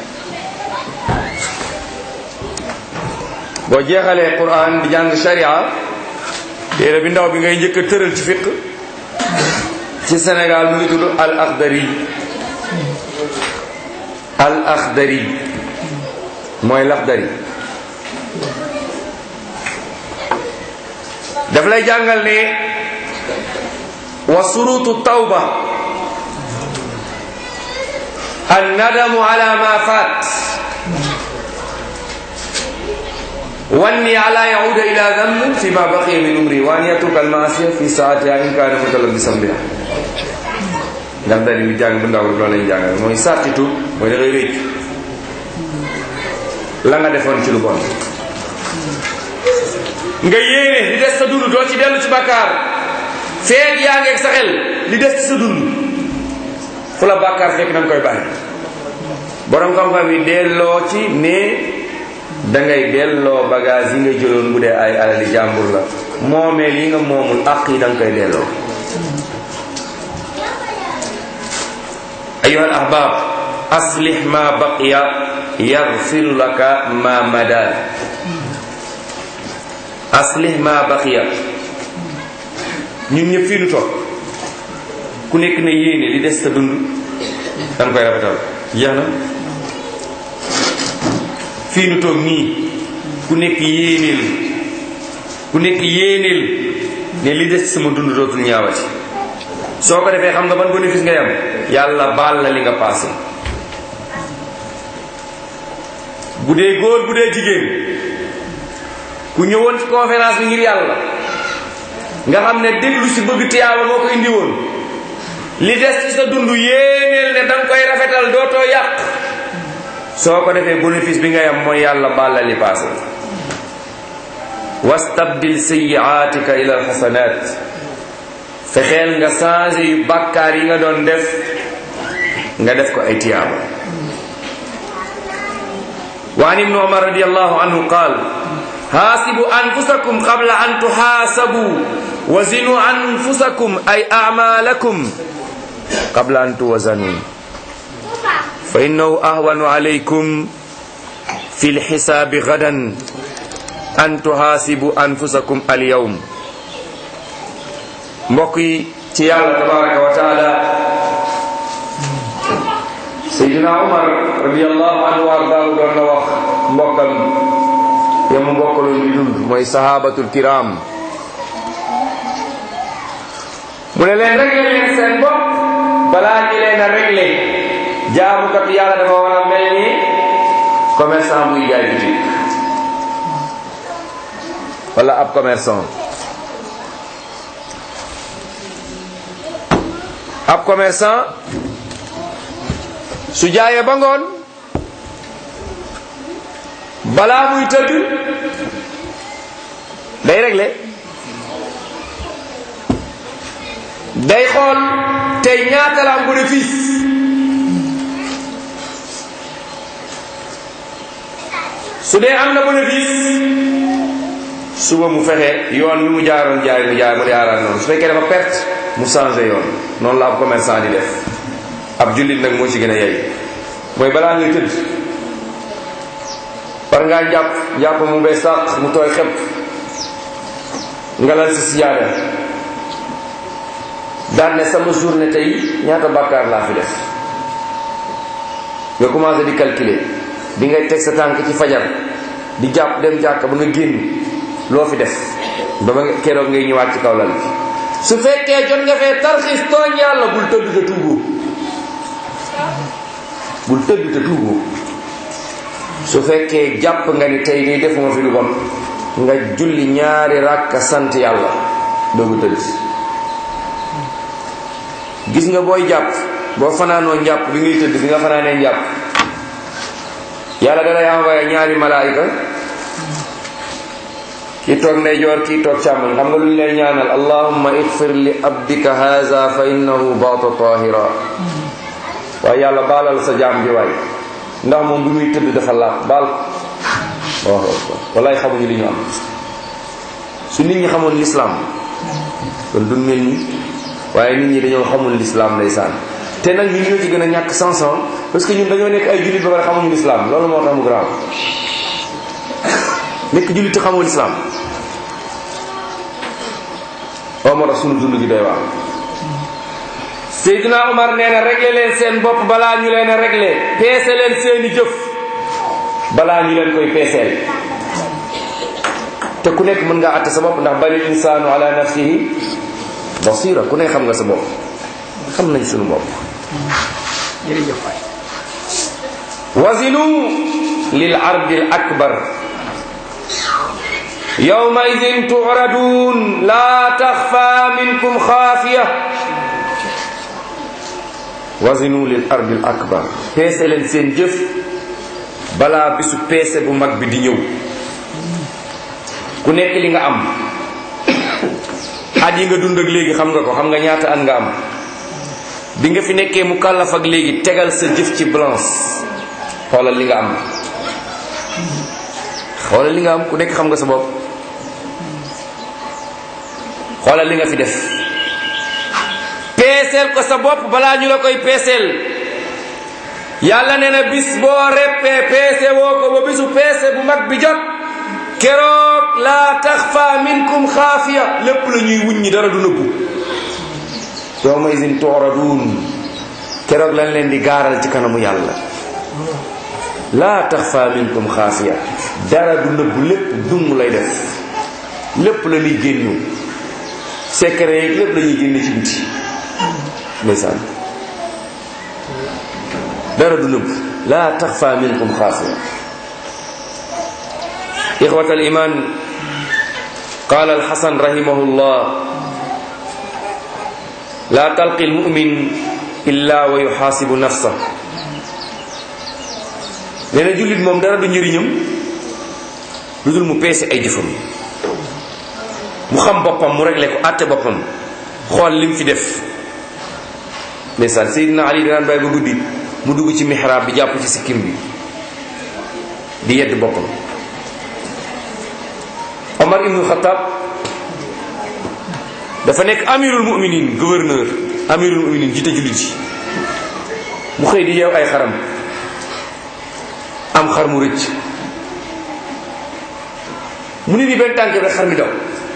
boo jeexalee quran di jàng sharia téere bi ndaw bi ngay njëkk a tëral ci fiq ci Sénégal mu ngi tudd al akhdari al akhdari mooy lakhdari daf lay jàngal ne wa surutu tawba an nadamu ala ma faat واني على يعود الى ذنب فيما بقي من عمري وان يترك المعصيه في ساعتها ان كان متلبسا بها ndax dali bi jàng bu ndaw rek loolu lañ jàngal mooy sartitu mooy da ngay réccu la nga defoon ci lu bon nga yéene li des sa dund doo ci dellu ci bàkkaar feeg yaa ngeeg sa xel li des ci sa dund fu la bàkkaar fekk na nga koy bàyyi borom xam-xam yi delloo ci ne dangay delloo bagage yi nga jëloon bu dee ay alali jàmbur la moomeel yi nga moomul àq yi danga koy delloo ayuha al ahbab aslih ma baqiya yaghfir laka ma mada aslih ma baqiya ñun ñëpp fii nu toog ku nekk ne yéene li des sa dund danga koy rafetal jeex na fii nu toog nii ku nekk yéeneel ku nekk yéeneel ne li des sama dund dootul ñaawati soo ko defee xam nga ban bénéfice ngay am yàlla baal la li nga passé bu dee góor bu dee jigéen ku ñëwoon ci conférence bi ngir yàlla nga xam ne déglu si bëgg tiyaaba moo ko indi woon li des ci sa dund yéeneel ne danga koy rafetal dootoo yàq soo ko defee bénéfice bi ngay am mooy yàlla baal la li passé wastabdil sayyiatika ila alxasanat fexeel nga changé yu bàkkaar yi nga doon def nga def ko ay tiyaaba wa an ibnu umar radiallahu anhu qaal haasibu anfusakum qabla an tuhaasabu wa zinu anfusakum ay amalakum qabla an tuwazanu fa innahu ahwanu alaykum fi lxisaabi gadan an tuhaasibu anfusakum alyawm mbokk yi ci yàlla tabaraka wa taala Seydina Umar radiallahu anhu wa ardaahu doon na wax mbokkam ya mu mbokkaloon di dund mooy sahabatul kiram mu ne leen réglé leen seen bopp balaa ñi leen a réglé jaamukat yàlla dafa war a mel ni commerçant buy jaay boutique wala ab commerçant ab commerçant su jaayee ba ngoon balaa muy tëdd day réglé day xool tey ñaata la am bénéfice su dee am na bénéfice suba mu fexe yoon wi mu jaaroon jaay mu jaay mu jaaraan noonu su fekkee dafa perte mu changé yoon noonu la ab commerçant di def ab jullit nag moo ci gën a yey mooy balaa ngay tëdd war ngaa jàpp jàpp mu bees sàq mu tooy xepp nga lal si sijaada daan ne sama journée tey ñaata bàkkaar laa fi def nga commencé di calculer bi ngay teg sa tànk ci fajar di jàpp dem jàkk ba nga génn loo fi def ba ba nga keroog ngay ñëwaat ci kaw lal bi su fekkee jot nga fee tarxiis tooñ yàlla bul tëdd te tuuboo bul tëdd te tuuboo su fekkee jàpp nga ni tey nii defuma fi lu bon nga julli ñaari ràkka sant yàlla doogu tëdd gis nga booy jàpp boo fanaanoo njàpp bi ngay tëdd bi nga fanaanee njàpp yàlla dalay envoyé ñaari malaayika kii toog ndeyjoor kii toog càmmoñ xam nga lu ñu lay ñaanal allahumma igfir li abdika haza fa innahu baata tahira waaye yàlla baalal sa jaam bi waay ndax moom bi muy tëdd dafa laab baal ko waaw wallaay xamuñu li ñu am su nit ñi xamoon lislaam kon du mel ni waaye nit ñi dañoo xamul lislaam ndeysaan te nag ñun ñoo ci gën a ñàkk sanson parce que ñun dañoo nekk ay jullit ba pare xamuñu lislaam loolu moo tax mu grave nekk jullit te xamoo lislaam oo moo tax sunu dund gi doy waar Seydina Omar nee na réglé leen seen bopp balaa ñu leen a réglé peese leen seeni jëf balaa ñu leen koy peeseel te ku nekk mën ngaa àtte sa bopp ndax bari insaanu ala nafsihi basira ku ne xam nga sa bopp xam nañ sunu bopp jërëjëf waay wazinu lil ardi al akbar yawma idin turadun la taxfa minkum xaafiya wazinu lil ardi al akbar peese leen seen jëf balaa bisu peese bu mag bi di ñëw ku nekk li nga am at yi nga dund ak léegi xam nga ko xam nga ñaata at nga am bi nga fi nekkee mu kàllaf ak léegi tegal sa jëf ci balance xoolal li nga am xoolal li nga am ku nekk xam nga sa bopp xoolal li nga fi def peeseel ko sa bopp balaa ñu la koy peeseel yàlla nee na bis boo reppee peese woo ko ba bisu peese bu mag bi jot keroog laa taxfa minkum xaafiya lépp la ñuy wuññi dara du nëbbu yawma izin tu'radun keroog lañ leen di gaaral ci kanamu yàlla laa taxfa minkum xaafiya dara du nëbbu lépp dung lay def lépp la ñuy génnu secret yi lépp la ñuy génne ci biti ndeysaan dara du nëbbu laa taxfa minkum xaafiya إخوة الإيمان قال الحسن رحمه الله لا تلقي المؤمن إلا ويحاسب نفسه nee na jullit moom dara du njëriñam lu dul mu peese ay jëfam mu xam boppam mu réglé ko àtte boppam xool lim fi def ndeysaan Seydina Ali danaan bàyyi ba guddi mu dugg ci mihraab bi jàpp ci sikkim bi di yedd boppam Omar ibnu Xattaab dafa nekk amirul muminin gouverneur amirul muminin jiite jullit yi mu xëy di yeew ay xaram am xar mu rëcc mu ni ni benn tànk rek xar mi daw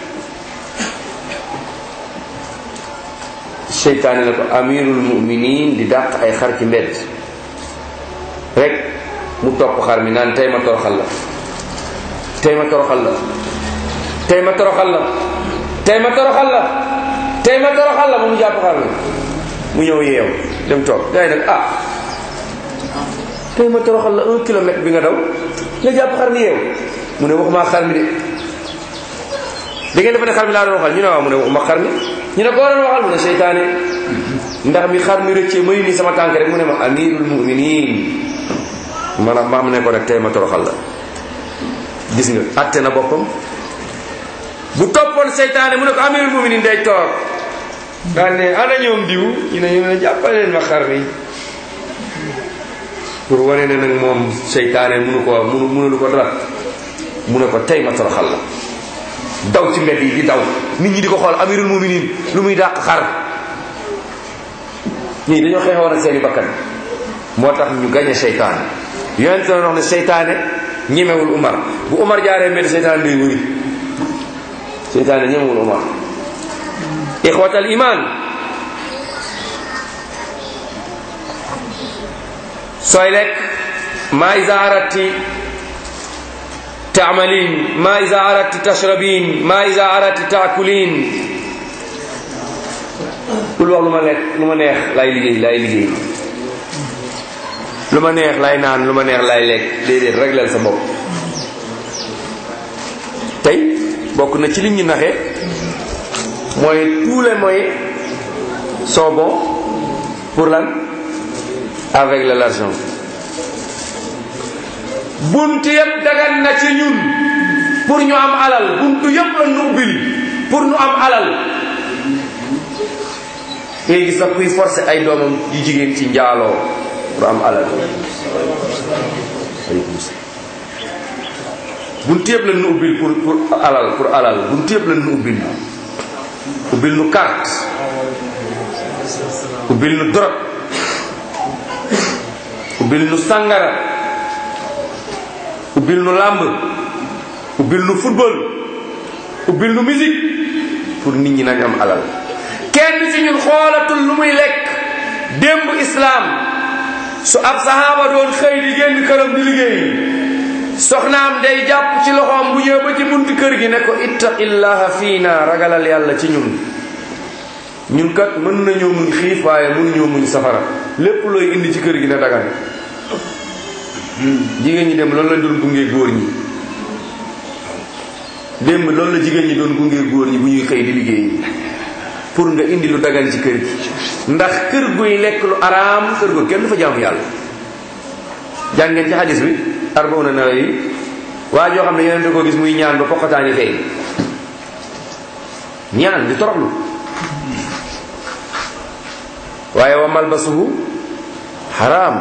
seytaane na ko amirul muminin di dàq ay xar ci mbedd rek mu topp xar mi naan tey ma toroxal la tey ma toroxal la tey ma toroxal la tey ma toroxal la tey ma toroxal la ba mu jàpp xar mi mu ñëw yeew dem toog gars yi nag ah tey ma toroxal la un kilomètre bi nga daw nga jàpp xar mi yeew mu ne waxuma xar mi de da ngeen defe ne xar mi laa doon waxal ñu ne waaw mu ne waxuma xar mi ñu ne koo doon waxal mu ne seytaane ndax mi xar mi rëccee may ni sama tànk rek mu ne ma amirul muminin maanaam maam ne ko rek tey ma toroxal la gis nga atte na boppam bu toppoon seytaane mu ne ko amirul muminin day toog daal ne ana ñoom diw ñu ne ñu ne jàppaleen ma xar mi pour wane ne nag moom seytaane munu ko munu munulu ko dara mu ne ko tey ma toroxal la daw ci mbedd yi di daw nit ñi di ko xool amirul muminin lu muy dàq xar ñii dañoo xeexoon ak seeni bakkan moo tax ñu gañe seytaane yonente na wax ne seytaane ñemewul umar bu umar jaaree mbedd seytaane day wëri seytaane ñemewul umar ixwatal iman sooy lekk maa isa arati تعملين ما إذا أردت تشربين ما إذا أردت تأكلين kul wax lu ma lekk lu ma neex lay liggéey lay liggéey lu ma neex lay naan lu ma neex lay lekk déedéet régleel sa bopp tey bokk na ci li ñu naxe mooy tous les moyens sont bons pour lan avec de l'argent buntu yëpp dagan na ci ñun pour ñu am alal buntu yëpp la nu ubbil pour ñu am alal ngay gis sax kuy forcé ay doomam yu jigéen ci njaaloo pour am alal buntu yëpp la nu ubbil pour pour alal pour alal buntu yëpp la nu ubbil ubbil nu carte ubbil nu drogue ubbil nu sàngara ubbil nu làmb ubbil nu football ubbil nu musique pour nit ñi nañ am alal kenn ci ñun xoolatul lu muy lekk démb islaam su ab sahaaba doon xëy di génn këram di liggéey soxnaam day jàpp ci loxoom bu ñëw ba ci buntu kër gi ne ko ittaqillaha fiina ragalal yàlla ci ñun ñun kat mën nañoo muñ xiif waaye mun ñoo muñ safara lépp looy indi ci kër gi ne dagan jigéen ñi dem loolu la doon gunge góor ñi démb loolu la jigéen ñi doon gunge góor ñi bu ñuy xëy di liggéey pour nga indi lu dagan ci kër gi ndax kër guy lekk lu araam kër gu kenn du fa jaamu yàlla jàng ngeen ci xadis bi arbauna nawawi waa joo xam ne yeneen da ko gis muy ñaan ba poqataani feeñ ñaan di toroxlu waaye wa malbasuhu xaraam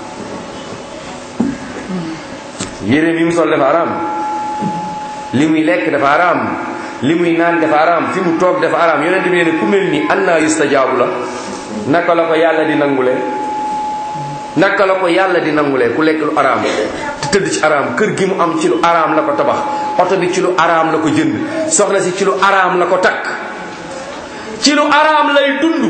yére mi mu sol dafa araam li muy lekk dafa araam li muy naan dafa araam fi mu toog dafa araam yonent bi ne ku mel ni anna yustajaabu la naka la ko yàlla di nangule naka la ko yàlla di nangule ku lekk lu araam te tëdd ci araam kër gi mu am ci lu araam la ko tabax oto bi ci lu araam la ko jënd soxna si ci lu araam la ko takk ci lu araam lay dund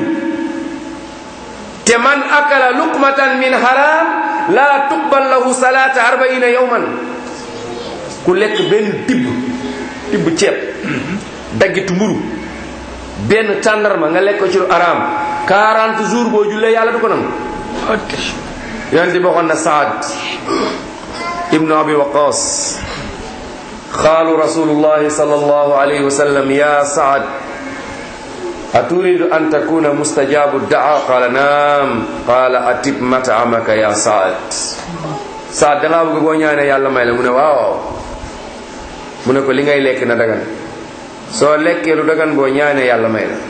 te man akala luqmatan min haram la tuqbal lahu salata arbaina yawman ku lekk benn tibb tibb ceeb daggitu mburu benn tàndarma nga lekk ko ci lu araam 40 jours boo jullee yàlla du ko nangu yonente bi waxoon na saad ibnu abi waqas qaalu rasulullahi sallallahu alayhi wa sallam ya saad aturidu an takuna mustajabu daa qala naam qala atib mataamaka ya saad saad dangaa bëgg boo ñaanee yàlla may la mu ne waaw mu ne ko li ngay lekk na dagan soo lekkee lu dagan boo ñaanee yàlla may la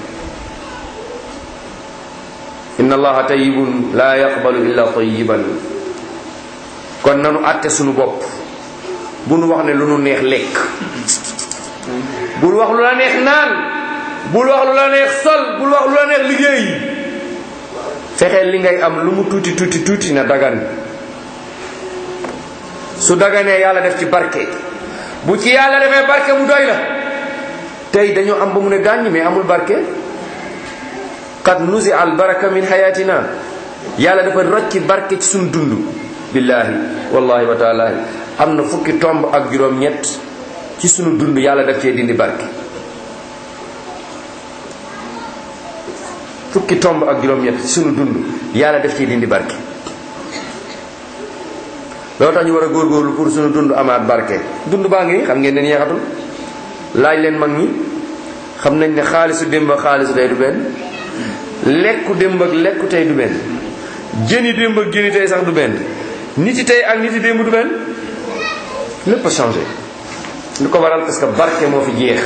inna allaha tayyibun la yaqbalu illa tayyiban kon nanu àtte sunu bopp bu nu wax ne lu nu neex lekk bul wax lu la neex naan bul wax lu la neex sol bul wax lu la neex liggéey fexeel li ngay am lu mu tuuti tuuti tuuti na dagan su daganee yàlla def ci barke bu ci yàlla defee barke mu doy la tey dañoo am ba mu ne gàññ mais amul barke qad nuzi al baraka min hayatina yàlla dafa rocci barke ci suñu dund billahi wallahi wa taala am na fukki tomb ak juróom ñett ci sunu dund yàlla daf cee dindi barke fukki tomb ak juróom ñett ci sunu dund yàlla daf cee dindi barke loolu tax ñu war a góorgóorlu pour sunu dund amaat barke dund baa ngi xam ngeen ne neexatul laaj leen mag ñi xam nañ ne xaalisu démb ak xaalisu tey du benn lekku démb ak lekku tey du benn jëni démb ak jëni tey sax du benn nit yi tey ak nit yi démb du benn lépp a changé lu ko waral parce que barke moo fi jeex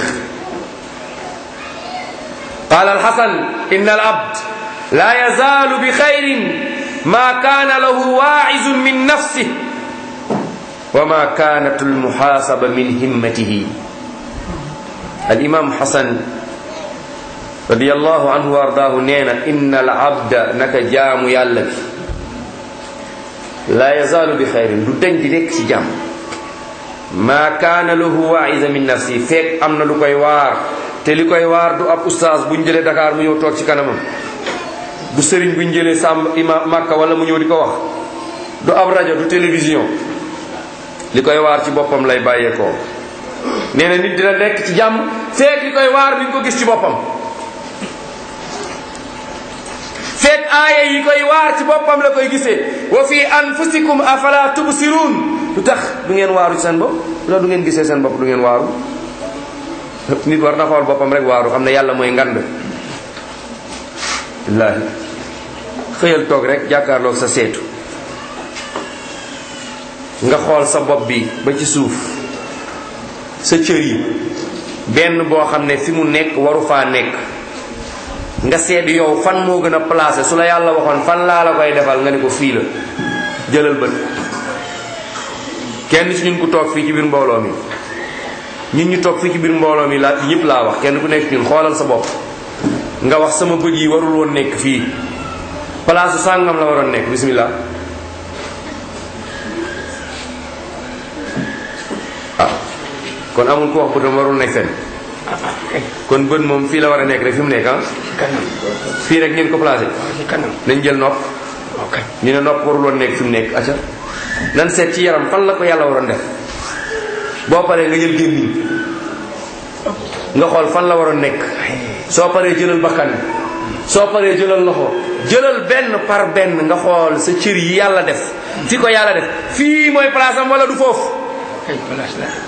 qaala alxasan inna al abd la yazaalu bi xayrin ma kaana lahu waaizun min nafsih wa ma kaanat almuxaasaba min himmatihi alimam xasan radiallahu anhu wa ardaahu nee na inna al abda naka jaamu yàlla bi la yazaalu bi xayrin du deñ di nekk ci jàmm maa kaana lahu waaiza min nafsi fekk am na lu koy waar te li koy waar du ab ustaas bu ñu jëlee Dakar mu ñëw toog ci kanamam du sëriñ bu ñu jëlee sàmb ima Makka wala mu ñëw di ko wax du ab rajo du télévision li koy waar ci boppam lay bàyyeekoo nee na nit dina nekk ci jàmm feek li koy waar mi ngi ko gis ci boppam feek aaya yi koy waar ci boppam la koy gisee wa fi anfusikum afala tubsirun lu tax du ngeen waaru ci seen bopp lu tax du ngeen gisee seen bopp du ngeen waaru nit war na xool boppam rek waaru xam ne yàlla mooy ngand wallaahi xëyal toog rek jàkkaarloog sa seetu nga xool sa bopp bi ba ci suuf sa cër yi benn boo xam ne fi mu nekk waru faa nekk nga seet yow fan moo gën a placé su la yàlla waxoon fan laa la koy defal nga ne ko fii la jëlal bët kenn ci ñun ku toog fii ci biir mbooloo mi ñun ñu toog fii ci biir mbooloo mi laa ñëpp laa wax kenn ku nekk ñun xoolal sa bopp nga wax sama bët yi warul woon nekk fii place sàngam la waroon nekk bismillah ah kon amul ku wax bëtam warul nekk fenn kon bët moom fii la war a nekk rek fi mu nekk ah kanam fii rek ngeen ko placé ci kanam nañ jël nopp ok ñu ne nopp warul woon nekk fi mu nekk acca nan seet ci yaram fan la ko yàlla waroon def boo paree nga jël gémmiñ nga xool fan la waroon nekk soo paree jëlal bakkan soo paree jëlal loxo jëlal benn par benn nga xool sa cër yi yàlla def fi ko yàlla def fii mooy place am wala du foofu ay place la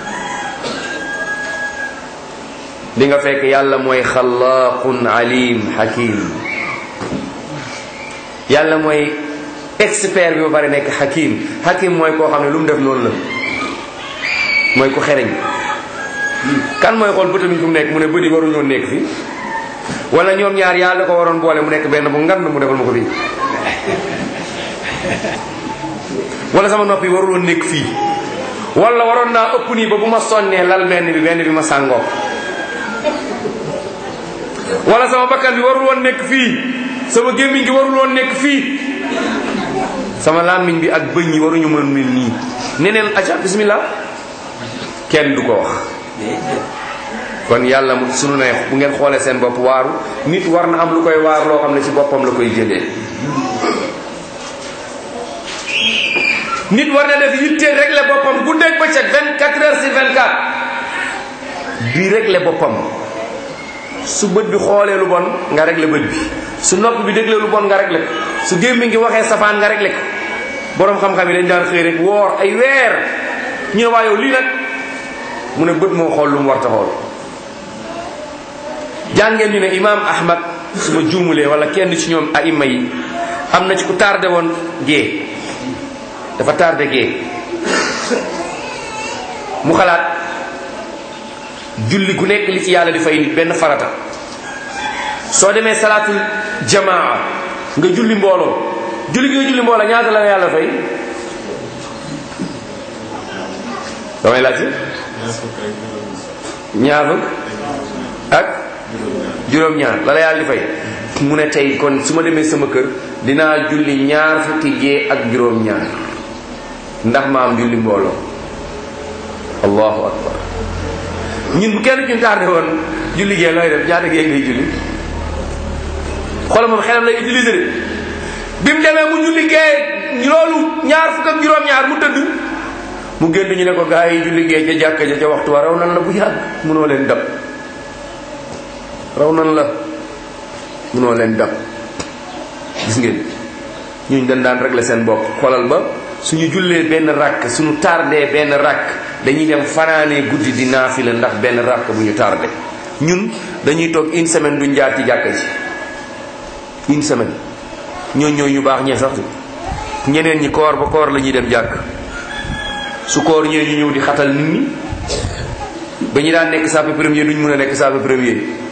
di nga fekk yàlla mooy xalaaqun alim hakim yàlla mooy expert bi ba pare nekk hakim hakim mooy koo xam ne lu mu def noonu la mooy ku xereñ kan mooy xool bëtam yi fu mu nekk mu ne bëdi waruñoo nekk fi wala ñoom ñaar yàlla ko waroon boole mu nekk benn bu ngand mu defal ma ko fii wala sama nopp yi waruloon nekk fii wala waroon naa ëpp nii ba bu ma sonnee lal benn bi benn bi ma sàngoo wala sama bakkan bi warul woon nekk fii sama gémmiñ gi warul woon nekk fii sama làmmiñ bi ak bëñ yi waruñu mën mel nii neneen aca bismillah kenn du ko wax kon yàlla mu sunu ne bu ngeen xoolee seen bopp waaru nit war na am lu koy waar loo xam ne ci boppam la koy jëlee nit war na def yitteel régler boppam guddeeg bëccëg 24 heures sur 24 di régler boppam su bët bi xoolee lu bon nga régler bët bi su nopp bi déglee lu bon nga régler ko su gémmiñ gi waxee safaan nga régler ko boroom xam-xam yi dañ daan xëy rek woor ay weer ñu ne waa yow lii nag mu ne bët moo xool lu mu war ta xool jàngeen ñu ne imaam ahmad su ma juumulee wala kenn ci ñoom aima yi am na ci ku tardé woon gée dafa tardé gée mu xalaat julli gu nekk li ci yàlla di fay nit benn farata soo demee salaatul jamaa nga julli mbooloo julli gi nga julli mbooloo ñaata la yàlla fay damay laajte ñaar fukk ak juróom-ñaar la la yàlla di fay mu ne tey kon su ma demee sama kër dinaa julli ñaar fukki gee ak juróom-ñaar ndax ma am julli mbooloo allahu akbar ñun bu kenn ci tardé woon julli gee looy def ñaata gee ngay julli xoolal moom xelam lay utiliser de bi mu demee mu julli gee loolu ñaar fukk ak juróom-ñaar mu tëdd mu génn ñu ne ko gaa yi julli gee ca jàkka ja ca waxtu wa raw nan la bu yàgg munoo leen dab raw nan la munoo leen dab gis ngeen ñuñ dañ daan régler seen bopp xoolal ba suñu jullee benn rakk suñu tardé benn rakk dañuy dem fanaanee guddi di naafila ndax benn rakk bu ñu tardé ñun dañuy toog une semaine duñ jaar ci jàkka ji une semaine ñoo ñoo ñu baax ñee sax ñeneen ñi koor ba koor la ñuy dem jàkk su koor ñee ñu ñëw di xatal nit ñi ba ñu daan nekk sàppe premier duñ mën a nekk sàppe premier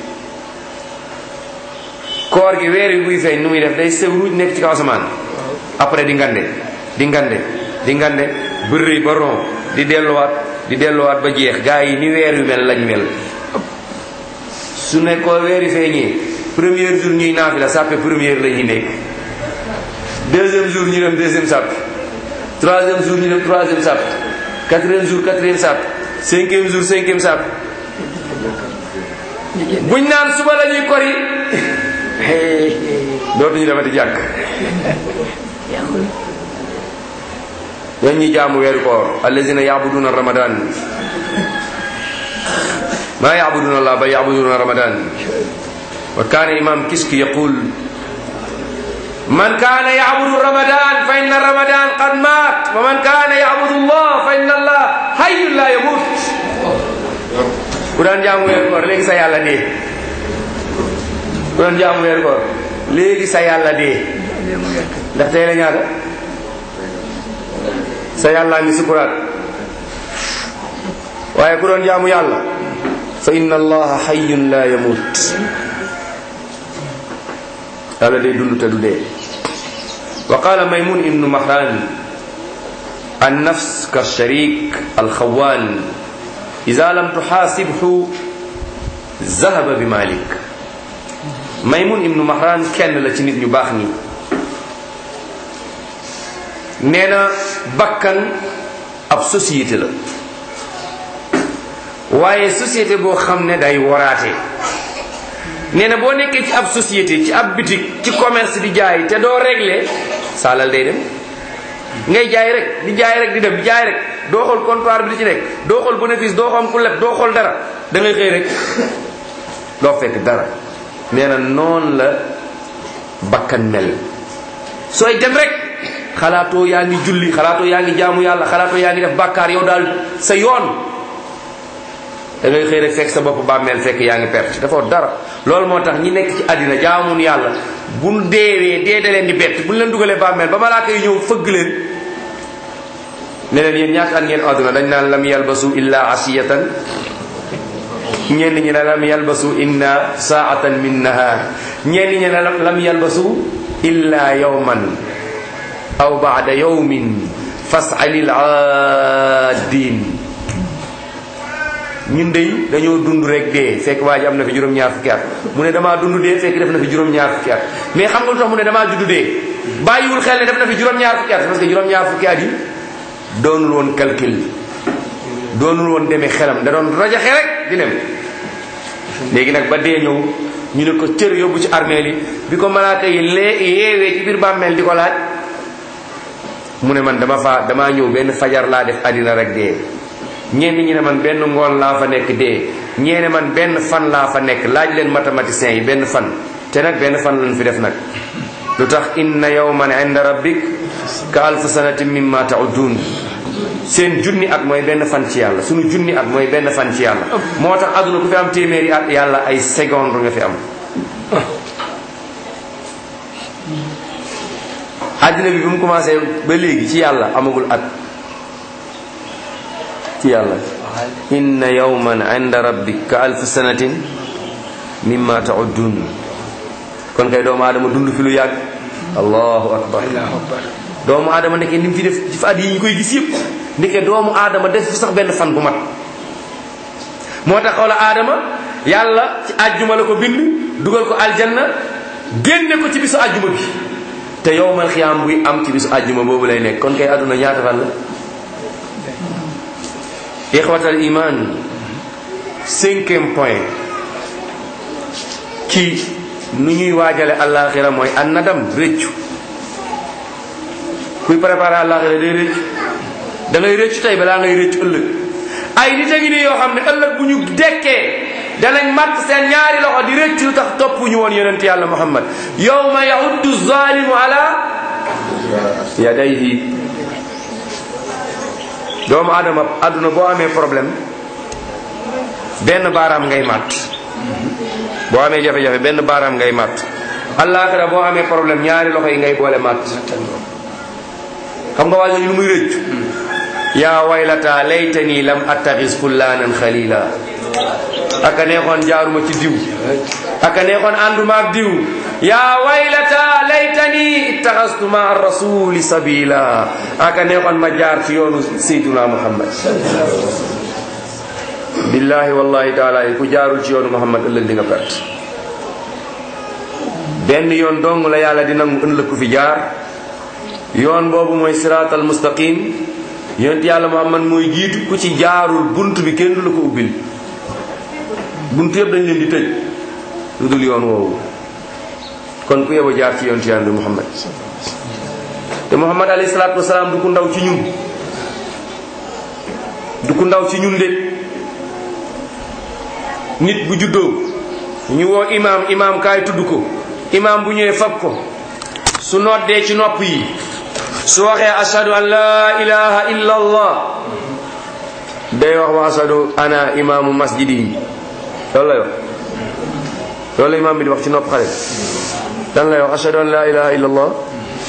koor gi weer wi buy feeñ nu muy def day sew ruuj nekk ci kaw asamaan après di ngande di ngande di ngande bërëy ba ron di delluwaat di delluwaat ba jeex gaa yi ni weer wi mel lañ mel su nekkoo weer wi feeñee premier jour ñuy naafi la sàppe première la ñuy nekk deuxième jour ñu dem deuxième sàppe troisième jour ñu dem troisième sàppe quatrième jour quatrième sàppe cinquième jour cinquième sàppe buñ naan suba la ñuy kori dootuñu demati jàkk ñooñu ñi jaamu weeru koor allazina yabuduna ramadan ma yabuduna allah bal yabuduna ramadan wa kana imam kiski yaqul man kana yabudu ramadan fa inna ramadan qad mat wa man kana yabudu allah fa inna allah hayyun la yamut ku daan jaamu weeru koor léegi sa yàlla dee ku daan jaamu weeru koor léegi sa yàlla dee ndax tey la ñaata sa yàllaa ngi sukuraat waaye ku doon jaamu yàlla fa inna allaha hayyun la yamut yàlla day dund te du dee wa qala maymun ibnu mahran an nafs ka sharik alxawaan ida lam tuxaasibhu zahaba bi malik maymun ibnu mahran kenn la ci nit ñu baax ñi nee na bakkan ab société la waaye société boo xam ne day waraate nee na boo nekkee ci ab société ci ab bitik ci commerce di jaay te doo régler saalal day dem ngay jaay rek di jaay rek di dem di jaay rek doo xool comptoir bi di ci nekk doo xool bénéfice doo xam ku leb doo xool dara da ngay xëy rek doo fekk dara nee na noonu la bakkan mel sooy dem rek xalaatoo yaa ngi julli xalaatoo yaa ngi jaamu yàlla xalaatoo yaa ngi def bàkkaar yow daal sa yoon da ngay xëy rek fekk sa bopp bàmmeel fekk yaa ngi perte dafa dara loolu moo tax ñi nekk ci àddina jaamun yàlla bu deewee dee da leen di bett bu ñu leen dugalee bàmmeel ba malaaka yi ñëw fëgg leen ne leen yéen ñaata at ngeen àdduna dañ naan lam yalbasu illa asiyatan ñenn ñi ne lam yalbasu inna saatan min nahar ñenn ñi ne lam yalbasu illa yawman aw baada yawmin fasalil aadin ñun dey dañoo dund rek dee fekk waa ji am na fi juróom-ñaar fukki at mu ne damaa dund dee fekk def na fi juróom-ñaar fukki at mais xam nga lu tax mu ne damaa judd dee bàyyiwul xel ne def na fi juróom-ñaar fukki at parce que juróom-ñaar fukki at yi doonul woon calcul doonul woon demee xelam da doon rajaxe rek di dem léegi nag ba dee ñëw ñu ne ko cër yóbbu ci armeel yi bi ko malaaka yi lee yeewee ci biir bàmmeel di ko laaj mu ne man dama fa damaa ñëw benn fajar laa def àddina rek dee ñenn ñi ne man benn ngoon laa fa nekk dee ñeene man benn fan laa fa nekk laaj leen mathématiciens yi benn fan te nag benn fan lañ fi def nag lu tax inna yawman inda rabbik ka alf sanatin mimma ta'udun seen junni at mooy benn fan ci yàlla sunu junni at mooy benn fan ci yàlla moo tax àdduna ku fi am téeméeri at yàlla ay seconde nga fi am àddina bi bi mu commencé ba léegi ci yàlla amagul at ci yàlla inna yawman inda rabbik ka alf sanatin mimma ta'uddun kon kay doomu aadama dund fi lu yàgg allahu akbar doomu aadama nekkee ni mu fi def ci fa at yi ñu koy gis yëpp ndeke doomu aadama def fi sax benn fan bu mat moo tax xoola aadama yàlla ci àjjuma la ko bind dugal ko aljanna génne ko ci bisu àjjuma bi te yowmal xiyaam buy am ci bisu àjjuma boobu lay nekk kon kay àdduna ñaata fan la ixwatal iman cinquième point ci nu ñuy waajale àllaaxira mooy an nadam réccu kuy préparé àllaaxira day réccu da ngay réccu tey balaa ngay réccu ëllëg ay nit a ngi nii yoo xam ne ëllëg bu ñu dekkee danañ matt seen ñaari loxo di réccu lu tax topp ñu woon yonent yàlla muhammad yawma yahuddu zalimu ala yadayhi doomu adama àdduna boo amee problème benn baaraam ngay matt boo amee jafe-jafe benn baaraam ngay matt àllaaxira boo amee problème ñaari loxo yi ngay boole matt xam nga waa jooju lu muy rëccu yaa waylata laytani lam attaxis fullaanan xalila aka neexoon jaaruma ci diw aka neexoon ànduma ak diw yaa waylata laytani ittaxastu ma rasuli sabila aka neexoon ma jaar ci yoonu sayduna muhammad billahi wallahi taala yi ku jaarul ci yoonu muhammad ëllëg di nga perte benn yoon dong la yàlla di nangu ëllëg ku fi jaar yoon boobu mooy siraatal mustaqim yonent yàlla muhammad mooy jiitu ku ci jaarul bunt bi kenn du la ko ubbil bunt yëpp dañ leen di tëj lu dul yoon woowu kon ku yebo jaar ci yonent yàlla muhammad te muhammad alayhi salaatu wasalaam du ku ndaw ci ñun du ku ndaw ci ñun de nit bu juddoo ñu woo imaam imaam kaay tudd ko imaam bu ñëwee fab ko su noddee ci nopp yi su waxee ashadu an la ilaha illa allah day wax wa ashadu ana imaamu masjidi yi loolu lay wax loolu la imaam bi di wax ci nopp xale dan lay wax ashadu an la ilaha illa allah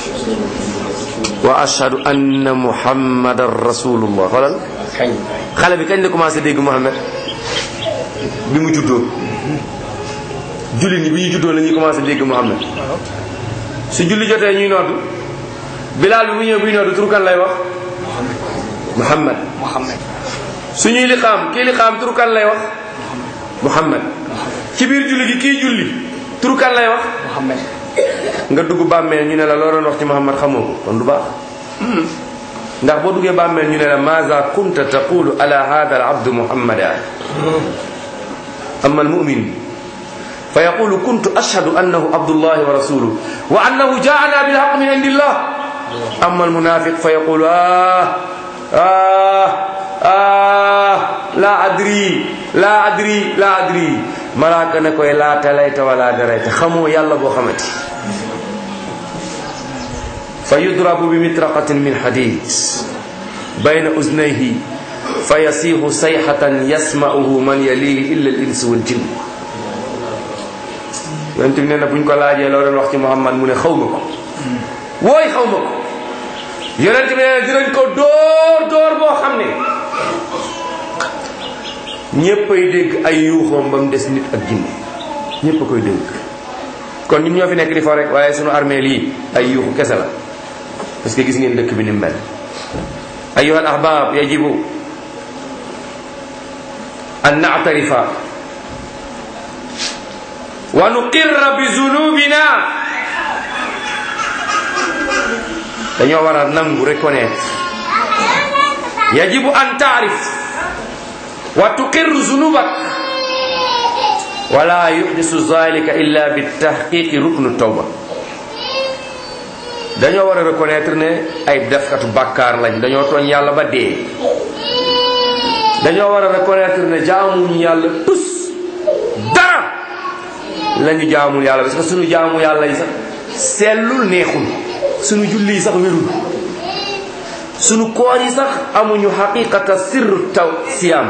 wa ashadu anna muhammadan rasulullah xoolal kañ xale bi kañ la commencé dégg Muhammad bi mu juddoo julli ni bi ñu juddoo la ñuy commencé dégg Muhammad su julli jotee ñuy noddu bilaal bi bu ñëwee buy noddu turu kan lay wax Muhammad Muhammad su ñuy liqaam kii liqaam turu kan lay wax Muhammad ci biir julli gi kii julli turu kan lay wax Muhammad nga dugg bàmmeel ñu ne la loo doon wax ci Muhammad xamoo ko kon du baax ndax boo duggee bàmmeel ñu ne la maza kunta taqulu ala hada al abdu muhammada ama al mumin fa yaqulu kuntu ashhadu annahu abdullahi wa rasuluhu wa annahu jaana bilhaq min indillah ama al munafiq fa yaqulu ah ah ah la adri la adri la adri malaaka ne koy laa talayta wala darayta xamoo yàlla boo xamati fa yudrabu bi mitraqatin min hadid bayna uznayhi fa yasiixu sayxatan yasma'uhu man yalihi illa al insu wal jinn yonent bi nee na buñ ko laajee loo doon wax ci Muhammad mu ne xaw ma ko wooy xaw ma ko yonent bi nee na dinañ ko dóor dóor boo xam ne ñépp ay dégg ay yuuxoom ba mu des nit ak jinne ñépp a koy dégg kon ñun ñoo fi nekk di fo rek waaye sunu armée lii ay yuuxu kese la parce que gis ngeen dëkk bi ni mu mel ayuha al ahbab yajibu an na'tarifa wa nuqirra bi zunubina dañoo war a nangu reconnaître yajibu an taarif wa tuqirru zunubak wala yuhdisu zalika illa bi tahqiqi ruknu tawba dañoo war a reconnaître ne ay defkatu bàkkaar lañ dañoo tooñ yàlla ba dee dañoo war a reconnaître ne jaamuñu yàlla tus dara lañu jaamul yàlla parce que suñu jaamu yàlla yi sax sellul neexul suñu julli yi sax wérul suñu koor yi sax amuñu xaqiqata sirru taw siyaam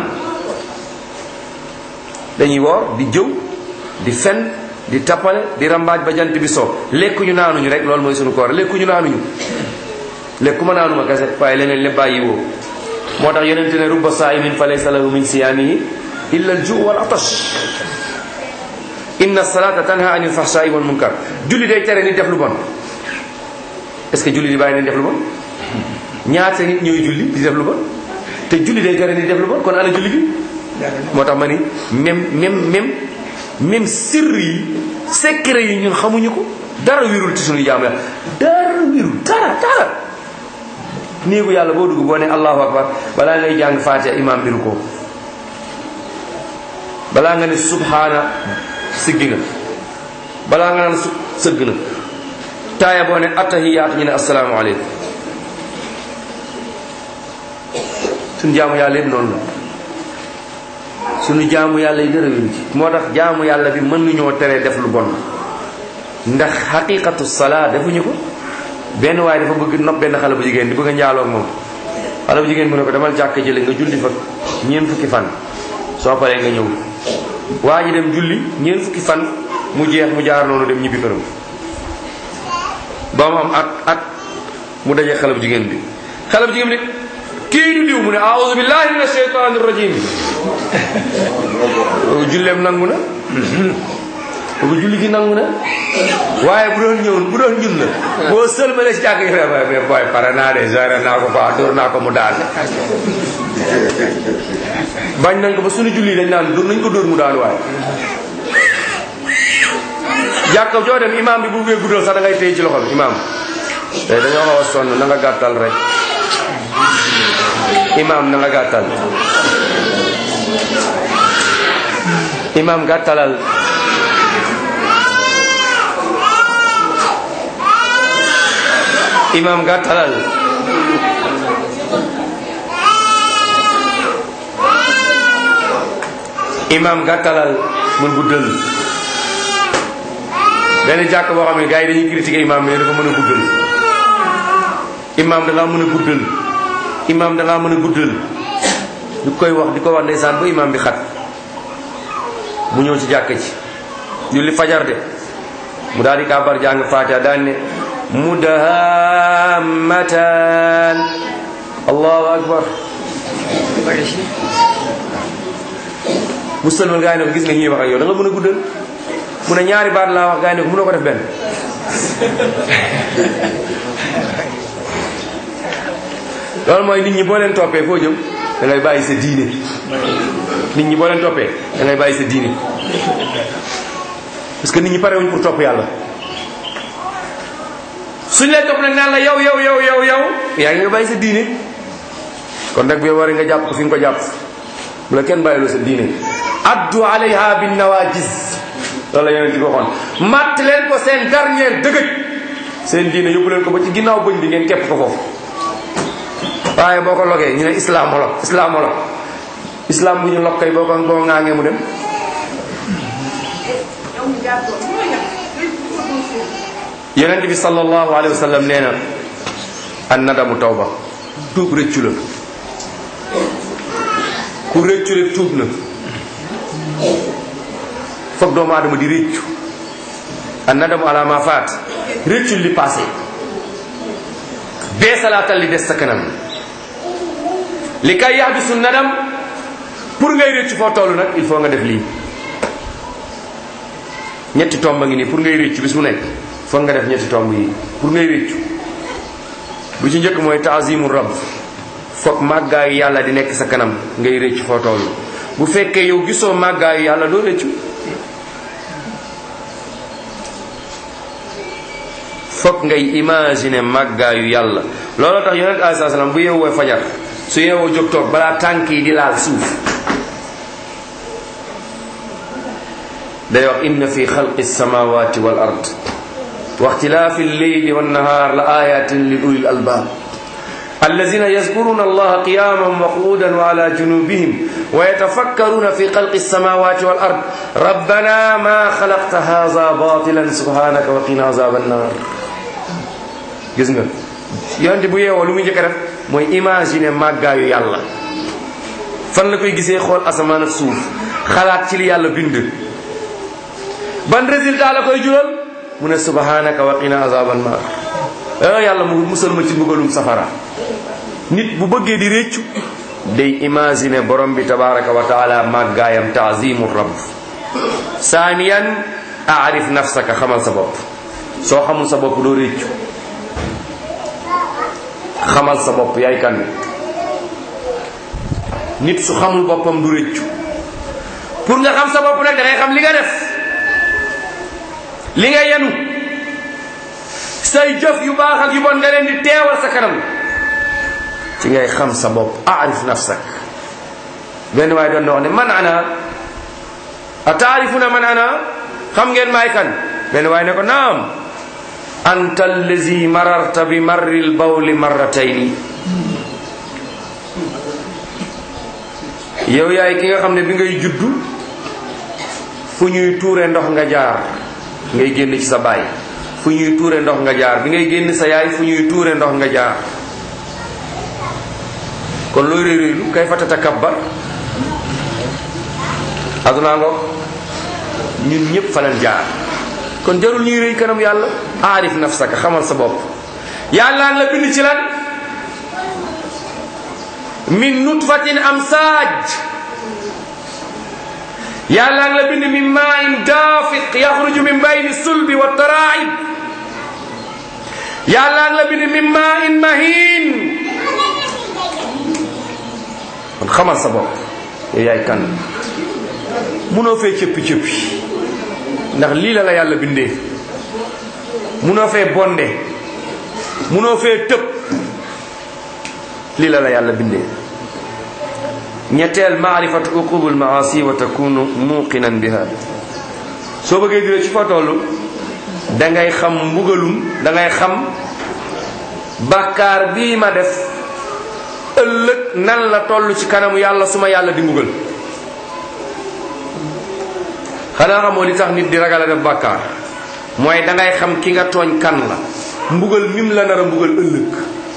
dañuy woor di jëw di fen di tappale di rambaaj ba jant bi soo lekkuñu naanuñu rek loolu mooy suñu koor lekkuñu naanuñu lekkuma naanuma kese waaye leneen lépp bàyyi woo moo tax yonente ne rubba saa'imin fa laysa lahu min siyaamihi illa al juu wal atash inna salata tanha anil fahshaai wal munkar julli day tere nit def lu bon est ce que julli di bàyyi nit def lu bon ñaata nit ñooy julli di def lu bon te julli day tere nit def lu bon kon ana julli gi moo tax ma ni même même même même sirr yi secret yi ñun xamuñu ko dara wirul ci suñu jaamu yàlla dara wirul dara dara néegu yàlla boo dugg boo ne allahu akbar balaa ngay jàng faatiha imam biru ko balaa nga ne subhaana siggi na balaa nga naan su sëgg na taaya boo ne attahiyaat ñu ne assalaamu aleykum suñu jaamu yàlla yëpp noonu la suñu jaamu yàlla yi dara wéru ci moo tax jaamu yàlla bi mën nañoo tere def lu bon ndax xaqiqatu salaa defuñu ko benn waaye dafa bëgg nopp benn xale bu jigéen di bëgg a njaaloo ak moom xale bu jigéen bu ne ko demal jàkk jële nga julli fa ñeent fukki fan soo paree nga ñëw waa ji dem julli ñeent fukki fan mu jeex mu jaar noonu dem ñibbi këram ba mu am at at mu dajee xale bu jigéen bi xale bu jigéen bi ne kii du diw mu ne aouzu billahi min asheytaani rajim julleem nangu na bu julli gi nangu na waaye bu doon ñëw bu doon ñun la boo sëlmale si jàkk mais boy pare naa de géré naa ko quoi dóor naa ko mu daal bañ nañ ko ba suñu julli dañ naan dóor nañ ko dóor mu daal waaye jàkk joo dem imam bi bu buggee guddal sax da ngay téye ci loxo bi imam te dañoo xaw a sonn na nga gàttal rek imam na nga gàttal imam gàttalal imam gàttalal imam gàttalal mun guddal benn jàkk boo xam ne gars yi dañuy critiquer imam bi ne dafa mën a guddal imam da ngaa mën a guddal imam da ngaa mën a guddal di koy wax di ko wax ndeysaan ba imam bi xat mu ñëw ci jàkk ci julli fajar de mu daal di kàbbar jàng fatiha daan ne mudahammatan allahu akbar bari si mu sëlmal gaa yi ne ko gis nga ñuy wax ak yow da nga mën a guddal mu ne ñaari baat laa wax gaa yi ne ko mënoo ko def benn loolu mooy nit ñi boo leen toppee foo jëm da ngay bàyyi sa diine nit ñi boo leen toppee da ngay bàyyi sa diine parce que nit ñi parewuñ pour topp yàlla suñ leen topp nag naan la yow yow yow yow yow yaa ngi nga bàyyi sa diine kon nag bi war nga jàpp ko fi nga ko jàpp bu la kenn bàyyiloo sa diine addu alayha bin nawajis loolu la yonent bi waxoon matt leen ko seen dernier dëgëj seen diine yóbbu leen ko ba ci ginnaaw bëñ bi ngeen képp ko foofu waaye boo ko logee ñu ne islamolog islamolog islam bu ñu log kay boo ko boo ŋaangee mu dem yonent bi sallallahu alayhi wa sallam nee na an nadamu tawba tuub rëccu la ku rëccu rek tuub na foog doomu aadama di rëccu an nadamu ala ma faat rëccu li passé beesalaatal li des sa kanam li kay yahdisu nadam pour ngay rëccu foo toll nag il faut nga def lii ñetti tomb ngi nii pour ngay rëccu bis mu nekk foog nga def ñetti tomb yi pour ngay rëccu bu ci njëkk mooy taazimu rab foog màggaayu yàlla di nekk sa kanam ngay rëccu foo toll bu fekkee yow gisoo màggaayu yàlla doo rëccu foog ngay imaginer màggaayu yàlla looloo tax yonent alayhi salaam bu yeewoo fajar su yeewoo jóg toog balaa tànk yi di laal suuf day wax inna fi xalqi samawati wal ard wa ixtilaafi lleyli wannahaar la ayatin li ulil albaab الذين يذكرون الله قياما وقعودا وعلى جنوبهم ويتفكرون في خلق السماوات والأرض ربنا ما خلقت هذا باطلا سبحانك وقنا عذاب النار gis nga yonent bu yeewoo lu muy njëkk a def mooy imaginer màggaayu yàlla fan la koy gisee xool asamaan ak suuf xalaat ci li yàlla bind ban résultat la koy jural mu ne subhanaka wa qina azaban nar ah yàlla mu musal ma ci mbugalum safara nit bu bëggee di réccu day imaginer borom bi tabaraka wa taala màggaayam taazimu rabb saaniyan aarif nafsaka xamal sa bopp soo xamul sa bopp doo réccu xamal sa bopp yaay kan nit su xamul boppam du réccu pour nga xam sa bopp nag da ngay xam li nga def li nga yenu say jëf yu baax ak yu bon nga leen di teewal sa kanam ci ngay xam sa bopp aarif nafsak benn waaye doon na wax ne man ana a taarifuna man ana xam ngeen maay kan benn waaye ne ko naam anta allazi mararta bi marri lbawli marratayni yow yaay ki nga xam ne bi ngay juddu fu ñuy tuure ndox nga jaar ngay génn ci sa baay fu ñuy tuure ndox nga jaar bi ngay génn sa yaay fu ñuy tuure ndox nga jaar kon looy réy réylu kay fa tatakabbar aduna ngoog ñun ñëpp fa lañ jaar kon jarul ñuy réy kanam yàlla aarif nafsaka xamal sa bopp yàlla la bind ci lan min nutfatin amsaaj yàlla la bind min maain daafiq yaxruju min bayni sulbi wa taraib yàlla la bind min maain mahin kon xamal sa bopp yow yaay kan munoo fee cëppi cëppi ndax lii la la yàlla bindee munoo fee bonde munoo fee tëb lii la la yàlla bindee ñetteel maarifatu uqubul maasi wa takunu muqinan biha soo bëggee dire ci fa toll da ngay xam mbugalum da ngay xam bàkkaar bii ma def ëllëg nan la toll ci kanamu yàlla su ma yàlla di mbugal xanaa xamoo li tax nit di ragal a def bàkkaar mooy dangay xam ki nga tooñ kan la mbugal mim la nar a mbugal ëllëg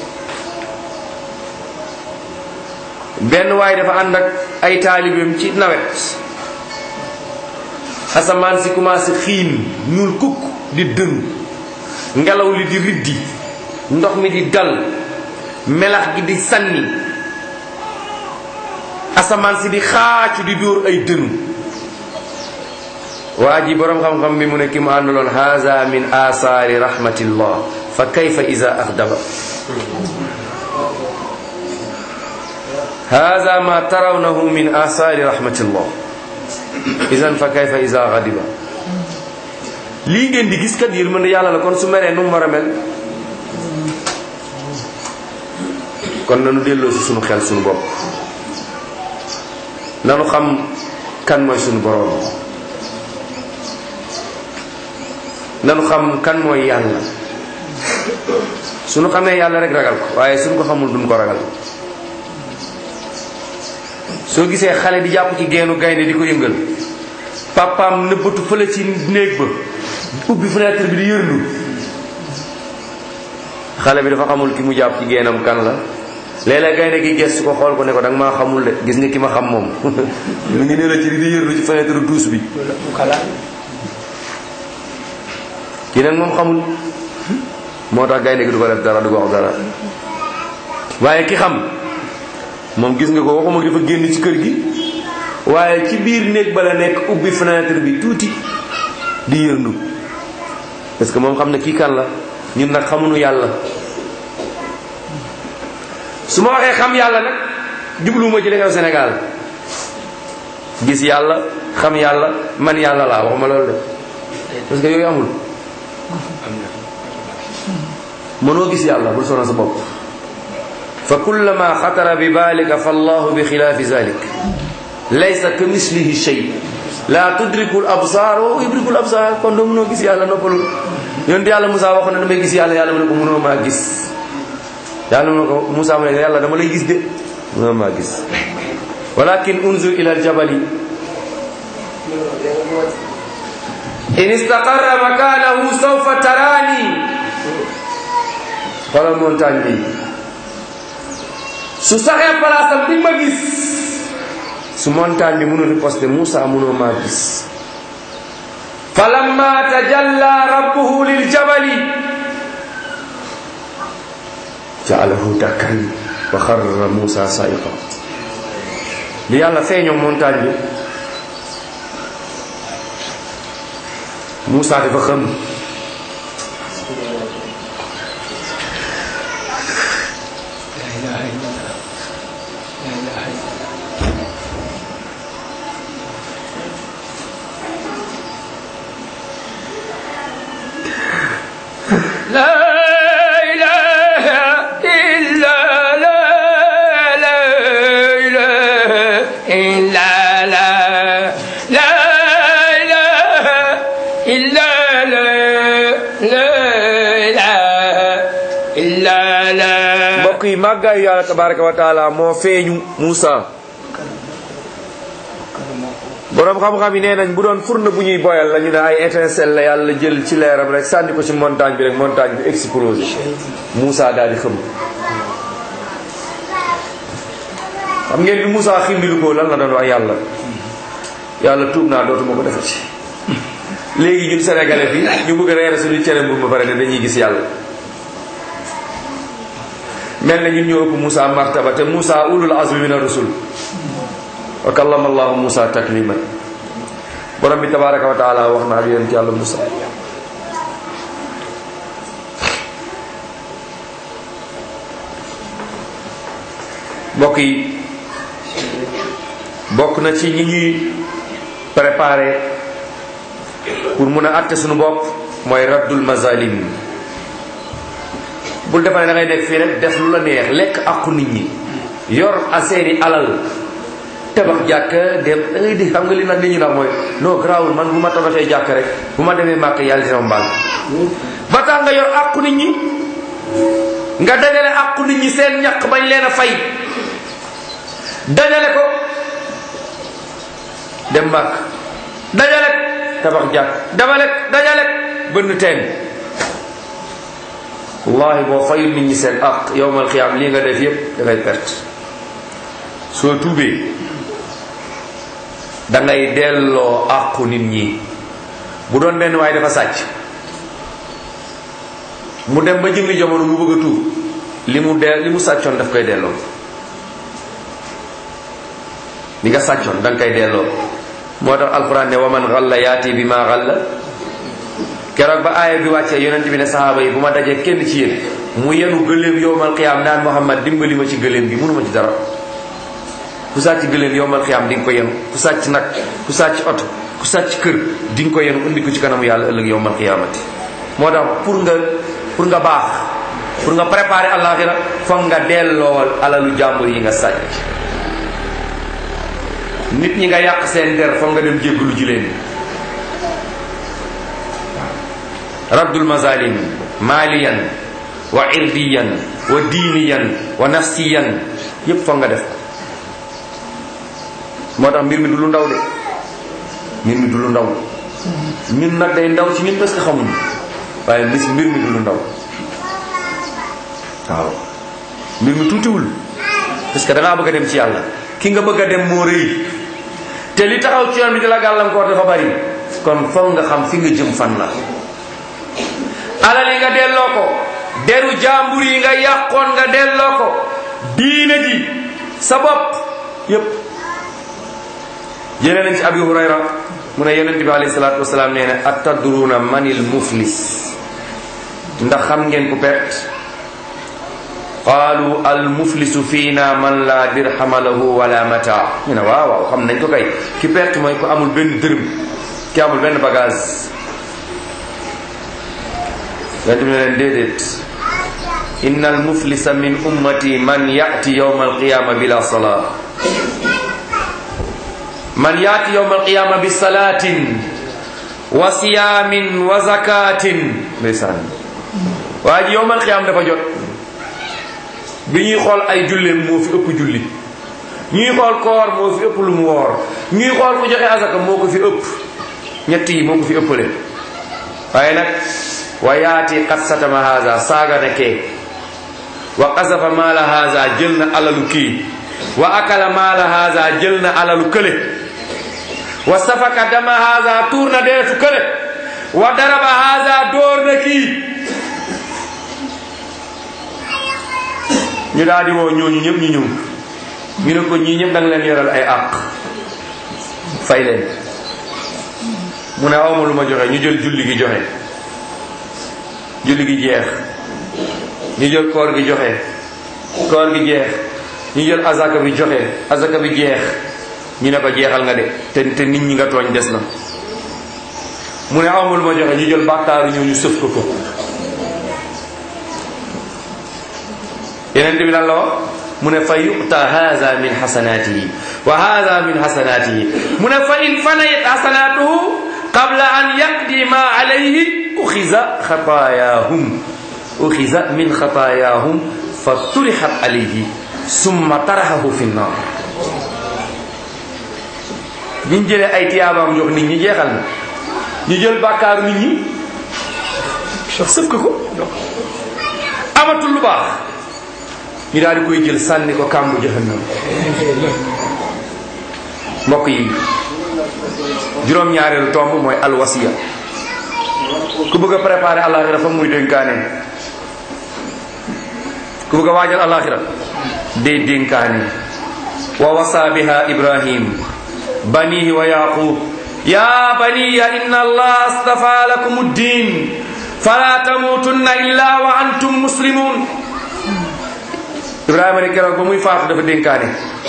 benn waaye dafa ànd ak ay taalibeem ci nawet asamaan si commencé xiin ñuul kukk di dëng ngelaw li di riddi ndox mi di dal melax gi di sànni asamaan si di xaacu di dóor ay dënu waa ji boroom xam-xam bi mu ne ki mu àndaloon haza min asaari rahmatillah fa kayfa iza axdaba haza ma tarawnahu min asaari rahmatillah idan fa kayfa iza xadiba lii ngeen di gis kat yërmande yàlla la kon su meree nu mu war a mel kon nanu delloo si sunu xel sunu bopp nanu xam kan mooy sunu boroom nanu xam kan mooy yàlla sunu xamee yàlla rek ragal ko waaye suñu ko xamul duñ ko ragal soo gisee xale di jàpp ci geenu gaynde di ko yëngal papaam nëbbatu fële ci néeg ba ubbi fenêtre bi di yërndu xale bi dafa xamul ki mu jàpp ci geenam kan la léeg-léeg gaynde gi gestu ko xool ko ne ko danga maa xamul de gis nga ki ma xam moom mu ngi ne la ci di yërndu ci fenêtre duus bi ki nag moom xamul moo tax gaynde gi du ko def dara du ko wax dara waaye ki xam moom gis nga ko waxuma dafa génn ci kër gi waaye ci biir néeg ba la nekk ubbi fenêtre bi tuuti di yërndu parce que moom xam ne kii kan la ñun nag xamuñu yàlla su ma waxee xam yàlla nag jubluwuma ci li xew Sénégal gis yàlla xam yàlla man yàlla laa waxuma loolu de parce que yooyu amul mënoo gis yàlla bul sonal sa bopp fa kullama xatara bi balika fa allahu bi xilaafi zalik laysa ka mislihi shay la tudriku l absar wa yudriku l absar kon doo mënoo gis yàlla noppalul yonent yàlla Moussa waxoon na damay gis yàlla yàlla mu ne ko mënoo maa gis yàlla mu ne ko Moussa mu ne yàlla dama lay gis de mënoo maa gis walakin unzur ila aljabali in istaqarra makanahu sawfa tarani xoolal montagne bi su saxee palaasam di ma gis su montagne bi mënul riposte Moussa mënoo maa gis falamma tajalla rabbuhu liljabali jaalahu dakkan wa xarra Moussa saiqa li yàlla feeñoo montagne bi Moussa dafa xam لا إله إلا لا لا إله إلا لا لا إله إلا لا لا إله إلا لا mbokk yi màggaayu yàlla tabaraka wa taala moo feeñu Moussa boroom xam-xam yi nee nañ bu doon furna bu ñuy boyal la ñu ne ay étincelle la yàlla jël ci leeram rek sànni ko ci montagne bi rek montagne bi explosé Moussa daal di xëm xam ngeen bi Moussa ximbilu ko lan la doon wax yàlla yàlla tuub naa dootuma ko defati léegi ñun sénégalais bi ñu bëgg a reere suñu cere mbur ba pare ne dañuy gis yàlla mel na ñun ñoo ëpp Moussa martaba te Moussa ulul azmi min ar-rusul wa kallama allahu Moussa takliman borom bi tabaraka wa taala wax na ak yonent yàlla Moussa mbokk yi bokk na ci ñi ñuy préparé pour mun a àtte suñu bopp mooy raddul mazalim bul defa ne da ngay nekk fii rek def lu la neex lekk àqu nit ñi yor a seeni alal tabax jàkk dem da ngay di xam nga li nag nit ñi nag mooy non grawul man bu ma tabaxee jàkk rek bu ma demee màkk yàlla dina ma mbaal ba tax nga yor àqu nit ñi nga dajale àqu nit ñi seen ñaq bañ leen a fay dajale ko dem màkk dajale ko tabax jàkk dafale dajale bënn teen wallahi boo fayul nit ñi seen ak yowmal xiyaam lii nga def yépp dangay perte soo tuubee dangay delloo àqu nit ñi bu doon benn waaye dafa sàcc mu dem ba jëmmi jamono mu bëgg a tuub li mu dee li mu sàccoon daf koy delloo li nga sàccoon da nga koy delloo moo tax alquran ne waman xalla yaati bi ma xalla keroog ba aaya bi wàccee yonent bi ne sahaaba yi bu ma dajee kenn ci yéen mu yenu gëléem yowmal xiyaam naan muhammad dimbali ma ci gëléem bi mënuma ci dara ku sàcc gëléem yowmal xiyaam di nga ko yenu ku sàcc nag ku sàcc oto ku sàcc kër di nga ko yenu indi ko ci kanamu yàlla ëllëg yowmal xiyaamati moo tax pour nga pour nga baax pour nga préparer àllaaxira foog nga delloo alalu jàmbur yi nga sàcc nit ñi nga yàq seen der foog nga dem jéggalu ji leen raddul mazalim maliyan wa irdiyan wa diiniyan wa nafsiyan yépp foog nga def ko moo tax mbir mi du lu ndaw de mbir mi du lu ndaw ñun nag day ndaw ci ñun parce que xamuñu waaye bis mbir mi du lu ndaw waaw mbir mi tuutiwul parce que da ngaa bëgg a dem ci yàlla ki nga bëgg a dem moo rëy te li taxaw ci yoon bi di la gàllankoor dafa bari kon foog nga xam fi nga jëm fan la alal yi nga delloo ko deru jàmbur yi nga yàqoon nga delloo ko diine ji sa bopp yépp jëlee nañ ci abi hurayra mu ne yonent bi alayhi salaatu wasalaam nee na atadruuna manil muflis ndax xam ngeen ku perte qaalu al muflisu fiina man la dirhama lahu wala mata ñu ne waaw waaw xam nañ ko kay ki perte mooy ku amul benn dërëm ki amul benn bagage yonent bi ne leen déedéet inna al muflisa min ummati man yati yawma alqiyama bila salaa man yaati yowma alqiyama bi salaatin wa siyaamin wa zakatin ndeysaan waa ji yowma alqiyama dafa jot bi ñuy xool ay julleem moo fi ëpp julli ñuy xool koor moo fi ëpp lu mu woor ñuy xool ku joxe azaka moo ko fi ëpp ñett yi moo ko fi ëppale waaye nag wa yaati qad satama haza saaga na kee wa qasafa maala haza jël na alalu kii wa akala maala haza jël na alalu kële wa safaka dama haza tuur na deretu kële wa daraba haza door na kii ñu daal di woo ñooñu ñëpp ñu ñëw ñu ne ko ñii ñëpp da nga leen yoral ay àq fay leen mu ne awma lu ma joxe ñu jël julli gi joxe julli gi jeex ñu jël koor gi joxe koor gi jeex ñu jël azaka bi joxe azaka bi jeex ñu ne ko jeexal nga de te te nit ñi nga tooñ des na mu ne awma lu ma joxe ñu jël bàkkaaru ñoo ñu sëf ko ko yeneen bi lan la wax mu ne fa yuqta haza min hasanatihi wa haza min hasanatihi mu ne fa in fanayat hasanatuhu qabla an yaqdi ma alayhi uxiza xataayahum uxiza min xataayahum fa turixat alayhi summa taraxahu fi nnar biñ jëlee ay tiyaabaam jox nit ñi jeexal na ñu jël bàkkaaru nit ñi sëf ko ko amatul lu baax ñu daal di koy jël sànni ko kàmbu jahannam mbokk yi juróom-ñaareelu tomb mooy alwasiya ku bëgg a préparer àllaaxira fa muy dénkaane ku bëgg a waajal àllaaxira day dénkaane wa wasa biha ibrahim banihi wa yaqub ya baniya inna allah astafa lakum ddin fala tamutunna illa wa antum muslimun ibrahima ne keroog ba muy faatu dafa dénkaane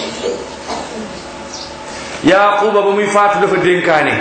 yaquba ba muy faatu dafa dénkaane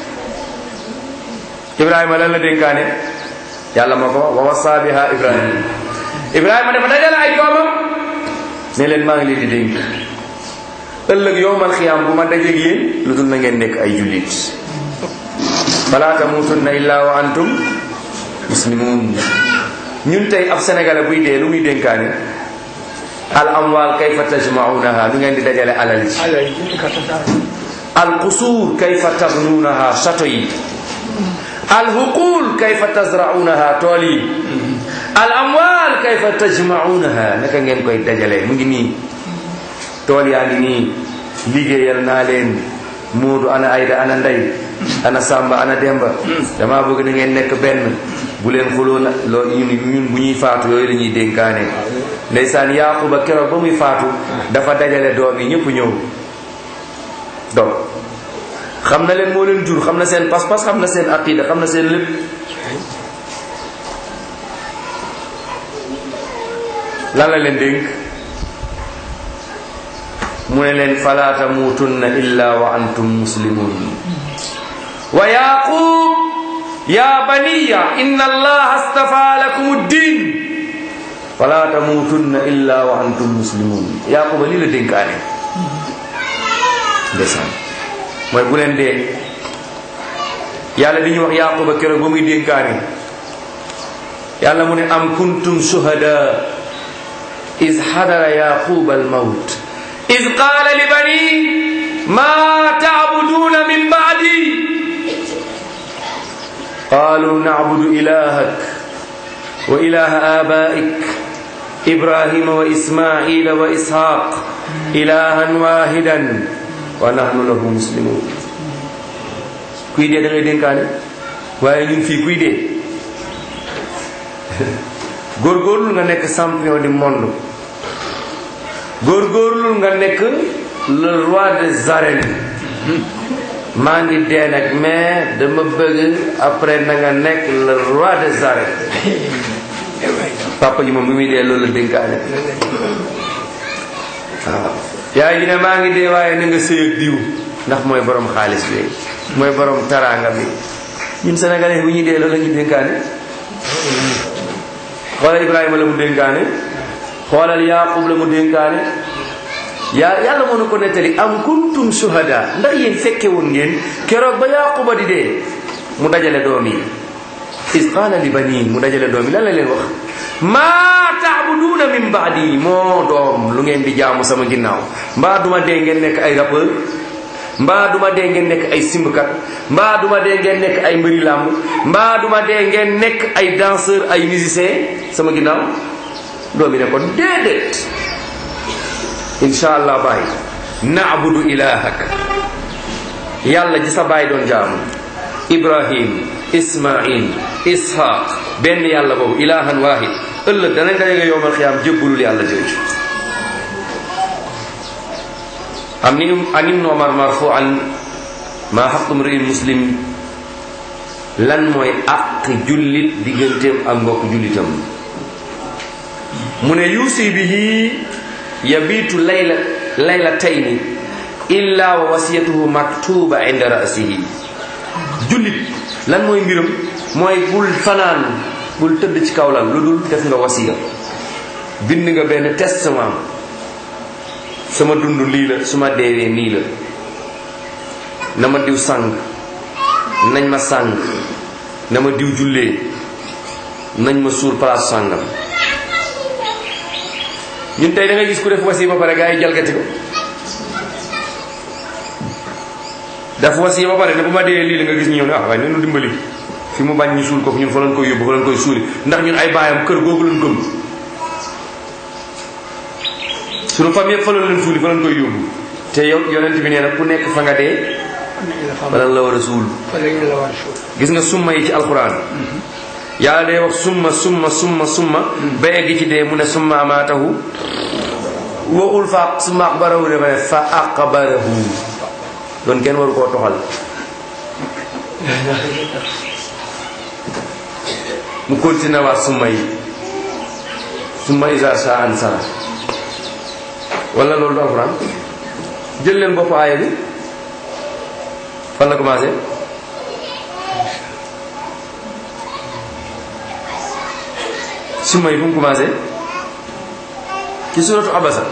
ibrahima lan la dénkaane yàlla ma ko wa wasa biha ibrahim ibrahima dafa dajale ay doomam ne leen maa ngi leen di dénk ëllëg yowmal xiyaam bu ma dajeeg yéen lu dul na ngeen nekk ay jullit fala tamutunna illa wa antum muslimun ñun tey ab sénégalais buy dee lu muy dénkaane al amwal kayfa tajmaunaha lu ngeen di dajale alal ji al qusuur kayfa tabnuunaha château yi alhuqul kayfa tazraunaha tool yi al amwal kayfa tajmaunaha naka ngeen koy dajalee mu ngi nii tool yaa ngi nii liggéeyal naa leen Moodu ana Ayda ana Ndey ana Samba ana Demba damaa bëgg na ngeen nekk benn bu leen xuloo na loo ñun ñun bu ñuy faatu yooyu la ñuy dénkaane ndeysaan Yaaquba keroog ba muy faatu dafa dajale doom yi ñëpp ñëw doom xam na leen moo leen jur xam na seen pas-pas xam na seen aqida xam na seen lépp lan la leen dénk mu ne leen fala tamuutunna illa wa antum muslimun wa yaqub ya baniya inna allaha astafa lakum ddin fala tamuutunna illa wa antum muslimun yaquba lii la dénkaane ndeysaan mooy bu leen dee yàlla di ñu wax yaquba keroog ba muy dénkaane yàlla mu ne am kuntum shuhada is hadara yaquba almawt إذ قال لبني ما تعبدون من بعدي قالوا نعبد إلهك وإله آبائك إبراهيم وإسماعيل وإسحاق إلها واحدا ونحن له مسلمون kuy dee da ngay dénkaane waaye ñun fii kuy dee góorgóorlu nga nekk champion du monde góorgóorlu nga nekk le roi des arènes maa ngi dee nag mais dama bëgg après na nga nekk le roi des arènes papa ji moom bi muy dee loolu la dénkaane waaw yaay ji ne maa ngi dee waaye na nga sëy ak diw ndax mooy borom xaalis bi mooy borom taraanga bi ñun sénégalais bu ñuy dee loolu la ñu dénkaane xoolal Ibrahima la mu dénkaane xoolal Yaaqub la mu dénkaane yaa yàlla moo na ko nettali am kuntum shuhada ndax yéen fekke woon ngeen keroog ba Yaaquba di dee mu dajale doom yi is qaala li banii mu dajale doom yi lan la leen wax maa taabuduuna min baadi moo doom lu ngeen di jaamu sama ginnaaw mbaa duma dee ngeen nekk ay rappeur mbaa duma dee ngeen nekk ay simbkat mbaa duma dee ngeen nekk ay mbëri làmb mbaa duma dee ngeen nekk ay danseur ay musicien sama ginnaaw doom yi ne ko déedéet insha allah baay naabudu ilahak yàlla ji sa baay doon jaamu ibrahim ismail ishaq benn yàlla boobu ilahan wahid ëllëg danañ ko yege yowmal xiyaam jébbalul yàlla jooju am ni an ibnu omar marfuan maa xaqu mriin muslim lan mooy àq jullit digganteem ak mbokk jullitam mu ne yuusi bihi yabiitu layla laylatayni illa wa wasiyatuhu maktuba inda rasihi jullit lan mooy mbiram mooy bul fanaan bul tëdd ci kawlal lu dul def nga wasiya bind nga benn testament sama dund lii la su ma deewee nii la na ma diw sàng nañ ma sàng na ma diw jullee nañ ma suur place sàngam ñun tey da ngay gis ku def wasi ba pare gaa yi jalgati ko def wasi ba pare ne bu ma dee lii la nga gis ñu ñëw ne ah waaye nenu dimbali fi mu bañ ñu suul ko ñun fa lañ koy yóbbu fa lañ koy suuli ndax ñun ay baayam kër googu lañ gëm suñu famille yëpp fa lañ leen suuli fa lañ koy yóbbu te yow yonent bi nee na ku nekk fa nga dee fa lañ la war a suul gis nga summa yi ci alquran yàlla day wax summa summa summa summa ba egg ci dee mu ne summa amaatahu waxul fa summa aqbarahu dafa ne fa aqbarahu doon kenn waru koo toxal mu continué waat summa yi summa isa sa ansara wala loolu du alquran jël leen bopp aaya bi fan la commencé summa yi fu mu commencé ci suratu abasa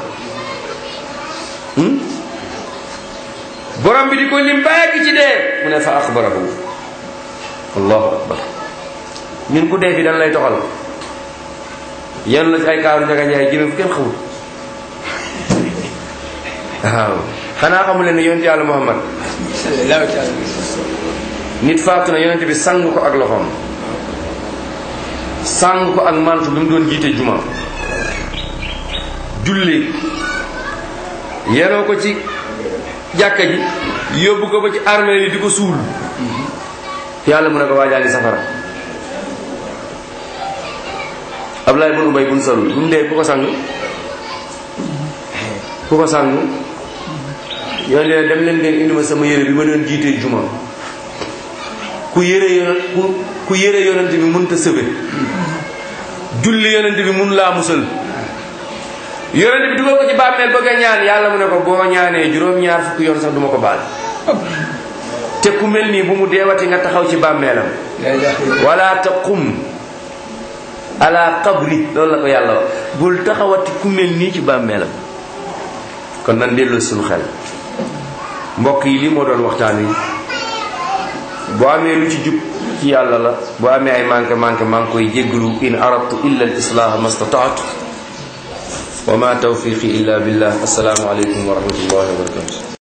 borom bi di ko lim bàyyi ci dee mu ne fa axbarahu allahu akbar ñun ku dee fi dañ lay toxal yenn la ci ay kaaru njaga njaay jëme fu kenn xamul waaw xanaa xamu leen ne yonent yàlla muhammad nit faatu na yonent bi sang ko ak loxoom sang ko ak mantu bi mu doon jiite juma julli yenoo ko ci jàkka ji yóbbu ko ba ci armée yi di ko suul yàlla mu ne ko waajaa ngi safara Ablaye bun Ubay bun Salul bu mu dee ku ko sang ku ko sang yoon leen dem leen ngeen indi ma sama yére bi ma doon jiitee juma ku yére yoon ku ku yére yonent bi mënta sëbe julli yonent bi mun laa musal yonent bi dugal ko ci bàmmeel bëgg a ñaan yàlla mu ne ko boo ñaanee juróom-ñaar fukki yoon sax duma ko baal te ku mel nii bu mu deewati nga taxaw ci bàmmeelam wala taqum ala qabri loolu la ko yàlla wax bul taxawati ku mel nii ci bàmmeelam kon nan delloo suñu xel mbokk yi lii moo doon waxtaan wi boo amee lu ci jub ci yàlla la boo amee ay manqué manqué maa ngi koy jéggalu in aradtu illa al islaah ma stataatu wa ma tawfiqi illa billah assalaamu aleykum wa rahmatullahi wa barakatu